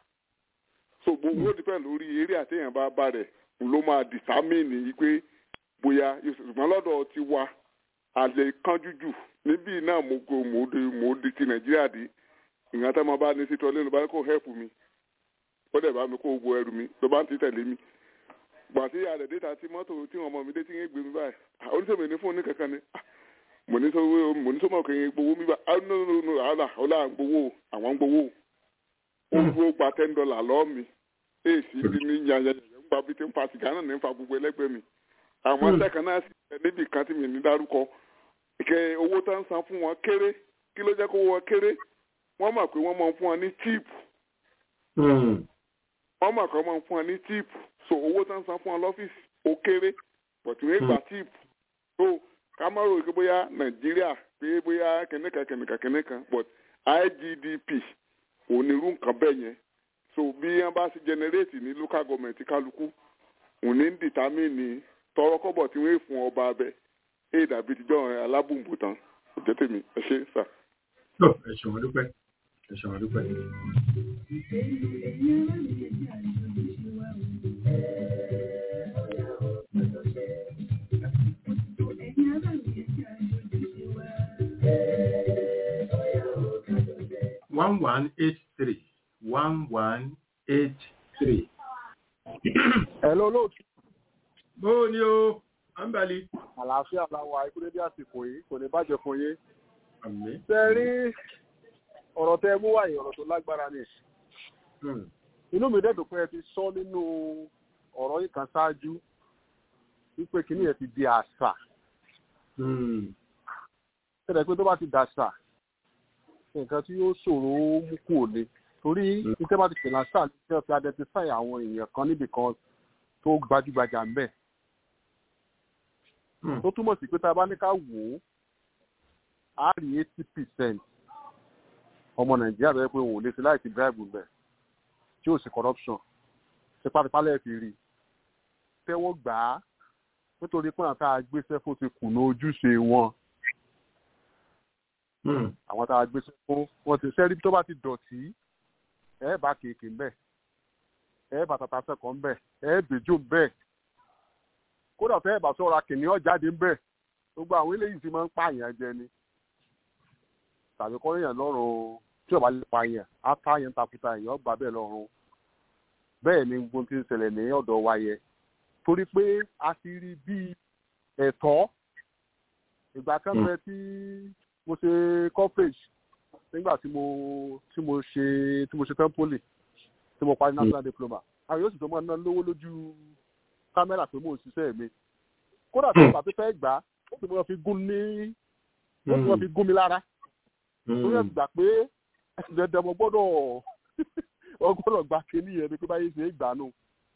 I: so gbogbo ó depend lórí eré àtẹ̀yàn bá bá rẹ̀ ló máa determine yìí pé bóyá ṣùgbọ́n lọ́dọ̀ ti wa àlè kánjú jù níbí náà mo go mo di mo di ti nàìjíríà di ìgbà tá a máa bá ní sítọ́ lẹ́nu bá ní kó hẹ́pù mi ó dẹ̀ bá mi kó gbogbo ẹrù mi ló bá ń ti tẹ̀lé mi gbà tí àdè déta tí mọ́tò tí wọn mọ̀ mi dé tí ń gbé mi báyìí oníṣègùn ní fún ní kankan ni mo ní sọ mo ní sọ mọ̀ kí n gbowó mi bá ah no no no àlà ọ̀là ń gbowó àwọn ń gbowó ó gbó gba ten dollar lọ́ọ́ mi èsì bí ní yanyan ń gba bí tí ń fa sìgá náà ní ń fa gbogbo ẹlẹ́gbẹ́ mi àwọn sẹ́kàn náà sì ẹ̀ níbi kan tí mi ní dárúkọ kẹ owó tó ń san fún wọn kéré kí ló jẹ́ kó wọ́n kéré wọ́n mọ̀ pé wọ́n máa ń fún wọn ní tíìpù wọ́n mọ̀ pé wọ́n máa ń fún wọn ní tíìpù so owó tó ń san fún wọn lọ́fíìsì ó kéré bọ̀tí wọ́n gba tíìpù so ká má rò pé bóyá nàìjíríà pé bóyá kìnìkan kìnìkan kìnìkan but IGDP onírú nǹkan bẹ́ẹ̀ yẹn so bí wọ́n bá ṣe generate ní local government kálukú òní ń determine tọrọkọ́bọ̀ tí wọ́n fún ọba abẹ ẹ dàbí tíjọ́ alábùnbù tán ọjọ́ tèmi ẹ ṣe sà.
C: ẹ ṣe wọn dúpẹ́ ẹ ṣe wọn dúpẹ́. one one eight three one one eight three.
J: Hello, lóòtú.
C: bó o ní o ambali.
J: àlàáfíà làwọn àìkúrẹ́dẹ́ àsìkò yìí kò ní bàjẹ́ fún yín.
C: àmín.
J: ṣe rí ọ̀rọ̀ tẹ mú wáyé ọ̀rọ̀ tó lágbára ni. inú mi dẹ́dùn pé ẹ ti sọ nínú ọ̀rọ̀ yìí kan ṣáájú wípé kìíní yẹn ti di àṣà. ṣẹlẹ̀ pé tó bá ti dàṣà nǹkan tí yóò ṣòro mú kú òde torí iṣẹ́ bá ti pè láṣà ní ṣe fi identify àwọn èèyàn kan níbì kan tó gbajúgbajà ń bẹ̀ tó túmọ̀ sí pé tá a bá ní ká wò ó a rí eighty percent ọmọ nàìjíríà tó yẹ pé òun ò lè ṣe láì ti bribe bẹ̀ tí ò sí corruption tipátipá lẹ́ẹ̀ fi rí tẹ́wọ́ gbà á nítorí pé àwọn tá a gbéṣẹ́ fún ti kùnà ojúṣe wọn àwọn tá a gbéṣẹ́ fún wọn ti sẹ́rí tó bá ti dọ̀tí ẹ̀ bá kéèké ń bẹ̀ ẹ̀ bá tata sẹ́kọ̀ọ́ ń bẹ̀ ẹ̀ bèjò ń bẹ̀ kódà fẹ́ bá sọ̀rọ̀ kìnìún jáde ń bẹ̀ gbogbo àwọn eléyìí ti máa ń pààyàn jẹ ni tàbí kọ́ èèyàn lọ́rùn tí ọba lè pààyàn á pààyàn takuta èèyàn gbà bẹ́ẹ̀ lọ́rùn bẹ́ẹ̀ ni gbogbo ti ń ṣẹlẹ̀ ní ọ̀dọ̀ wa yẹ torí pé a ti rí bíi ẹ̀tọ́ ìgbà kan fẹ́ tí mo ṣe coverage nígbà tí mo tí mo ṣe tí mo ṣe tán poli tí mo parí national diploma àwọn yóò sì tó máa ná lówó lójú kámẹ́rà pé mò ń ṣiṣẹ́ mi kódà tó bá tó fẹ́ gbà á ó sì mọ́ fi gún ní ó sì mọ́ fi gún mi lára torí ẹ̀ gbà pé dandan mo gbọ́dọ̀ ọ gbọ́dọ̀ gba kíní yẹn ni pé báyìí ṣe é gbà nù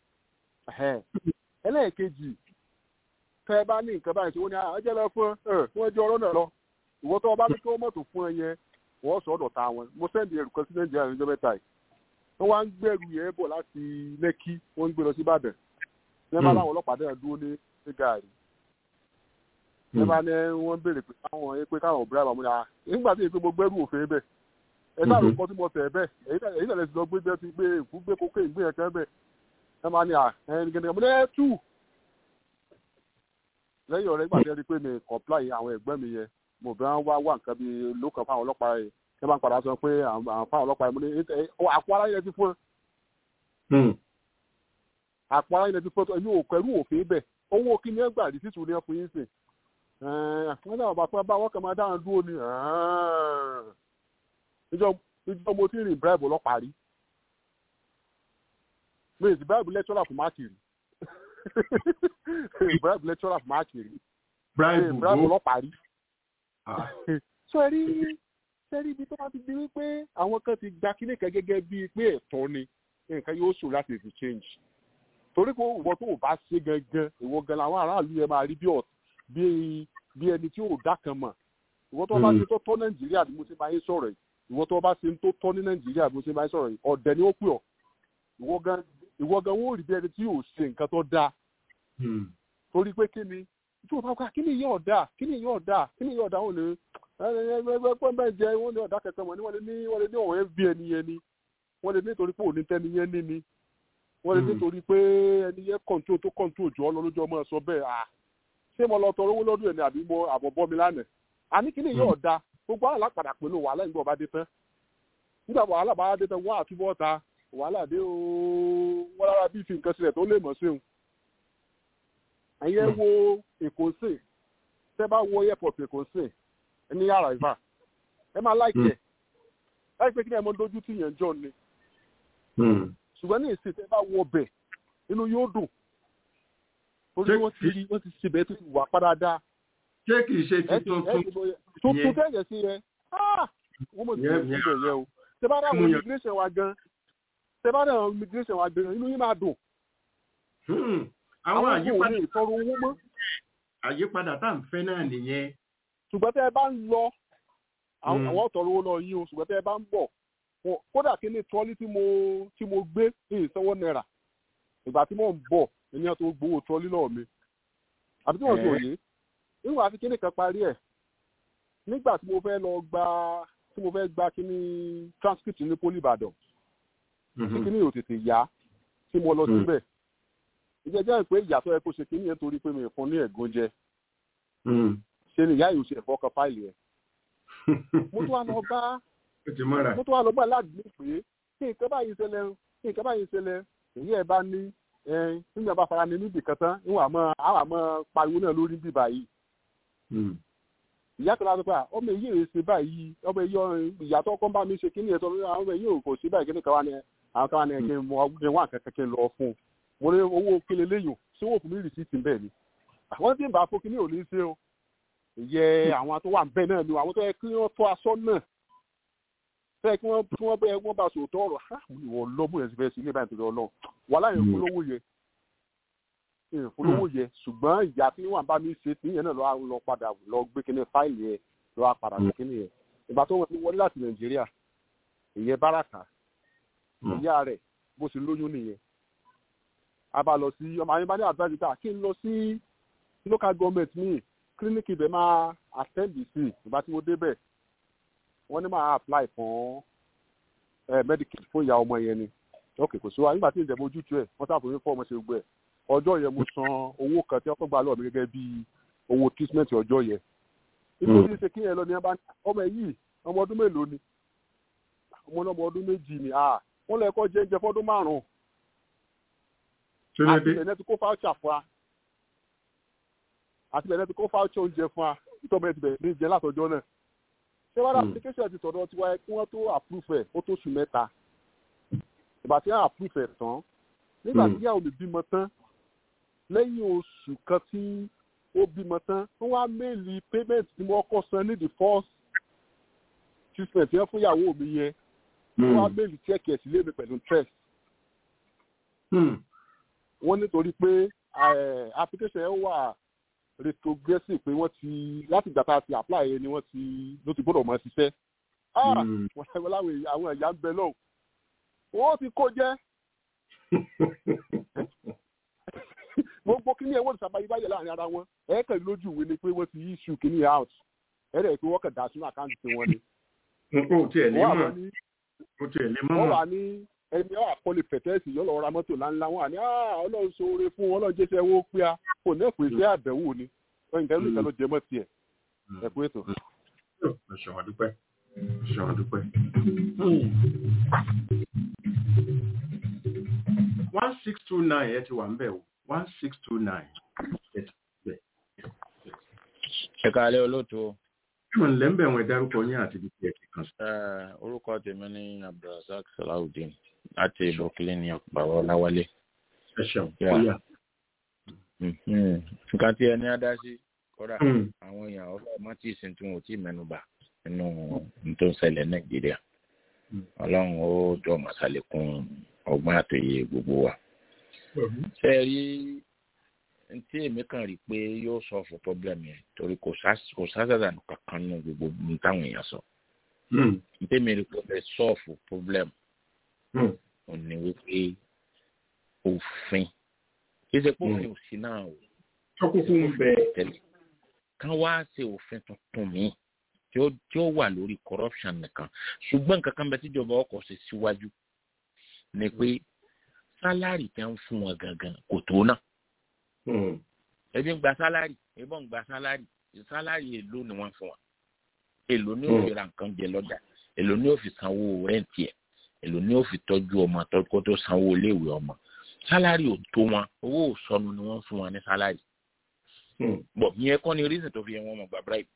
J: ẹlẹ́ẹ̀kejì tẹ́ ẹ bá ní nǹkan báyìí tí wọ́n ní ọjọ́ lọ fún ẹ wọ́n jẹ́ ọ̀rọ̀ náà lọ ìwọ tó o bá ní kí wọ́n mọ̀tò fún ẹ yẹn wọ́n sọ ọ̀dọ̀ ta wọn mo sẹ́ndì ẹrù kan sí nàìjíríà níjọ́ mẹ́ta yìí wọ́n wá ń gbẹ̀rù yẹn bọ̀ láti lẹ́kí wọ́n ń gbé lọ sí ìbàdàn ní ẹ bá láwọn ọlọ́pàá dẹ́rẹ̀ dúró ní ní gàárì ní ẹ bá ní wọ́n béèrè pé káwọn yẹn pé káwọn òbí àbàmú ya nígbà tí èyí pé mo gbẹ́rù òfin bẹ́ẹ̀ ẹ sáà ló kọ́ tí mo tẹ̀ bẹ́ẹ̀ èyí tẹ̀lé ti lọ gbé bẹ́ẹ̀ ti gbé èkú gbé kókè ìgbé yẹn kẹ́ bẹ́ẹ̀ ẹ máa ní à ẹni gẹ́gẹ́ mo ní ẹ tù lẹ́yìn ọ̀rẹ́ gbàdé rí pé mi comply àwọn ẹ̀gbọ́n mi yẹn mo bẹ́ẹ̀ wá wà nǹkan bíi lókàn fáwọn ọlọ́pàá yẹn ẹ bá ń padà sọ pé àwọn fáwọn ọlọ́pàá yẹn mo ní àpò ara yẹn ti fún ẹ àpò ara yẹn ti fún ẹ ẹni òkú ẹrú òfin bẹ owó kí ni ẹ gbà rí títù ní ẹ fún yín sìn wọn náà bá fún bá wọn kàn máa dáhùn dúró ni ìjọ mo ti rìn bribe ọlọ́pàá rí mi ì sì bribe lecturer fún máàkì rí bribe lecturer fún máàkì rí bribe ọlọ́pàá rí sọ ẹ rí sẹ́rí ibi tó bá ti di wípé àwọn kan ti gba kíní kan gẹ́gẹ́ bíi pé ẹ̀tọ́ ni nǹkan yóò ṣòro láti fi change torí pé ìwọ tó o bá ṣe gangan ìwọ gan làwọn aráàlú yẹn máa rí bí bí bí ẹni tí ò dá kan mọ̀ ìwọ tó bá ṣe tó tọ́ nàìjíríà bí mo ṣe máa ń sọ̀rọ̀ yìí ìwọ tó bá ṣe tó tọ́ ní nàìjíríà bí mo ṣe máa ń sọ̀rọ̀ yìí ọ̀dẹ̀ ni ó pè ọ́ ìwọ gan ìwọ gan wọ́n rí bí ẹni tí ò ṣe nǹkan tó dáa torí pé kí ni tí o bá ká kí ni yóò dáa kí ni yóò dáa kí ni yóò dáa wọn lè ẹgbẹ́ bẹ́ẹ̀ jẹ́ wọ́n ní ọ̀dà kẹ̀kẹ́ mọ̀ ní wọ́n lè ní wọ́n lè ní ọ̀wọ́ fb ẹni yẹn ni wọ́n lè nítorí pé òní tẹ́ni yẹn ní ni wọ́n lè nítorí pé ẹni yẹn kọ̀ǹtò tó kọ̀ǹtò jù ọ́ lọ lójú ọmọ ẹ̀ sọ bẹ́ẹ̀ à ṣé mo lọ tọrọ owó lọ́dún ẹ̀ ni àbí mo àbọ̀bọ́ mi lánàá àní kí ni yóò da gbogbo àlá padà pẹ̀lú wàhálà nígbà ọba dé tán nígbà wàhálà bá dé tán wọ́n àtúbọ̀ ta wàhálà dé ooo wọ́n lára bí fi nǹkan sílẹ̀ tó lè mọ̀ sí òun. ẹ̀yẹ wo èkó sè tẹ́ bá wo airport èkó sè ní yàrá ìfà ẹ máa láìkẹ́ ẹ pé kí ni ẹ mọ dojú tí yẹn jọ ni ṣùgbọ́n ní ìsìn tẹ́ bá wo bẹ̀ inú yóò dùn torí wọ́n ti rí wọ́n ti ṣe bẹ́ẹ̀ tó ti wà padà dáa
C: ṣé kì í ṣe ti tuntun
J: tuntun tẹ̀yẹ̀ sí yẹn wọ́n mọ̀ sí ìbẹ̀ yẹn o tẹ bá dáhùn immigration wa gan tẹ bá dáhùn immigration wa gan inú yín máa dùn.
C: àwọn àyípadà
J: ìtọrọ owó mọ́.
C: àyípadà tá à ń fẹ́ náà nìyẹn.
J: ṣùgbọ́n tẹ́ ẹ bá ń lọ àwọn ọ̀tọ̀rọ̀ owó lọ yín o ṣùgbọ́n tẹ́ ẹ bá ń bọ̀ kódà kí ni trọ́lí tí mo tí mo gbé ní ìsanwó náírà ìgbà tí mò ń bọ̀ ènìyàn tó gbowó trọ́lí lọ́ọ̀ mi àbí tí wọ́n ti òye nígbà tí kíní kan parí ẹ̀ nígbà tí mo fẹ́ lọ gba tí mo fẹ́ gba kíní transcript ní poli ìbàdàn tí kíní yóò tètè yá tí mo lọ síbẹ̀ ìjẹ́jẹ́ pé ìyàtọ̀ ẹ kó ṣe kíní yẹn torí pé mi fún ní ẹ̀gún jẹ ṣe ni ìyá yìí ṣe ẹ̀fọ́ kan fáìlì ẹ̀ mo tún wá lọ bá mo tún wá lọ bá aládùúgbò pé kí nǹkan báyìí ṣẹlẹ̀ kí nǹkan báyìí ṣẹlẹ̀ èyí ẹ̀ bá ní nígbà bá fara ní níbì kan tán níwọ̀n àmọ́ àwọn àmọ́ pariwo náà lórí bíbá yìí ìyá kan láti pa ọmọ èyí rè ṣe báyìí ọmọ èyí ìyàtọ̀ ọkọ bá mi ṣe kíní ẹ̀tọ́ lórí àwọn ọmọ èyí ò kò sí báyìí kíní kan wá ní àwọn kan wá ní ẹgbẹ́ mọ ọgbẹ́ wọn àkẹ́kẹ́ kí n lọ fún un mo ní owó kílẹ̀ léyìn ṣé wọ́n fún mi rìsíìtì bẹ́ẹ̀ ni àwọn tí ń bá fún kíní ò ní ṣe o ìyẹ àwọn tó wà ń bẹ́ẹ̀ náà ni àwọn tó yẹ kí wọ́n tọ́ aṣọ náà fẹ́ kí wọ́n kí wọ́n bẹ́ẹ̀ wọ́n bá sòótọ́ ọ̀rọ̀ ìwọ lọ́mú yẹn ti fẹ́ sí ilé báyìí tó lọ wàhálà yẹn fún lówó yẹ ìfowó yẹ ṣùgbọ́n ìyá tí wọ́n bá mi ṣe tí yẹn náà lọ́wọ́ lọ padà lọ gbé kíní fáìlì yẹn lọ́wọ́ padà gbé kíní yẹn ìgbà tó wọlé láti nàìjíríà ìyẹn báràkà ìyá rẹ̀ bó ṣe lóyún nìyẹn a bá lọ sí ọmọ ayé bá ní àdúrà níta kí n lọ sí local government ní kílíníkì ibẹ̀ máa attend sí ìgbà tí mo débẹ̀ wọ́n ní máa apply fún medical fún ìyá ọmọ yẹn ni ok kò sí wa nígbà tí ìjẹ̀bú ojútùú ẹ̀ wọ́n sábà fún ọmọ ṣe gbọ́ ẹ̀ ọjọ́ yẹn mo san owó kan tí ọkọ̀ gbà lọ́ọ̀ mi gẹ́gẹ́ bí owó treatment ọjọ́ yẹn. nítorí ṣe kí yẹn lọ ní ọmọ yìí ọmọ ọdún mélòó ni ọmọ ọmọ ọdún méjì ni wọ́n lọ ẹ̀kọ́ jẹ́ńjẹ fọ́dún márùn-ún. àti ìbẹ̀rẹ̀ ti kó fáwọ́chà fún wa àti ìbẹ̀rẹ̀ ti kó fáwọ́chà oúnjẹ fún wa nítorí ọmọ ẹ̀ ti bẹ̀rẹ̀ ní jẹ látọjọ́ náà. ṣé wàá application ti sọ̀dọ̀ tiwa ẹ̀ kí wọ́n tó approve ẹ̀ ó tó sùn mẹ́ta ìgbà tí wọ́n approve ẹ̀ tán nígbà tí yàwó mi bímọ tán lẹ́yìn oṣù kan tí ó bímọ tán wọ́n wá méèlì payment tí mo kọ́ san ní the first treatment yẹn fún ìyàwó mi yẹn wọ́n wá méèlì check ẹ̀ sílé mi pẹ̀lú interest. wọ́n nítorí pé application yẹn wà retrogressive pé wọ́n ti láti ìgbà tá a ti apply yẹn ni wọ́n ti ló ti gbọ́dọ̀ mọ̀ ṣiṣẹ́. wọ́n láwọn àwọn ẹ̀yà ń bẹ lọ́wọ́ wọ́n ti kó jẹ́ gbogbo kíní ẹwọ́n ìsàbáyé báyẹ̀ láàrin ara wọn ẹ̀ẹ́kẹ̀ lójú ìwé ni pé wọ́n ti issue kíní out ẹ̀rẹ̀ pé wọ́n kẹ̀ dá sínú àkáǹtì tí wọ́n ní.
C: o tiẹ̀ lé mọ̀ o tiẹ̀ lé mọ̀.
J: wọ́n wà ní ẹni ọ̀ àkọlé pẹ̀tẹ́ẹ̀sì yọ lọ ra mọ́tò ńláńlá wọn àní ọlọ́run ṣoore fún wọn ọlọ́run jẹ́sẹ̀ owó pé a kò ní ẹ̀pẹ́ iṣẹ́ àbẹ̀wò ni nǹkan ló kẹ́ ló jẹ mọ́ tiẹ̀ ẹ̀kú ètò.
C: ṣọ̀wọ́n dúpẹ́ ṣọ̀wọ́n dúpẹ́ one six two nine ẹ ti wà ń bẹ̀ o one six two nine ẹ ti bẹ̀.
K: ẹ káalẹ́ olóòtú o.
C: ìmọ̀ nílẹ̀ ń bẹ̀ wọ́n ẹ dárúkọ yín àti ibi tí ẹ ti kàn sí.
K: orúkọ tèmi ní abdulrasaq salawudeen láti brooklyn ní ọ̀pọ̀ ọ̀làwálé.
C: ẹ ṣeun kóyà.
K: nǹkan tí ẹni á dá sí kódà àwọn èèyàn ọ̀fọ̀ mọ́tì ìsìn tí wọn ò tí ì mẹ́nu bà nínú tó ń ṣẹlẹ̀ nàìjíríà ọlọ́run ó jọ màsàlékún ọgbọ́n àtòyè gbogbo wa. ṣé ẹ rí tí èmi kàn rí pé yóò sọ fún pọ́blẹ́mù yẹn torí kò sásàdà kankan nínú gbogbo ní táwọn èèyàn sọ. ntẹ́mi rí pé ẹ sọ́ọ̀fù pọ́blẹ́mù ò ní wípé òfin kí ṣe pé òfin òsì náà o.
C: tọkùnkùn ń bẹ.
K: kán wá ṣe òfin tuntun míì tí ó tí ó wà lórí corruption nìkan ṣùgbọ́n nǹkan kan bẹ tíjọba ọkọ̀ ṣe síwájú ni pé sálárì tẹ́ ń fún wọn gangan kò tó náà. ẹbí ń gba sálárì ẹbí ń gba sálárì sálárì èlò ni wọ́n fún wa èlò ni ó fi ra nǹkan jẹ lọ́jà èlò ni ó fi sanwó rẹ́ǹtì ẹ̀ èlò ni ó fi tọ́jú ọmọ kó tó sanwó iléèwé ọmọ sálárì ò tó wọn owó òsọnù ni wọ́n fún wọn ní sálárì bọ̀ ìyẹn kọ́ ni reason tó fi yẹn wọ́n mọ̀ gba bribe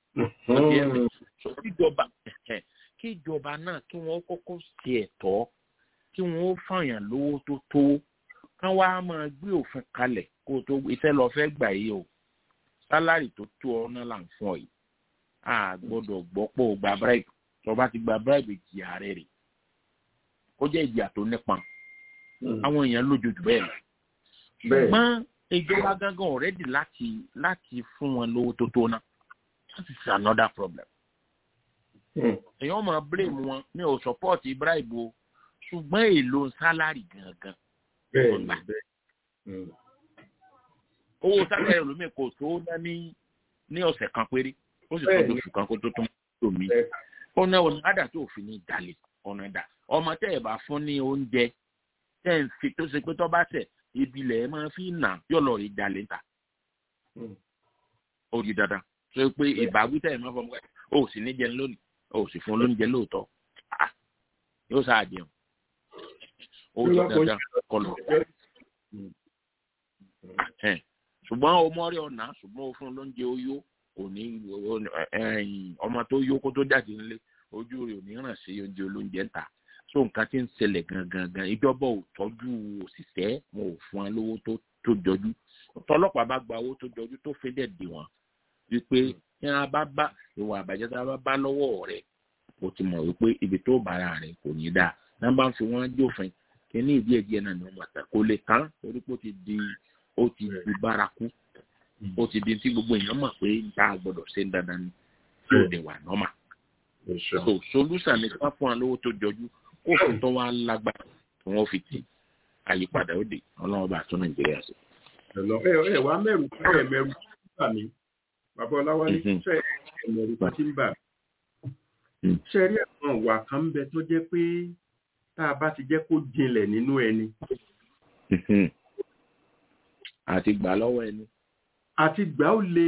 K: kíjọba kíjọba náà kí wọ́n kọ́kọ́ ṣe ẹ̀tọ́ kí wọ́n fàyàn lówó tó tó kán wá máa gbé òfin kalẹ̀ kó tó iṣẹ́ lọ fẹ́ gbà yìí o sálárì tó tó ọ náà là ń fún ọ yìí a gbọ́dọ̀ gbọ́ pé o gba bribe tó bá ti gba bribe ìjìyà rẹ̀ rè ó jẹ́ ìjìyà tó nípọn àwọn èèyàn lójoojú bẹ́ẹ̀ lọ ṣùgbọ́n ìjọba gángan ọ̀rẹ́dì láti láti fún wọn lówó tó tó náà that is another problem. èèyàn máa blame wọn mi ò support bribe o ṣùgbọ́n èlò sálárì gangan. owó sálárì lómi kò tó ná ní ní ọ̀sẹ̀ kan péré ó sì tọ́jú oṣù kan kó tó tún tó mi. ọ̀nà ọ̀nà àdà tó fi ní ìdálẹ̀ ọ̀nà ìdá ọmọ tẹ́ ẹ̀ bá fún ní oúnjẹ tẹ́ ẹ̀ ń fi tó ṣe pé tó bá tẹ̀ ìbílẹ̀ máa fi nà yọ̀ lọ rí jalè ta. ó di dandan tó pé ìbáwí tẹ̀ máa fọmọ ẹ̀ ó sì ní jẹun lónìí ó sì fún lóúnjẹ lóòótọ́ yóò sáà jẹun ó di dandan kọlọ̀ ṣùgbọ́n o mọ́rí ọ̀nà ṣùgbọ́n o fún lóúnjẹ ó yó kò ní ọmọ tó yó kó tó jáde nílé ojú rẹ̀ ò ní ràn sí oúnjẹ olóúnjẹ ń ta so nǹkan tí ń ṣẹlẹ̀ gangan gan ìjọba ò tọ́jú òṣìṣẹ́ wọn ò fún wọn lówó tó jọjú tọlọ́pàá bá gba owó tó jọjú tó fi dẹ̀ dì wọ́n wípé tí wọn bá bá ìwà àbàjẹ́ tí wọn bá bá lọ́wọ́ rẹ̀ o ti mọ̀ wípé ibi tó bára rẹ̀ kò ní dáa náà bá ń fi wọ́n jófin kí ní ìdí ẹ̀jẹ̀ náà ni wọ́n máa ta kò lè tán torí pé ó ti di ó ti di bárakú ó ti di tí gbogbo èèyàn mọ̀ pé tá a gbọ́dọ̀ ṣe ń dandan ni tí ò dé wà nọ́mà so solution ni ká fún wa lówó tó jọjú kó fún tó wá lágbára tí wọ́n fi tì àyípadà ó dé ọlọ́run bá tún nàìjíríà sí.
C: ẹ ẹ wàá mẹ́rù ẹ mẹ́rù nígbà mi bàbá ọláwálé ṣe ẹmẹrù tí ń bà ṣe rí àwọn ìwà kan ń bẹ tó jẹ́ pé tá a bá ti jẹ́ kó jinlẹ̀ nínú ẹni.
K: àti gbà lọ́wọ́ ẹni.
C: àti gbà ó le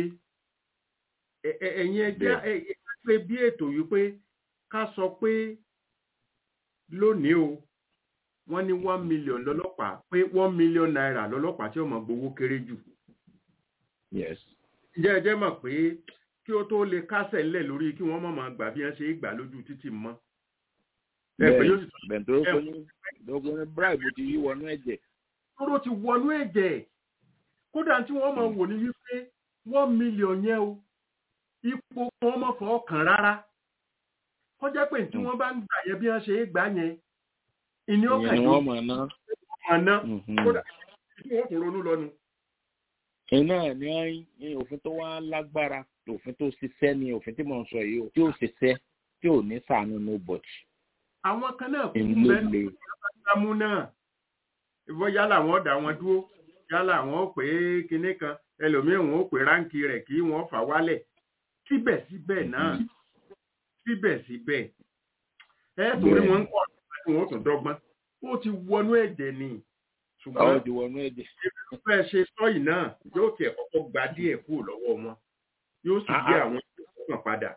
C: ẹ̀yin ẹgbẹ́ pé bí ètò yìí pé ká sọ pé lónìí o wọ́n ní one million lọ́lọ́pàá pé one million naira lọ́lọ́pàá tí ó máa gbowó kéré jù.
K: yes
C: jẹ́ ẹjẹ́ mọ̀ pé kí ó tó lè kásẹ̀ ńlẹ̀ lórí kí wọ́n mọ̀ máa gbà bí wọ́n ṣe é gbà lójú títì mọ́.
K: bẹ́ẹ̀ tó ní bribe ti yí wọnú ẹ̀jẹ̀.
C: tóró ti wọnú ẹ̀jẹ̀ kódà tí wọ́n máa wò ní wípé one million yẹn o ipò wọn mọ̀ fọ́ kàn rárá kọjá pé tí wọ́n bá ń gbà yẹn bí wọ́n ṣe é gbà yẹn ìní ọkàn
K: yìí wọ́n mọ̀ ná.
C: ọ̀nà kódà tí wọ́n kò ronú lọ́nu
K: iná ní òfin tó wá lágbára òfin tó ṣiṣẹ́ ni òfin tí mo ń sọ yìí tí ó ṣiṣẹ́ tí ò ní sànú no but.
C: àwọn kan náà kú bẹ́ẹ̀ ìgbàmú náà ìwọ yálà wọn dá wọn dúró yálà wọn ó pè é kinní kan ẹlòmíràn wọn ó pè ráǹkì rẹ̀ kí wọ́n fà wálẹ̀ síbẹ̀síbẹ̀ náà síbẹ̀síbẹ̀ ẹ torí wọn ń kọ́ ọ̀dọ́ wọn ó tún dọ́gbọ́n ó ti wọnú ẹ̀jẹ̀ ni
K: ṣùgbọ́n ó ti wọnú ẹ̀jẹ̀.
C: ìfẹ́ ṣe sọ́yì náà yóò tiẹ̀ kọ́kọ́ gba díẹ̀ kúrò lọ́wọ́ wọn yóò sì gbé àwọn ìfọ̀kàn padà.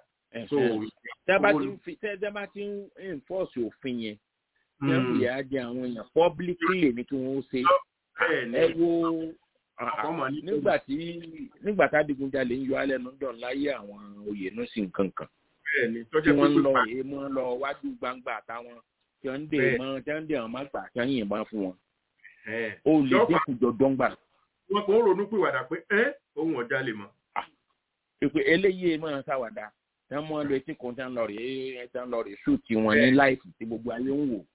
K: tẹ́ bá ti ń enforce òfin yẹn tẹ́ ń fìyà jẹ àwọn èèyàn publicly ní kí wọ́n ṣe ẹ wo nígbà tí nígbà tá adigunjalè ń yọ alẹ́ nu dàn láyé àwọn oyè náà sí nǹkan kan tí wọ́n ń lọ èèmọ̀ lọ wájú gbangba àtàwọn tí wọ́n ń dè mọ́ tí wọ́n ń dè àwọn má gbà tí wọ́n ń yìnbọn fún wọn ó lè dínkù jọjọ ń gbà.
C: wọn kò ń ronú pìwàdà pé ẹ ohun ọjà lè mọ.
K: ìpè eléyìí máa ń ṣàwàdà tí wọn mọ lọ etí kan tí wọn lọ rèé tí wọn lọ rèé ṣùtì wọn ní láìsí tí gbogbo ayé ń wò.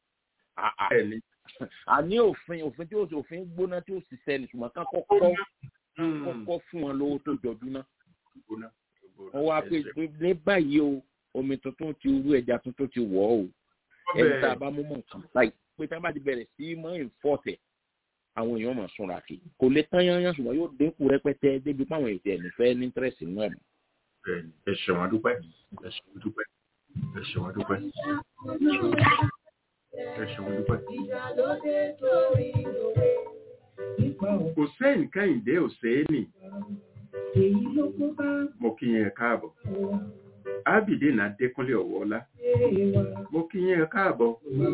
K: àní òfin òfin tí ó sì òfin gbóná tí ó sì sẹ́ni ṣùgbọ́n ká kọ́kọ́ kọ́kọ́ fún wọn lówó tó jọjú ná. wọ́n wá pé ní báyìí o omi tuntun ti rú ẹja tuntun ti wọ̀ ọ́ o ẹni tá a bá mú mọ̀ nǹkan báyìí pé tá a bá ti bẹ̀rẹ̀ sí mọ́ ìfọ́tẹ̀ àwọn èèyàn máa súnra kì kò lè tán yányán ṣùgbọ́n yóò dínkù rẹpẹtẹ débi páwọn ètò ẹ̀mí fẹ́ ní tírẹ̀sì nínú ẹ̀mí.
C: ẹ ṣeun adúpẹ́ ẹ ṣeun adúpẹ́ ẹ ṣeun adúpẹ́ ẹ ṣeun adúpẹ́. kò sẹ́yìn kẹ́hìndé òsèénì
A: èyí ló kó bá
C: mo kí yín ẹ káàbọ̀ ábìdínà adékúnlé ọ̀wọ́lá
A: wa.
C: mo kí yín ẹ káàbọ̀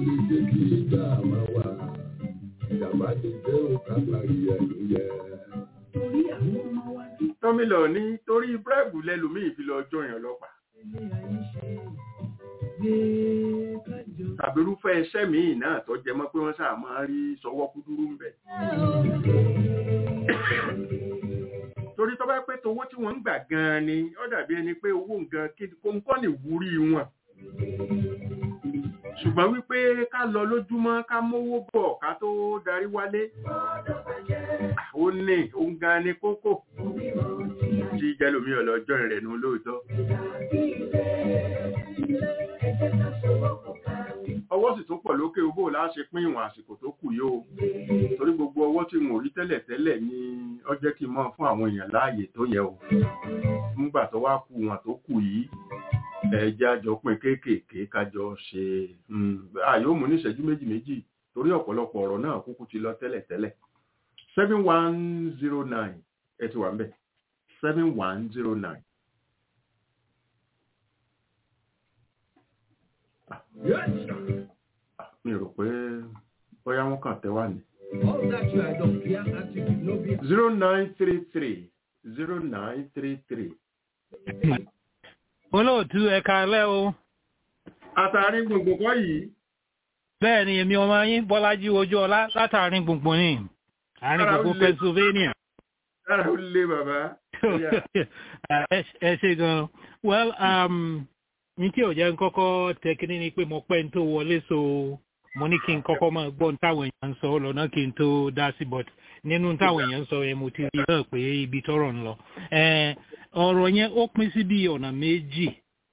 A: torí àwọn ọmọ wa tí
C: tọ́mílọ̀ ní torí búrẹ́bù lẹ́lòmíì fi lọ jọyàn ọlọ́pàá
A: ilé ayé ṣe gbé kájọ.
C: tàbí irúfẹ́ iṣẹ́ míì náà tó jẹ mọ́ pé wọ́n sáà máa rí sọwọ́ kúdúrú ń bẹ̀. torí tó bá pé towó tí wọ́n ń gbà gan-an ni ó dàbí ẹni pé owó nǹkan kóńkọ́ ní ìwúrí wọn. ṣùgbọ́n wípé ká lọ lójúmọ́ ká mówó bọ̀ ká tó darí wálé ó ní òun gan ni kókó tí jẹ́lómi ọlọ́jọ́ rẹ̀ nù lóòótọ́. ọwọ́ sì tún pọ̀ lókè owó láṣẹ pín ìwọ̀n àsìkò tó kù yóò torí gbogbo ọwọ́ tí mo rí tẹ́lẹ̀ tẹ́lẹ̀ ni ó jẹ́ kí n mọ̀ fún àwọn èèyàn láàyè tó yẹ o nígbà tó wá kù wọn tó kù yìí ẹja jọ pín kéékèèké kájọ ṣe àyò mú ní ìṣẹ́jú méjì méjì torí ọ̀pọ̀lọpọ̀ ọ̀rọ̀ náà kúkú ti lọ tẹ́lẹ̀ tẹ́lẹ̀ seven one zero nine ẹ ti wà ń bẹ̀ seven one zero nine. mi rò pé bóyá wọn kàn tẹ wá ní. zero nine three three zero nine three three.
L: olóòtú ẹ̀ka alẹ́ o.
C: àtàrí gbùngbùn kọ́ yìí.
L: bẹ́ẹ̀ ni èmi ọmọ yín bọ́lájí ojú ọlá látàrí gbùngbùn ní àárín gbùngbùn pennsylvania.
C: dára ó lé bàbá.
L: ẹ ṣe gan-an well um, ní tí ò jẹ́ ń kọ́kọ́ tẹkiní ni pé mo pẹ́ ń tó wọlé so mo ní kí n kọ́kọ́ máa gbọ́ ní táwọn èèyàn ń sọ lọ́nà kí n tó dá sí but nínú táwọn èèyàn ń sọ yẹn mo ti rí náà pé ibi tọ́rọ̀ ń lọ. ọ̀rọ̀ yẹn ó pín sí bí ọ̀nà méjì.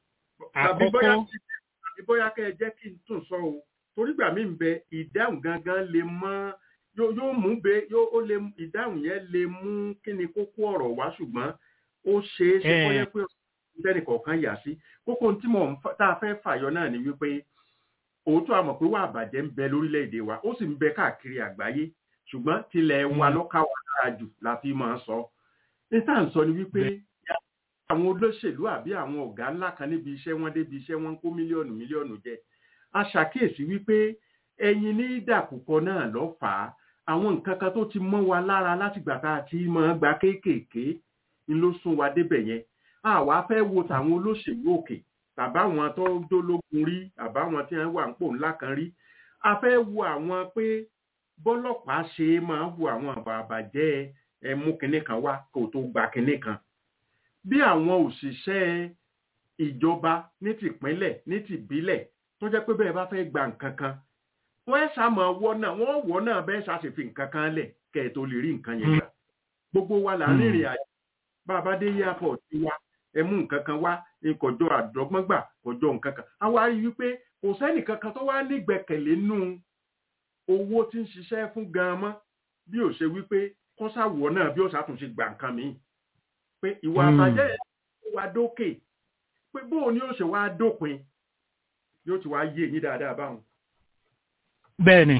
C: àkọ́kọ́ àbí bóyá kẹ́ ẹ jẹ́ kí n tún sọ o torí gbà mí ń bẹ ìdáhùn gangan lè mọ́ yóò mú bẹ yóò lè ìdáhùn yẹn lè mú kí ni kókó ọ̀rọ̀ wá ṣùgbọ́n ó ṣeé ṣe kọ́yẹ́ pé tẹ́nì kọ̀ọ̀kan yà sí kókó tí mo tá a fẹ́ fàyọ náà ni wípé òótọ́ àmọ̀ pé wà bàjẹ́ ń bẹ lórílẹ̀‐èdè wa ó sì ń bẹ káàkiri àgbáyé ṣùgbọ́n tilẹ̀ wa lọ́ka wà dára jù la fi máa ń sọ níta ń sọ ni wípé àwọn olóṣèlú àbí àwọn ọ̀gá ńlá kan níbi iṣẹ́ wọn débi iṣẹ́ wọn ń kó mílíọ̀nù mílíọ̀nù jẹ a ṣàkíyèsí wípé ẹyin ní dàkúkọ náà lọ fà á àwọn nǹkan kan tó ti mọ́ wa lára látìgbà tá a ti máa gba kéékèèké ń ló sún wa débẹ̀ yẹn àwa fẹ́ wo tàwọn olóṣèlú òkè tàbáwọn tó dólógun rí àbáwọn tí wọ́n wà ń pò ńlá kan rí a fẹ́ wo àwọn pé bọ́lọ́pàá ṣe máa wo àwọn àbàbàjẹ́ ẹmú kinní kan wá kó tó gba kinní kan bí àwọn òṣìṣẹ́ ìjọba ní tìpínlẹ̀ ní tìbílẹ̀ tó jẹ́ pé bẹ́ẹ̀ bá fẹ́ gba nǹkan kan wọ́n ẹ̀ sá máa wọ́ náà wọ́n wọ́ náà bẹ́ẹ̀ sá sì fi nǹkan kan lẹ̀ kẹ́ ẹ̀ tó lè rí nǹkan yẹn gbà gbogbo wa là ń rìnrìn àjò bàbá dé airport wa ẹ mú nǹkan kan wá kọjọ àdọ́gbọ́n gbà kọjọ nǹkan kan a wá rí i wípé kò sẹ́nì kankan tó wá nígbẹ̀kẹ̀lé nú owó tí ń ṣiṣẹ́ fún gan-an mọ́ bí ò ṣe wípé kọ́sàwọ̀ náà bí ó ṣàtúnṣe gbà nǹkan mi pé ìwà àbàjẹ́ yẹn wá dókè pé bóun ni ó ṣe wá dópin yóò ti wá yé yín dáadáa báwọn.
L: bẹ́ẹ̀ni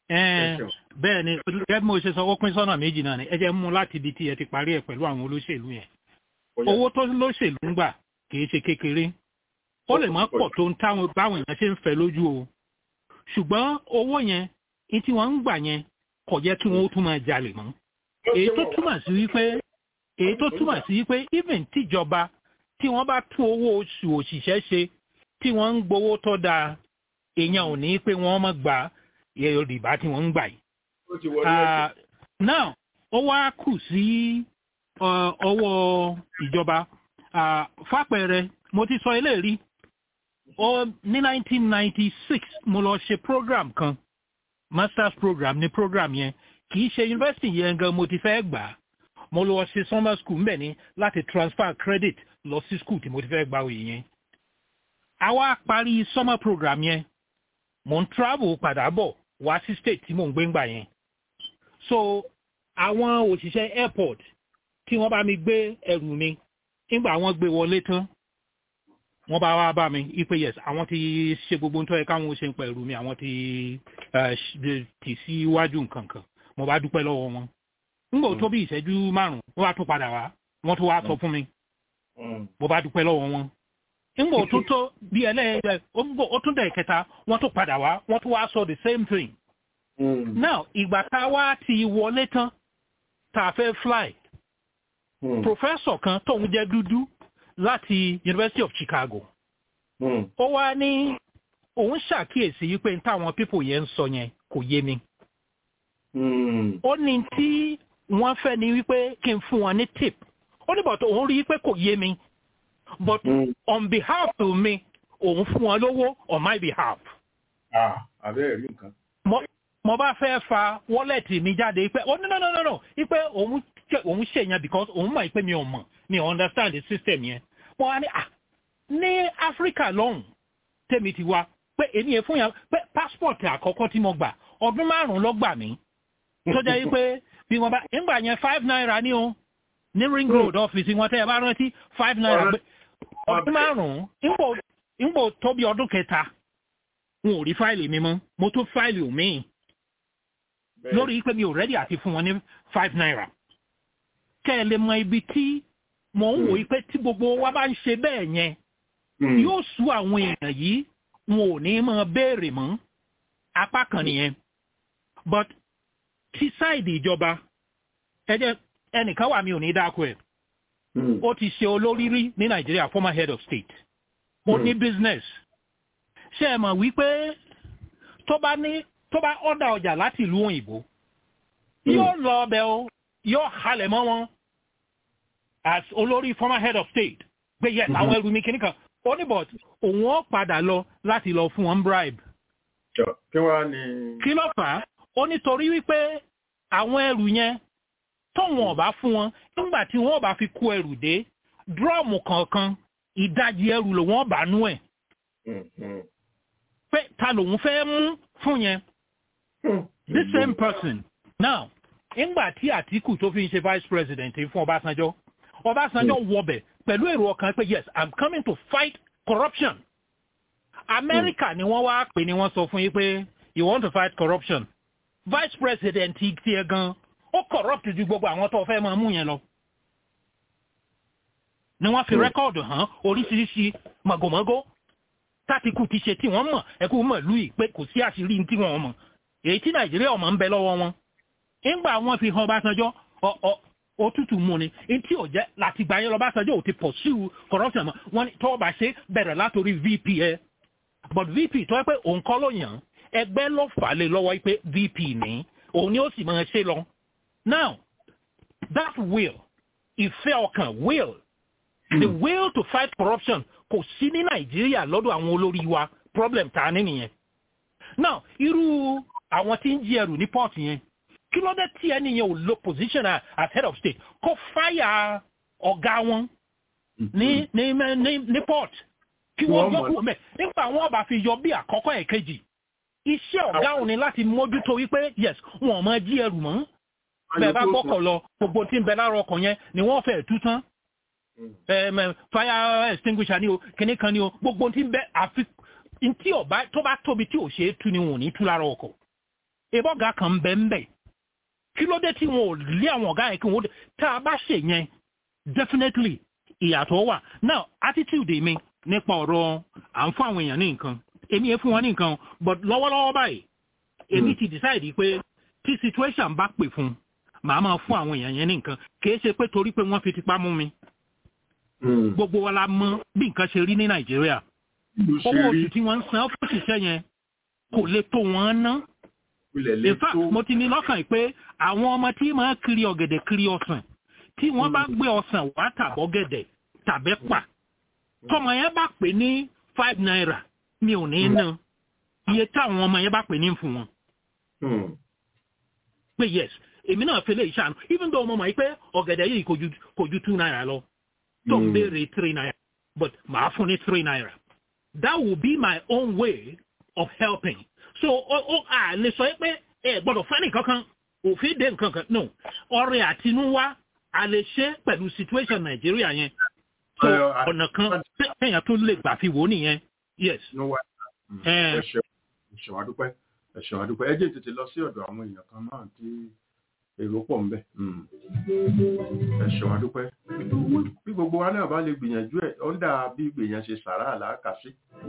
L: bẹ́ẹ̀ni gẹ́gẹ́ bí mo ṣe sọ ó pín sọ́nà méjì náà ni ẹ jẹ́ mú láti ibi tí ẹ ti parí ẹ̀ pẹ̀lú àwọn olóṣèlú yẹn owó tó lóṣèlú ń gbà kìí ṣe kékeré ó lè má pọ̀ tó ń táwọn báwọn èèyàn ṣe ń fẹ́ lójú o ṣùgbọ́n owó yẹn ní tí wọ́n ń gbà yẹn kò jẹ́ kí wọ́n ó tún máa jalè mọ́ èyí tó túmọ̀ sí wípé èyí tó túmọ̀ sí wípé even tíjọba tí wọ́n bá tún owó oṣù òṣìṣẹ́ ṣe tí wọ́n ń gbowó tó dáa èèyàn ò ní pé wọ́n má gba rìbá tí wọ́n ń gbà yìí. now ó wá kù sí ọwọ́ ìjọba fàpẹẹrẹ mo ti sọ eléyìí ní 1996 mo lọ ṣe program kan masters program ní program yẹn kì í ṣe university yẹn gan mo ti fẹ́ gbà á mo lọ ṣe summer school mbẹ̀ ni láti transfer credit lọ sí school tí mo ti fẹ́ gba òye yẹn àwa parí summer program yẹn mo ń travel padà bọ̀ wá sí state tí mò ń gbé ńgbà yẹn so àwọn òṣìṣẹ́ airport tí wọ́n bá mi gbé ẹrù mi nígbà wọ́n gbé wọlé tán wọ́n bá wá bá mi ipe yes àwọn ti ṣe gbogbo nítorí yẹ káwọn ṣe ń pa ẹrù mi àwọn ti tì síwájú nǹkan kan mo bá dúpẹ́ lọ́wọ́ wọn nígbà tó bí ìṣẹ́jú márùn-ún wọ́n bá tún padà wá wọ́n tún wá sọ fún mi mo bá dúpẹ́ lọ́wọ́ wọn ngbọ tó tó bí ẹlẹ́yẹ ngbọ ó tún dẹ̀ kẹta wọ́n tún padà wá wọ́n tún wá sọ the same thing. Mm. now ìgbà tá a wá ti wọlé tán tá a fẹ́ fly mm. professor kan tóun jẹ́ dúdú láti University of Chicago ó wá ní òun ṣàkíyèsí yìí pé táwọn people yẹn ń sọ yẹn kò yé mi. ó ní tí wọ́n fẹ́ ni wípé kí n fún wọn ní tip ó ní bọ̀tọ̀ òun rí i pé kò yé mi but mm. on behalf of me òun fún wọn lówó on my behalf.
C: àbẹ́rẹ́ rí nǹkan.
L: mo bá fẹ́ fa wọ́lẹ̀tì mi jáde pé oh no no no no no ipe òun òun ṣe yẹn because òun mọ̀ pé mi ò mọ̀ mi ò understand the system yẹn. mo wá ní à ní áfíríkà lọ́hùn tèmi ti wá pé èmi yẹn fún yẹn pé passport àkọ́kọ́ tí mo gbà ọdún márùn-ún ló gbà mí. tó jẹ́ pé bí wọ́n bá ń gbà yẹn five naira ní o ní ring road ọ́fíìsì wọn tẹ́ ẹ bá rántí five naira gbé ọdún márùn-ún ńgbò tó bí ọdún kẹta wọn ò rí fáìlì mi mọ́ mo tún fáìlì mi lórí pé mi ò rẹ́dí àti fún wọn ní five naira kẹ́ ẹ lè mọ ibi tí mò ń wò pé tí gbogbo wa bá ń ṣe bẹ́ẹ̀ yẹn yóò sú àwọn èèyàn yìí wọn ò ní máa béèrè mọ́ apá kan nìyẹn but tí sáìdì ìjọba ẹ jẹ́ ẹnìkan wà mí ò ní dáko ẹ̀ ó ti ṣe olórí rí ní nàìjíríà former head of state ó ní business ṣe é mọ̀ wípé tó bá ní tó bá ọ̀dà ọjà láti ìlú òyìnbó yóò lọ ọbẹ̀ o yóò halẹ̀ mọ́ wọn as olórí former head of state pé yes àwọn ẹrù mi kìíní kan ó ní but òun ó padà lọ láti lọ fún wọn bribe.
C: kí wàá ní.
L: kí ló fà á ó nítorí wípé àwọn ẹrù yẹn tóun ọba fún wọn nígbà tí wọn bá fi kó ẹrù dé dúrọ́ọ̀mù kọ̀ọ̀kan ìdajì ẹrù lòun ọba nú ẹ̀. pé ta lòun fẹ́ mú fún yẹn. the same person. now nígbà tí àtìkù tó fi ń ṣe vice president fún ọbásanjọ́ ọbásanjọ́ wọbẹ̀ pẹ̀lú èrò ọkàn pé yes i'm coming to fight corruption. amẹ́ríkà ni wọ́n wá pè ní wọ́n sọ fún yín pé you want to fight corruption. vice president tiẹ̀ gan-an ó corrupt ju gbogbo àwọn tó fẹ́ máa mú yẹn lọ. ni wọ́n fi rẹ́kọ̀dù hàn oríṣiríṣi màgòmágó tátìkù ti ṣe tí wọ́n mọ̀ ẹ̀kú mọ̀ lùí pé kò sí àṣírí tí wọ́n mọ̀ èyí tí nàìjíríà ọmọ ń bẹ lọ́wọ́ wọn. nígbà wọn fi hàn ọbásanjọ́ òtútù mú ni etí ò jẹ́ láti gbà yẹn lọ́básanjọ́ ò ti pursue corruption mọ́ wọ́n ní tọ́ọ̀bà ṣe bẹ̀rẹ̀ látòrí vp ẹ̀ but vp tó yẹ pé òun kọ́ ló yàn ẹgbẹ́ ló fà lé lọ́wọ́ pé vp ní òun ni ó sì máa ṣe lọ Now, that will, ìfẹ́ ọkàn will, the will to fight corruption kò sí ní Nàìjíríà lọ́dọ̀ àwọn olórí wa problem ta ní nìyẹn. Now, irú àwọn tí ń jí ẹrù ní port yẹn, kí ló dé tí ẹni yẹn ò lo position as head of state kó fáyà ọ̀gá wọn ní ní ní ní port kí wọ́n yọ kúrò mẹ́ nípa àwọn ọba fi yọ bí àkọ́kọ́ ẹ̀kejì. Iṣẹ́ ọ̀gá òun ni láti mójútó wípé yes, wọn ò máa jí ẹrù mọ́ bẹ́ẹ̀ bá gbọ́kọ̀ lọ gbogbo tí ń bẹ lára ọkọ̀ yẹn ni wọ́n fẹ́ tú tán fire extinguisher ni o kìnní kan ni o gbogbo tí ń bẹ àfi tí ọba tó bá tóbi tí ò ṣe é tú ni wọn ò ní tú lára ọkọ̀ ìbọ̀gà kan ń bẹ ń bẹ kí ló dé tí wọn ò lé àwọn ọ̀gá yẹn kí wọn ó tá a bá ṣe yẹn definitely ìyàtọ̀ wà now attitude mi nípa ọ̀rọ̀ à ń fún àwọn èèyàn ní nǹkan èmi yẹn fún wọn ní nǹkan but lọ́wọ́lọ́wọ́ báyìí èmi ti decide pé tí situation bá pè fún un màá máa fún àwọn èèyàn yẹn ní nǹkan kìí ṣe pé torí pé wọ́n fi tipá mú mi. gbogbo wa la mọ bí nǹkan ṣe rí ní nàìjíríà owó oṣù tí wọ́n ń san fún òṣìṣẹ́ yẹn kò lè tó wọ́n ná. in fact mo ti ní lọ́kàn yìí pé àwọn ọmọ tí máa kiri ọ̀gẹ̀dẹ̀ kiri ọsàn tí wọ́n bá gbé ọsàn wá tàbọ̀ gẹ̀dẹ̀ tàbẹ́ pà tọmọ yẹn bá pè ní five naira mi ò ní ná iye táwọn ọmọ yẹn bá pè ní fún wọn. pé yes èmi náà fẹlẹ ìṣàánú even though mo mọ̀ pé ọ̀gẹ̀dẹ̀ yìí kò ju two naira lọ tó ń béèrè three naira but màá fún ní three naira that will be my own way of helping so ó à lè sọ pé ẹ gbọ́dọ̀ fẹ́ nìkan kan òfin dé nǹkan kan no ọrẹ àtinúwá a lè ṣe pẹ̀lú situation nàìjíríà yẹn so ọ̀nà kan téèyàn tó lè gbà fi wò nìyẹn yes.
C: ẹ ṣeun àdúpẹ́ ẹ ṣeun àdúpẹ́ ẹ jẹ́ tètè lọ sí ọ̀dọ̀ àwọn èèyàn kan náà tí èrò pọ̀ ń bẹ̀ ẹ ṣeun adúpẹ́ bí gbogbo wa náà bá lè gbìyànjú ẹ̀ ó ń dà bí gbìyàn ṣe sàrà àlàákàsí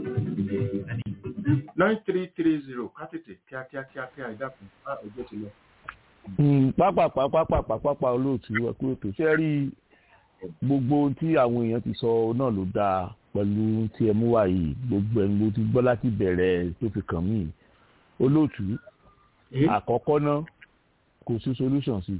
C: nine three three zero kátètè kíákíá kíákíá ìdákun bá ọjọ́ ti lọ.
M: pápápá pápápá pápá olóòtú ẹkú ètò ṣe rí gbogbo ohun tí àwọn èèyàn ti sọ náà ló dáa pẹ̀lú tí ẹ mú wá yìí gbogbo ẹni ló ti gbọ́ láti bẹ̀rẹ̀ tó fi kàn mí olóòtú àkọ́kọ́ náà kò sí solution sí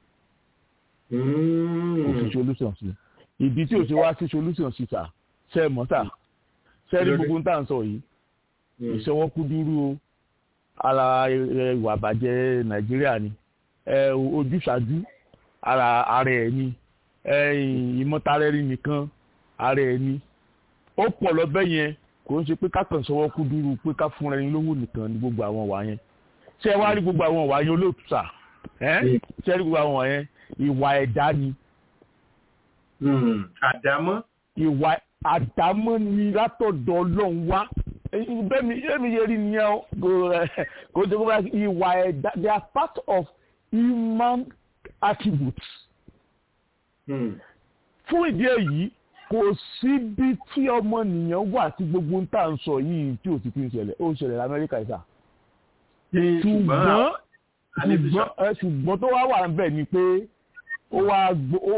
M: kò sí solution sí ìdí tí ò ṣe wá sí solution sí sà ṣe é mọ́ sà ṣe é rí gbogbo tá à ń sọ yìí ìṣọwọ́kúdúrú o ara ìwà àbàjẹ́ nàìjíríà ni ojúṣàjú ara ara ẹ̀ ni ìmọ̀tara-ẹni nìkan ara ẹ̀ ni ó pọ̀ lọ́bẹ̀ yẹn kò ń ṣe pé ká kàn ṣọwọ́kúdúrú pé ká fúnra ẹni lówó nìkan ní gbogbo àwọn wà yẹn ṣé ẹ wá rí gbogbo àwọn wà yẹn olóòtú sà ṣé ẹ rí gbogbo àwọn wà yẹn ìwà ẹ̀dá ni.
C: àdámọ́.
M: ìwà àdámọ́ ni látọ̀dọ̀ ọlọ́run wá bẹ́ẹ̀ni bẹ́ẹ̀ni yẹ rí nìyẹn o kò tó kó bá ìwà ẹ̀dá they are part of human attributes. fún ìdí èyí kò síbi tí ọmọnìyàn wà tí gbogbo ń tà ń sọ yìí tí ò ti fi ń ṣẹlẹ̀ ó ń ṣẹlẹ̀ lamẹ́ríkà ìsà. ṣùgbọ́n ṣùgbọ́n ṣùgbọ́n tó wá wà ń bẹ̀ ni pé ó wá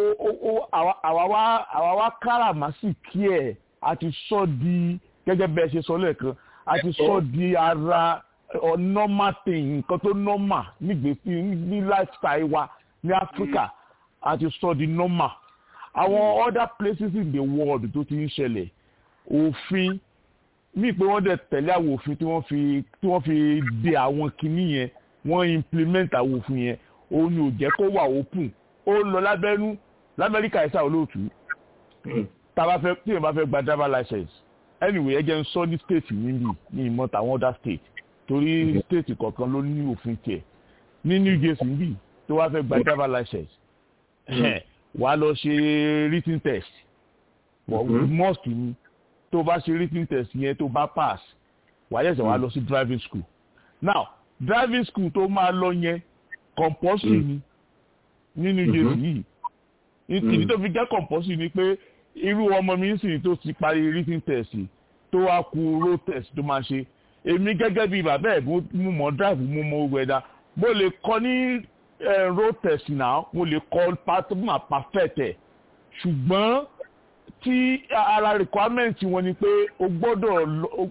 M: àwa wá káràmásìkí ẹ̀ àti sọ di gẹ́gẹ́ bẹ́ẹ̀ ṣe sọ lẹ́ẹ̀kan a ti sọ di ara normal thing nǹkan tó normal nígbèsí ní lifestyle wa ní Africa a ti sọ di normal àwọn other places in the world tó ti ń ṣẹlẹ̀ òfin mí pé wọ́n dẹ̀ tẹ̀lé àwọn òfin tí wọ́n fi tí wọ́n fi de àwọn kinní yẹn wọ́n implement àwọn òfin yẹn òun ni ò jẹ́ kó wà open ó lọ lábẹ́nú lamẹ́ríkà ẹ̀sà olóòtú tá a bá fẹ́ tí èèyàn bá fẹ́ gba driver license anyway ẹ jẹ́ ń sọ ní state níbi ní ìmọ̀ tàwọn other state torí state kọ̀ọ̀kan ló ní òfin tiẹ̀ ní New Jersey níbi tó wá fẹ́ gba driver license wàá lọ ṣe written test must ni tó bá ṣe written test yẹn tó bá pass wàá yẹ̀sẹ̀ wàá lọ sí driving school now driving school tó máa lọ yẹn compulsory ni ní New Jersey yìí ìdí tó fi jẹ́ compulsory ni pé irú ọmọ mi sì tó ti parí written test tó wá ku road test tó máa ṣe èmi gẹ́gẹ́ bíi bàbá ẹ̀ mo mọ̀ drive mo mọ̀ wẹ̀dá mo lè kọ́ ní road test náà mo lè kọ́ pátọ́mà perfect ẹ̀ ṣùgbọ́n tí ara requirement wọn ni pé o gbọ́dọ̀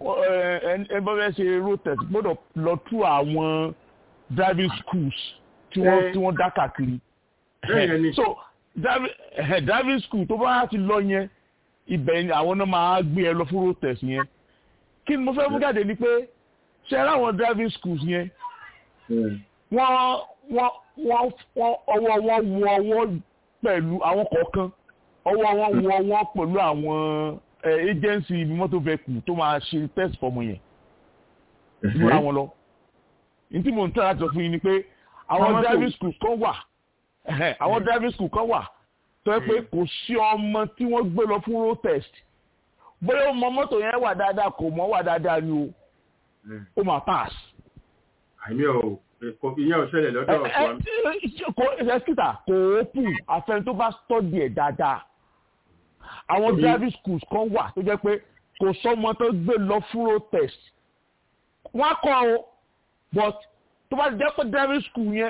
M: ẹ bá fẹ́ ṣe road test gbọ́dọ̀ lọ tú àwọn driving schools tí wọ́n tí wọ́n dá kàkiri so driving, eh, driving school tó bá ti lọ yẹn ibẹ̀ ni àwọn náà máa gbé ẹ lọ fún road test yẹn kí ni mo fẹ́ mú jáde ni pé ṣe láwọn driving schools yẹn wọ́n wọ́n wọ́n wọ́n ọwọ́ wọn wọ ọwọ́ pẹ̀lú àwọn kọ̀ọ̀kan ọwọ́ wọn wọ ọwọ́ pẹ̀lú àwọn agency motor vehicle tó máa ṣe test fọmọ yẹn múra wọn lọ ní tí mo ń tẹ́ láti sọ fún yín ni pé àwọn driving schools kan wà àwọn driving school kan wà tó yẹ pé kò sí ọmọ tí wọ́n gbé lọ fún road test bóyá ọmọ mọ́tò yẹn wà dáadáa kò mọ́ wà dáadáa ni o ó máa pass.
C: àmì ò kò ìyẹn ò ṣẹlẹ̀ lọ́dọ̀ ọ̀sán.
M: kò ẹ̀sìtà kò open àfẹn tó bá study ẹ̀ dáadáa àwọn driving schools kan wà tó jẹ́ pé kò sọ́mọ tó gbé lọ fún road test wọ́n á kọ́ ọ but tó bá jẹ́ pé driving school yẹn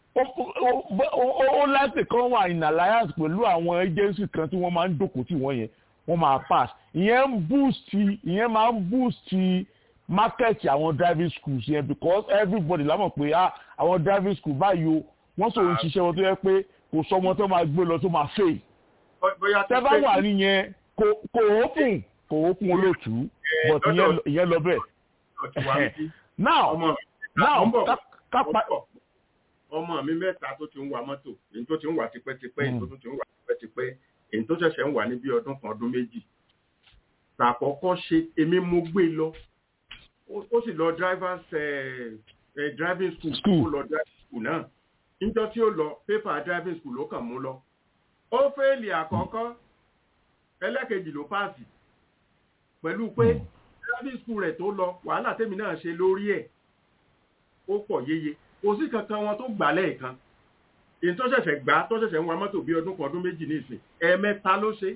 M: ó láti kan wà in alliance pẹ̀lú àwọn agency kan tí wọ́n máa ń dòkó tí wọ́n yẹn wọ́n máa pass ìyẹn ń boost ìyẹn máa ń boost market àwọn driving schools yẹn because everybody lámọ̀ pé àwọn driving school báyìí o wọ́n sọ̀rọ̀ ṣiṣẹ́ wọn tó yẹ pé kò sọ ọmọ tó máa gbé lọ tó máa fail tẹ́ bá wà nìyẹn kò open kò open olóòtú but ìyẹn lọ bẹ́ẹ̀ now now kápá
C: ọmọ mi mẹ́ta tó ti ń wa mọ́tò èyí tó ti ń wà tipẹ́tipẹ́ èyí tó tún ti ń wà tipẹ́tipẹ́ èyí tó ṣẹ̀ṣẹ̀ ń wà ní bí ọdún kan ọdún méjì tàkọ́kọ́ ṣe èmi mo gbé lọ ó sì lọ drivers driving school ó lọ driving school náà níjọ́ tí ó lọ paper driving school ló kàn mú lọ ó fẹ́ẹ̀lì àkọ́kọ́ ẹlẹ́kejì ló páàsì pẹ̀lú pé driving school rẹ̀ tó lọ wàhálà tèmi náà ṣe lórí ẹ̀ ó pọ̀ yéye kò sí kankan wọn tó gbà lẹ́ẹ̀kan èyí tó ṣẹ̀ṣẹ̀ gbá tó ṣẹ̀ṣẹ̀ ń wa mọ́tò bí ọdún kan ọdún méjì ní ìsìn ẹ̀ẹ̀mẹ́ta ló ṣe.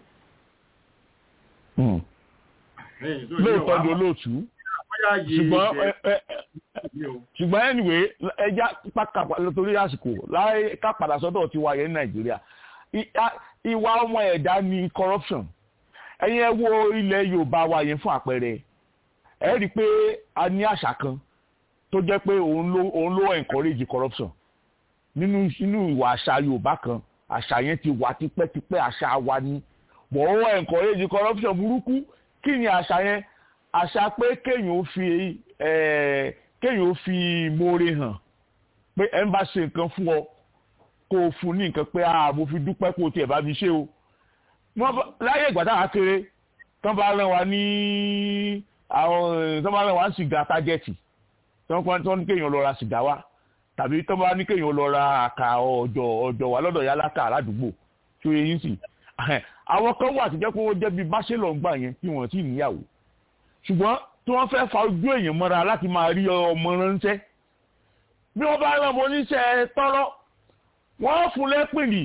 M: lóòótọ́ ni olóòtú ṣùgbọ́n ṣùgbọ́n anyway ẹja pàkàpà lórí àsìkò láì ká padà sọ́dọ̀ ti wáyé ní nàìjíríà ìwà ọmọ ẹ̀dá ni corruption ẹ̀yin ẹ wo ilẹ̀ yorùbá wa yẹn fún àpẹẹrẹ ẹ rí i pé a ní àṣà kan tó jẹ́ pé òun ló òun ló encourage corruption nínú nínú ìwà àṣà yorùbá kan àṣà yẹn ti wà tipẹ́tipẹ́ àṣà wa ni wọ́n ó encourage corruption burúkú kí ni àṣà yẹn àṣà pé kéèyàn ó fi kéèyàn ó fi moore hàn pé ẹ ń bá ṣe nǹkan fún ọ kó o fún ní nǹkan pé ah mo fi dúpẹ́ kó o tiẹ̀ bá mi ṣe o láyé ìgbà táwa kéré tán bá rán wa ní àwọn tán bá rán wa ní sìgá tájẹ́tì tán tán ní kéèyàn lọ ra sìgá wa tàbí tán bá ní kéèyàn lọ ra àkà ọjọ́ ọjọ́ wa lọ́dọ̀ yálàkà aládùúgbò tó yẹ yín sì àwọn kan wà tó jẹ́ pé wọ́n jẹ́ bíi báṣẹ́lọ̀ ń gbà yẹn tí wọ́n ti níyàwó ṣùgbọ́n tí wọ́n fẹ́ fa ojú èèyàn mọ́ra láti máa rí ọmọ ránṣẹ́ bí wọ́n bá rán ọmọ oníṣẹ́ tọ́rọ́ wọ́n fún lẹ́pìnì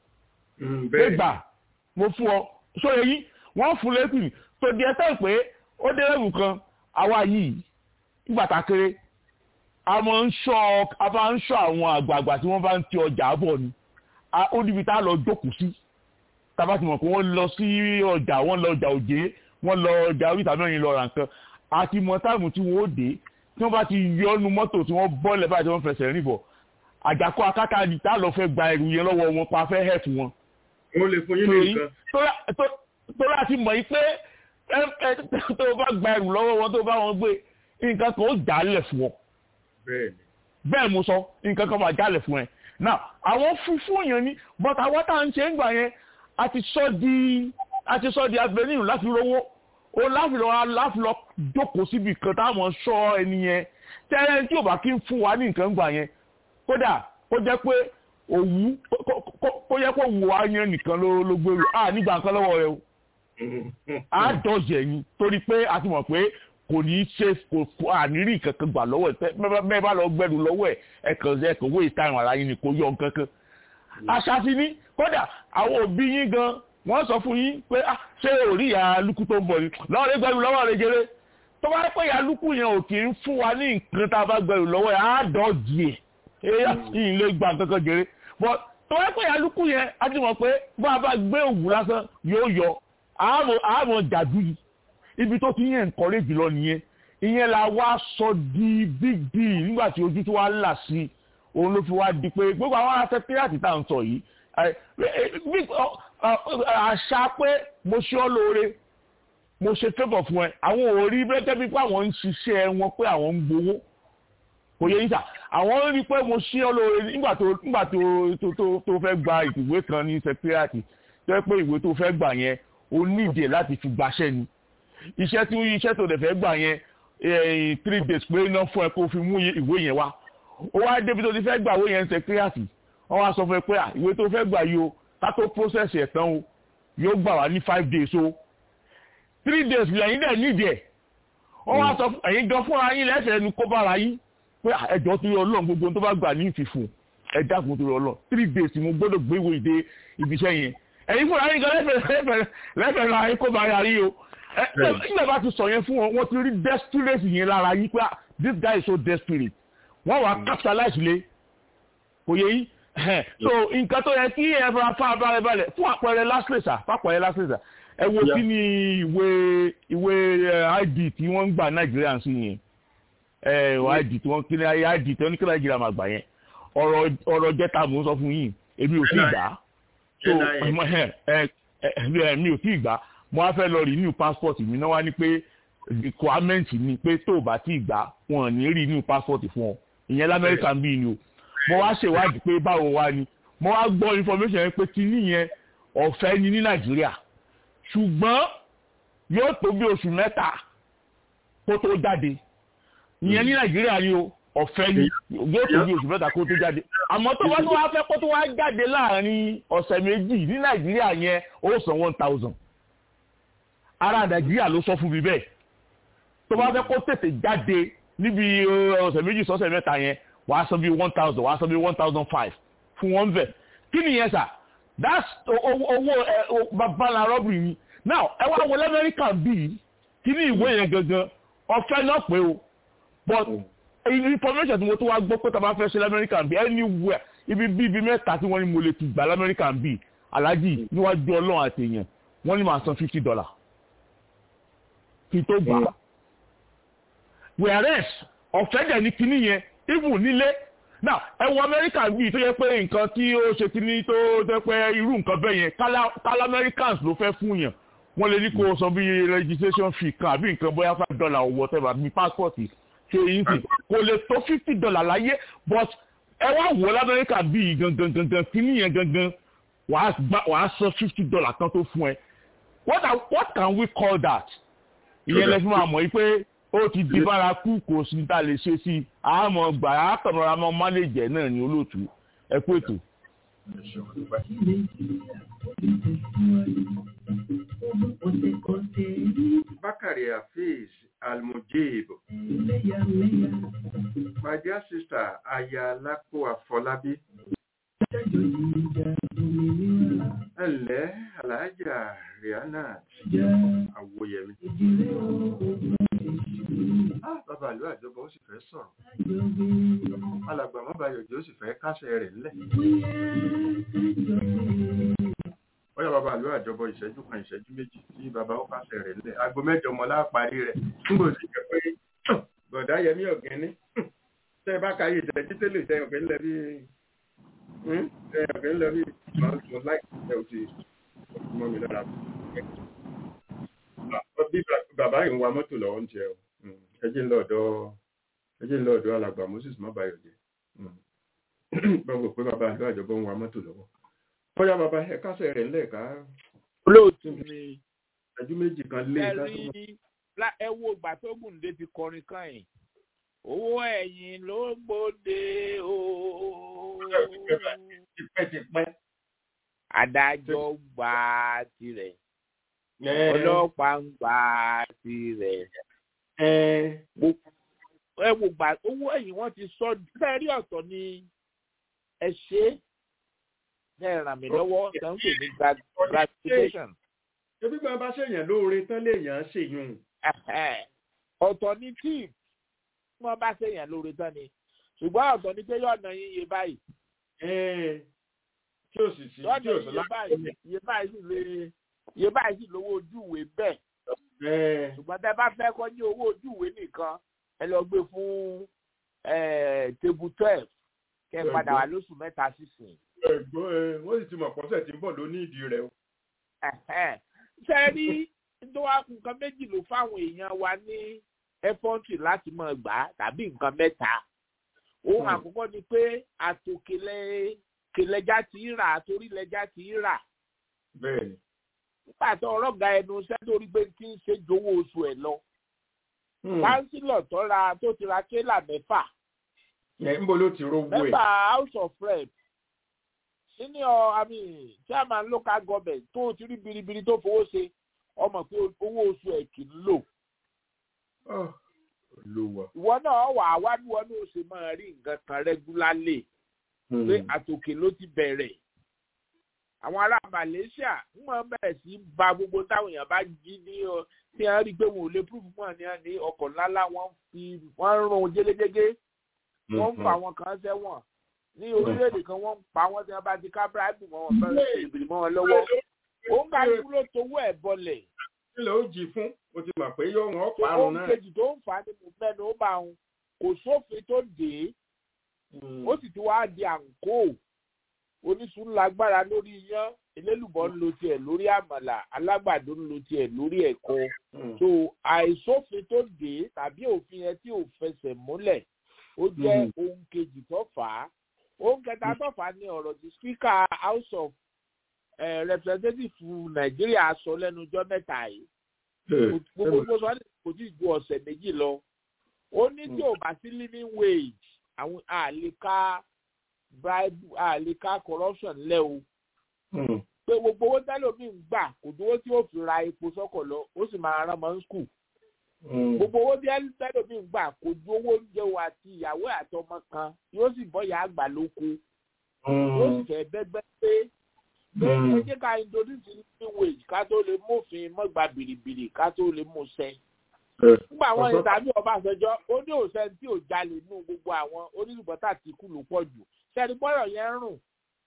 M: gbégbà mo fún ọ sóye yìí wọ́n fún lẹ́pìnì tó di ẹsẹ̀ pé ó dé lẹ́rù kan àwa yìí nígbà tá a kéré a máa ń ṣọ́ a máa ń ṣọ́ àwọn àgbààgbà tí wọ́n bá ń ti ọjà bọ̀ ni ó níbi tá a lọ jókòó sí tábà tí mọ̀ pé wọ́n lọ sí ọjà wọ́n lọ ọjà òjé wọ́n lọ ọjà oríta mẹ́rin lọ ra nǹkan àti mọ táìmù tí wọ́n ó dé tí wọ́n bá ti yọ ọ́nu mọ́tò tí wọ́n bọ́lẹ̀ báyìí tí wọ́n fẹsẹ̀ rìn bọ̀ àjàkọ́ akáká ni tá a lọ fẹ́ gba ẹrù yẹn lọ́wọ́ wọn pa fẹ́ hẹ̀fù wọn.
C: wọ́n lè fún yín ní nǹkan.
M: tó láti mọ̀ yìí pé tó o bá gba ẹrù lọ́wọ́ wọn tó o bá wọn gbé nǹkan kan ó jálẹ̀ fún ọ. bẹ́ẹ̀ mo sọ nǹkan kan máa jálẹ̀ fún ẹ. now àwọn funfun yẹn ni but àwọn tá à ń ṣe ń gbà yẹn a ti sọ di a ti sọ di avenue láti rówó ó láfi lọ láfi lọ jókòó síbi kan táwọn sọ ẹni yẹn tẹ́lẹ̀ tí ò bá kí ń fún wa ní nǹkan gbà yẹn kódà kó jẹ́ pé òwú kó jẹ́ pé òwú wa yẹn nìkan ló ló gbèrú à nígbà nǹkan lọ́wọ́ rẹ o á dọ̀jẹ̀ yín torí pé a ti mọ̀ pé kò ní í ṣe kò àníríì kankan gbà lọ́wọ́ ẹ̀ bẹ́ẹ̀ bá lọ gbẹ́rù lọ́wọ́ ẹ̀ ẹ̀ kàn ṣe kò wé ìtàn ara yín ni kò yọ nǹkan kan àṣà ti ní kódà àwọn òbí yín gan wọ́n sọ fún yín pé ṣé ò rí ìyá lukú tó ń bọ̀ ni lọ́wọ́ rẹ gbẹ́rù lọ́wọ́ rẹ jẹrẹ tó bá pẹ́ ìyá lukú yẹn ò kì í fún wa ní nǹkan tá a bá gbẹ́rù lọ́wọ́ ẹ̀ á dọ̀jì ẹ̀ ẹ̀yà yìí lè gba kankan jẹrẹ bọ́ tó bá pẹ́ ìyá lukú yẹn á ti mọ̀ pé bá a bá gbé òwú lásán yóò yọ àmọ́ jàdú yìí ibi tó ti yẹn encourage lọ nìyẹn ìyẹn la wá sọ di big deal nígbà tí ojú tó wá là sí òun ló fi wá di pé gbogbo àwọn asẹ́kírẹ́tì tá à ń sọ yìí àṣà pé mo ṣe ọ́ lóore mo ṣe favour fún ẹ àwọn ò rí bẹ́tẹ́ bí pé àwọn ń ṣiṣẹ́ wọn pé àwọn ń gbowó kò yẹ yíṣà àwọn rí pé mo ṣe ọ́ lóore nígbà tó nígbà tó tó tó fẹ́ gba ìwé kan ní sẹ́kírẹ́tì tó yẹ pé ìwé tó fẹ́ gbà yẹn o nídìí láti fi gbaṣẹ́ ni iṣẹ́ tí iṣẹ́ tó dẹ̀ fẹ́ gbà yẹn three days pé iná fún ẹ kó fi mú ìwé yẹn wá ó wá débi tó ti fẹ́ gbà ìwé yẹn sẹ́kírẹ́tì wọ́n wá sọ fún ẹ pé ìwé tó fẹ́ gbà yìí o ká tó process ẹ̀ tán o yóò gbà wá ní five days o three days lẹ́yìn dẹ̀ nídìí ẹ̀ wọ́n wá sọ ẹ̀yin gan fúnra yín lẹ́sẹ̀ ẹnu kó bára yín pé ẹjọ́ tó yọ ọlọ́run gbogbo tó bá gbà ní ìfìfún ẹ dákun tó yọ ọlọ́run three days mo gbọ́dọ̀ gbé ìwé ìdè ibiṣẹ́ yẹn ẹ̀yin fúnra yín gan lẹ́fẹ̀ẹ́ lẹ́fẹ̀ẹ́ ra yín kó bára yín o nígbà bá ti sọ yẹn fún wọn wọ́n ti rí desperate yẹn lára yín pé this guy is so desperate wọ́n wá capitalize lé kò yẹ yín so nǹkan tó yẹ kí ẹ fara fa abalẹ̀ balẹ̀ fún àpẹẹrẹ lásìlẹ̀sà fàpẹẹrẹ lásìlẹ̀sà ẹ wo kí ni ìwé ìwé id tí wọ́n ń gbà nàìjíríà sí yẹn id tí wọ́n kí ni id tí wọ́n ní kí nàìjíríà máa gbà yẹn ọ̀rọ̀ ọ̀rọ̀ jẹ́ta mò ń sọ fún yín èmi ò tí ì gbà so mi ò tí ì gbà mo wá fẹ́ lọ renew passport mi náà wá ní pé requirement ni pé tó o bá tí ì gbà wọn ò ní renew passport fún ọ ìyẹn lamẹ́ríkà ń bí ni o mo wá ṣèwádìí pé báwo wá ni mo wá gbọ́ information yẹn pé kíní yẹn ọ̀fẹ́ ni ní nàìjíríà ṣùgbọ́n yóò tó bí oṣù mẹ́ta kó tó jáde ìyẹn ní nàìjíríà ni o ọ̀fẹ́ ni yóò tó bí oṣù mẹ́ta kó tó jáde àmọ́ tó bá tó wá fẹ́ kó tó wá jáde láàrin ọ̀sẹ̀ méjì ní nàìjíríà yẹn ó san one thousand ara nàìjíríà ló sọ fún mi bẹ́ẹ̀ tó bá fẹ́ kó tètè jáde níbi ọ̀sẹ̀ méjì sọ́sẹ̀ mẹ́ta yẹn wàá san bí one thousand wàá san bí one thousand five fún wọn bẹ̀ kí nìyẹn sà that's owó babalà rọ́bìrì ni now ẹ wá wọlé amẹ́ríkà bíi kí ní ìwé yẹn gangan ọ̀fẹ́ náà pé o but information tí mo tó wá gbọ́ pé tàbá fẹ́ ṣe lamẹ́ríkà bíi anywhere ibi bí ibi mẹ́ta tí wọ́n ní mo lè ti gbà lamẹ́ríkà bíi alájì níwájú ọlọ́run àti èèyàn wọ́n ní máa san fifty dollar kí tó gbà whereas ọ̀fẹ́ dẹ̀ ní kinní yẹn even nílé now ẹ wọ amẹ́ríkà bíi tó yẹ pé nǹkan tí ó ṣe kinní tó jẹ́ pé irú nǹkan bẹ́ẹ̀ yẹn kálá americans ló fẹ́ fún yàn wọ́n lè ní kó o san bí registration fee kan àbí nǹkan bóyá five dollar or whatever bí passport ṣe yín sí kò lè tó fifty dollar láyé but ẹ wá wọ lamẹ́ríkà bíi gangan gangan kinní yẹn gangan wàá san fifty dollar kan tó fún ẹ what, are, what can we call that? ìyẹn lẹ́fún máa mọ̀ yí pé ó ti di bárakú kò sí ta lè ṣe sí àmọ́ gbà á kàmọ́ra mọ́ mánéjẹ̀ náà ní olóòtú ẹ kú ètò.
C: Bakari Hafiz Almujib. My dear sister Ayalapo Afọlábí. Ẹ̀lẹ́ Alájà Rihanna Àwòyẹ̀mí. Bàbá ìlú àjọba ó sì fẹ́ sọ̀rọ̀. Alàgbà Mọ́bàyọ̀jẹ́ ó sì fẹ́ kásẹ̀ rẹ̀ ńlẹ̀. Bọ́yá bàbá ìlú àjọba ìṣẹ́jú kan ìṣẹ́jú méjì tí bàbá ó kásẹ̀ rẹ̀ ńlẹ̀. Aago mẹ́jọ mọ́ láàparí rẹ̀. Nígbò sì jẹ́ pé bọ̀dá Yẹmí Ọ̀gẹ́ni. Tẹ́ ẹ bá ka yìí ìṣẹ́jú tẹ́lẹ̀ tẹ́ ọ̀gẹ́ ńlẹ̀ bí ẹ ọ̀gẹ́ ńlẹ̀ bí mo láì ẹ ò ti mọ́ mi lára. Bí bàbá yìí ń wa mọ́tò lọ́wọ́ ń jẹ o ẹjẹ ńlọ ọ̀dọ̀ ẹjẹ ńlọ ọ̀dọ̀ alàgbà moses mabayọjẹ báwo pé bàbá àlọ àjọbọ ń wa mọ́tò lọ́wọ́ bóyá bàbá ẹ kásẹ̀ rẹ̀ ńlẹ̀ ká.
D: olóòtú mi
C: ẹjú méjì kan lé
D: ẹ rí ẹ wo ìgbà tó gùnde ti kọrin kan yìí owó ẹ̀yìn ló gbòde o.
C: tipẹ́tipẹ́.
D: adájọ́ gba tirẹ̀ ọlọ́pàá ń gba tirẹ̀ ẹ wò gbà owó ẹ̀yìn wọ́n ti sọ bẹ́ẹ̀ rí ọ̀tọ̀ ni ẹ ṣe bẹ́ẹ̀ ràn mí lọ́wọ́ tó ń pè ní gratification.
C: ebi máa bá ṣèyàn lóore tán léèyàn ṣèyún.
D: ọ̀tọ̀ ni tí wọ́n bá ṣèyàn lóore tán ni ṣùgbọ́n ọ̀tọ̀ ni pé yọ̀ọ̀nà yín yé báyìí.
C: tí o sì sí tí o sì
D: láti. yé báyìí sì lè yé báyìí sì lówó ojú ìwé bẹ́ẹ̀ ṣùgbọ́n tẹ́ bá fẹ́ kọ́ ní owó ojúwe nìkan ẹ lọ gbé fún table twelve kẹ́ ẹ padà wá lóṣù mẹ́ta sísìn.
C: ẹ̀gbọ́n ẹ wọ́n sì ti mọ̀ pọ́sẹ̀ tí ń bọ̀ lóní ìdí rẹ̀ o.
D: ṣe rí tó wá nǹkan méjì ló fáwọn èèyàn wa ní ẹ́fọ́ǹtì láti máa gbà á tàbí nǹkan mẹ́ta. ohun àkọ́kọ́ ni pé àtòkèlẹ́jà ti ń rà àtòrílẹ̀jà ti ń rà.
C: bẹ́ẹ̀ni
D: nígbà tó ọlọ́gà ẹnu iṣẹ́ tó rí pé kí n ṣe jowó oṣù ẹ̀ lọ. kánsílọ̀ tó ra tó ti ra kélà mẹ́fà.
C: ẹ̀ ń bo ló ti rówó ẹ̀.
D: mẹ́fà house of rep senior i mean chairman local government tó ti rí biribiri tó fowó ṣe ọmọ pé owó oṣù ẹ̀ kì í lò. ìwọ náà wà á wá bí wọn náà ṣe máa rí nǹkan kan regularly pé àtòkè ló ti bẹ̀rẹ̀ àwọn ará malaysia ń mọ bẹ̀rẹ̀ sí ba gbogbo táwọn èèyàn bá jí ní ọ tí wọ́n rí i pé wọn ò lè púrúfù mọ́ ní ní ọkọ̀ ńláńlá wọ́n fi wọ́n ń rún jégéjégé wọ́n ń fa àwọn kan sẹ́wọ̀n ní orílẹ̀-èdè kan wọ́n ń pa wọ́n tí wọ́n bá ti ká bíráìbù mọ́ wọn bẹ́ẹ̀ ṣèbìrì mọ́ wọn lọ́wọ́ ó ń kálukú ló towó ẹ̀ bọlẹ̀.
C: ilẹ̀ ó jì fún o ti mọ̀ pé yóò wọ́n parun náà.
D: ohun kejì tó ń fà á ní mo mẹ́nu ó bá wọn kò sófin tó dé ó sì ti wá di àǹkó oníṣun lágbára lórí iyán elélùbọ́ ń lo tiẹ̀ lórí àmàlà alágbàdo ń lo tiẹ̀ lórí ẹ̀kọ́ so àìsófin tó dé tàbí òfin yẹn tí ò fẹsẹ̀ múlẹ̀ ó jẹ́ ohun kejì tó fà á ohun kẹta tó fà á ní ọ̀rọ̀ tí speaker house of uh, representative nàìjíríà sọ lẹ́nu ọjọ́ mẹ́ta yìí gbogbo sọ kò tí ì ju ọ̀sẹ̀ méjì lọ ó ní tí ò bá sí living wage àwọn àlèkà bribe àlèkà corruption lẹ́ o pé gbogbo owó tẹ́lómi ń gbà kò dúró tí ó fi ra epo sọ́kọ̀ lọ ó sì máa rán mọ́ skul gbogbo owó tí tẹ́lómi ń gbà kò ju owó oúnjẹ o àti ìyàwó àtọmọ kan yóò sì bọ́ ìyá àgbà lóko ó sì fẹ́ bẹ́gbẹ́ pé ẹ jẹ́ ká introduce new wage ká tó lè mófin mọ́gbà bìrìbìrì ká tó lè mú ṣẹ. nígbà àwọn ìtàbí Ọbásanjọ́ ó ní òṣèlú tí ò jalè nínú gbogbo àwọn onílùbọ́tà tí kú ló pọ̀ jù sẹ́ni bọ́yọ̀ yẹn rùn.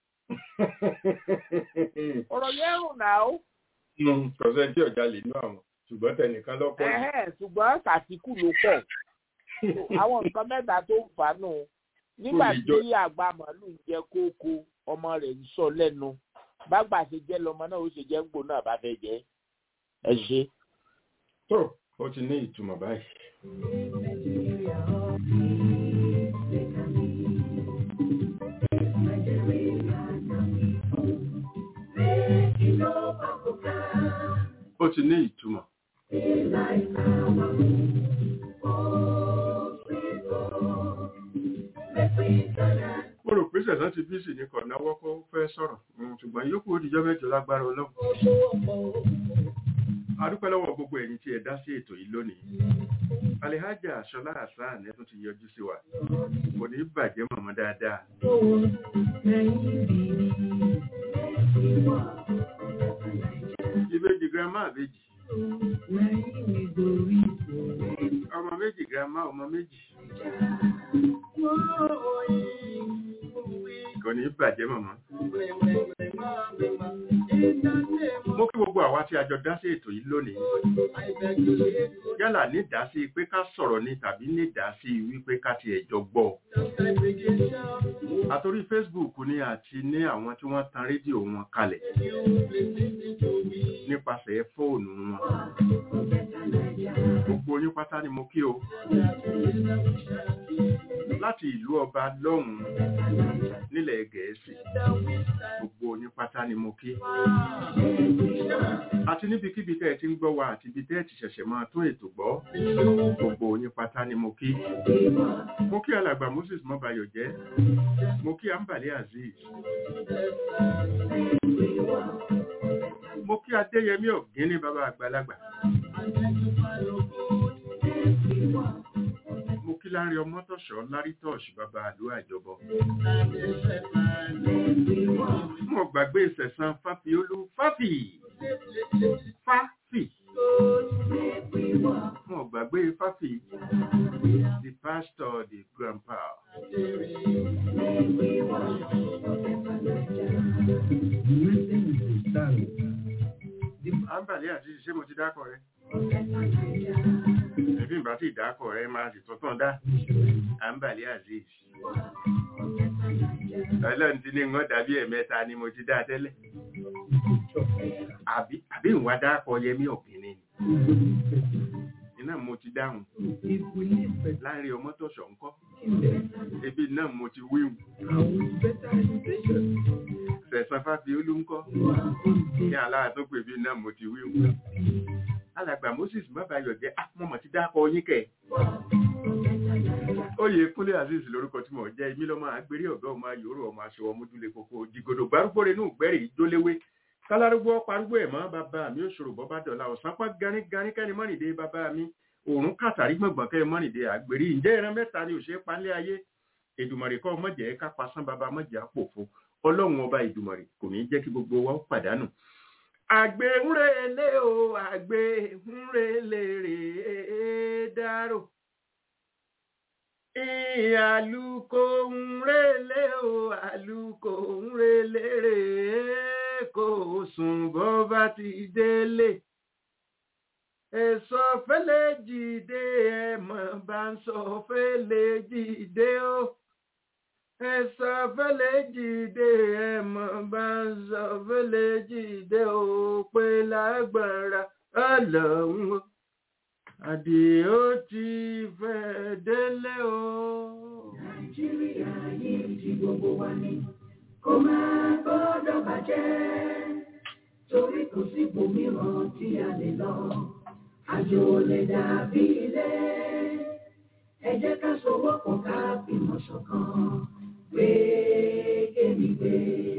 D: ọ̀rọ̀ yẹn rùn náà ó.
C: kọ̀sẹ̀ tí ò jalè nínú àwọn ṣùgbọ́n tẹnìkan lọ́pọ̀
D: jù. ṣùgbọ́n tàtíkù ló pọ̀ àwọn nǹkan mẹ́ta tó ń fà á nù nígbà tí àgbà màálù ń jẹ kókó ọmọ rẹ̀ ń sọ lẹ́nu bágbà ṣe jẹ́ lọmọ náà ó ṣe jẹ́ ń gbò náà bá fẹ́ jẹ́ ẹ ṣe.
C: tó o ti ní ìtumọ̀ báyìí. ó ti ní ìtumọ̀. mo rò pé sẹ̀sán ti bí sì ní kọ̀ náwó kó fẹ́ sọ̀rọ̀ ṣùgbọ́n yókù ó dìjọ́ mẹ́jọ lágbára ọlọ́run. a dúpẹ́ lọ́wọ́ gbogbo ẹ̀yin tí ẹ dá sí ètò yìí lónìí. alihaja aṣọlá hasan ẹ tún ti yọjú sí wa kò ní bàjẹ́ mọ̀mọ́ dáadáa. ìbejì girama àbejì ọmọ méjì girama ọmọ méjì kò ní bàjẹ́ mọ̀mọ́. mo kí gbogbo àwa tí a jọ dá sí ètò yìí lónìí yálà ní ìdásí pé ká sọ̀rọ̀ ni tàbí ní ìdásí wípé ká tiẹ̀ jọ gbọ́ àtòrí Facebook ni àti ní àwọn tí wọ́n tan rédíò wọn kalẹ̀ nípasẹ̀ fóònù wọn gbogbo yín pátá ni mo kí o láti ìlú ọba lọ́hùn-ún nílẹ̀ gẹ̀ẹ́sì gbogbo yín pátá ni mo kí àti níbikíbi tẹ́ ẹ ti ń gbọ́ wa àti ibi tẹ́ ẹ ti ṣẹ̀ṣẹ̀ máa tún ètò gbọ́ gbogbo yín pátá ni mo kí mo kí alàgbà Moses mọ́bayọ̀ jẹ́ mo kí ambali azeez mo kí adéyẹmí ọ̀gíní bàbá àgbàlagbà mo kí lárí ọmọtọ̀ṣọ́ lárí tọ́ọ̀ṣì bàbá àdúrà ìjọbọ mo gbàgbé ìsẹ̀sán fáfiolú fáfì fáfì mo gbàgbé fáfì the pastor the grandpa. Àǹbàlẹ́ àti ṣé mo ti dákọ̀ rẹ̀? Ẹbí ìbá tí ìdákọ̀ rẹ̀ máa sì tọ́tàn dá. Àǹbàlẹ́ Aziz. Ọlọ́run ti ní wọ́n dàbí ẹ̀mẹ́ta ni mo ti dá tẹ́lẹ̀. Àbí ìwà dákọ̀ Yẹmí Ọ̀gbìnrin iná mo ti dáhùn láàrin ọmọ tọ̀ṣọ̀ ńkọ́ ebi náà mo ti wíwù sẹ̀sán fáfi olú ńkọ́ ní alára tó pè bí náà mo ti wíwù alàgbà Moses mọ́bàáyọ̀ jẹ́ àmọ́mọ́ ti dákọ̀ yín kẹ̀ oyè kúnlé azeez lórúkọ tí mo jẹ́ imí lọ́mọ agbérí ọ̀gá ọmọ ayòrò ọmọ aṣọ ọmọdúnlé kókó jìgòdò gbárùgbò rẹ̀ nù gbẹ́rì ìjóléwé kálárúgbó parúgbó ẹ̀ mọ́ bàbá mi òṣòro bọ́ bá dọ̀la ọ̀sán pọ́ ganíganí kẹ́ni mọ́nìdé bàbá mi òórùn kàtàrí gbọ̀ngbọ̀n kẹ́ni mọ́nìdé àgbèrí ǹjẹ́ ìran mẹ́ta ni òṣèré palẹ́ ayé èdùmọ̀rì kọ́ mọ̀jẹ̀ ká pasán bàbá mọ̀jẹ̀ àpòfo ọlọ́run ọba ìdùmọ̀rì kò ní jẹ́ kí gbogbo wa pàdánù. àgbẹ̀ ń relé o àgbẹ̀ ń relé rèé dárò àlùkò ń relé o àlùkò ń relé rèé kò sùn bó bá ti délé. Èso fẹ́lẹ́ jìde ẹ̀mọ̀ bá ń sọ fẹ́lẹ́ jìde ó. Èso fẹ́lẹ́ jìde ẹ̀mọ̀ bá ń sọ fẹ́lẹ́ jìde ó pé lágbára ọlọ́run ó. Àdìó ti fẹ́ délé o.
A: Nàìjíríà yìí ti gbogbo wa ní kó máa gbọ́dọ̀ bàjẹ́ torí kò sí ibòmíràn tí a lè lọ àjò lè dàbí ilé ẹ jẹ́ ká sowọ́pọ̀ ká fìmọ̀ ṣọ̀kan gbé kémi gbé.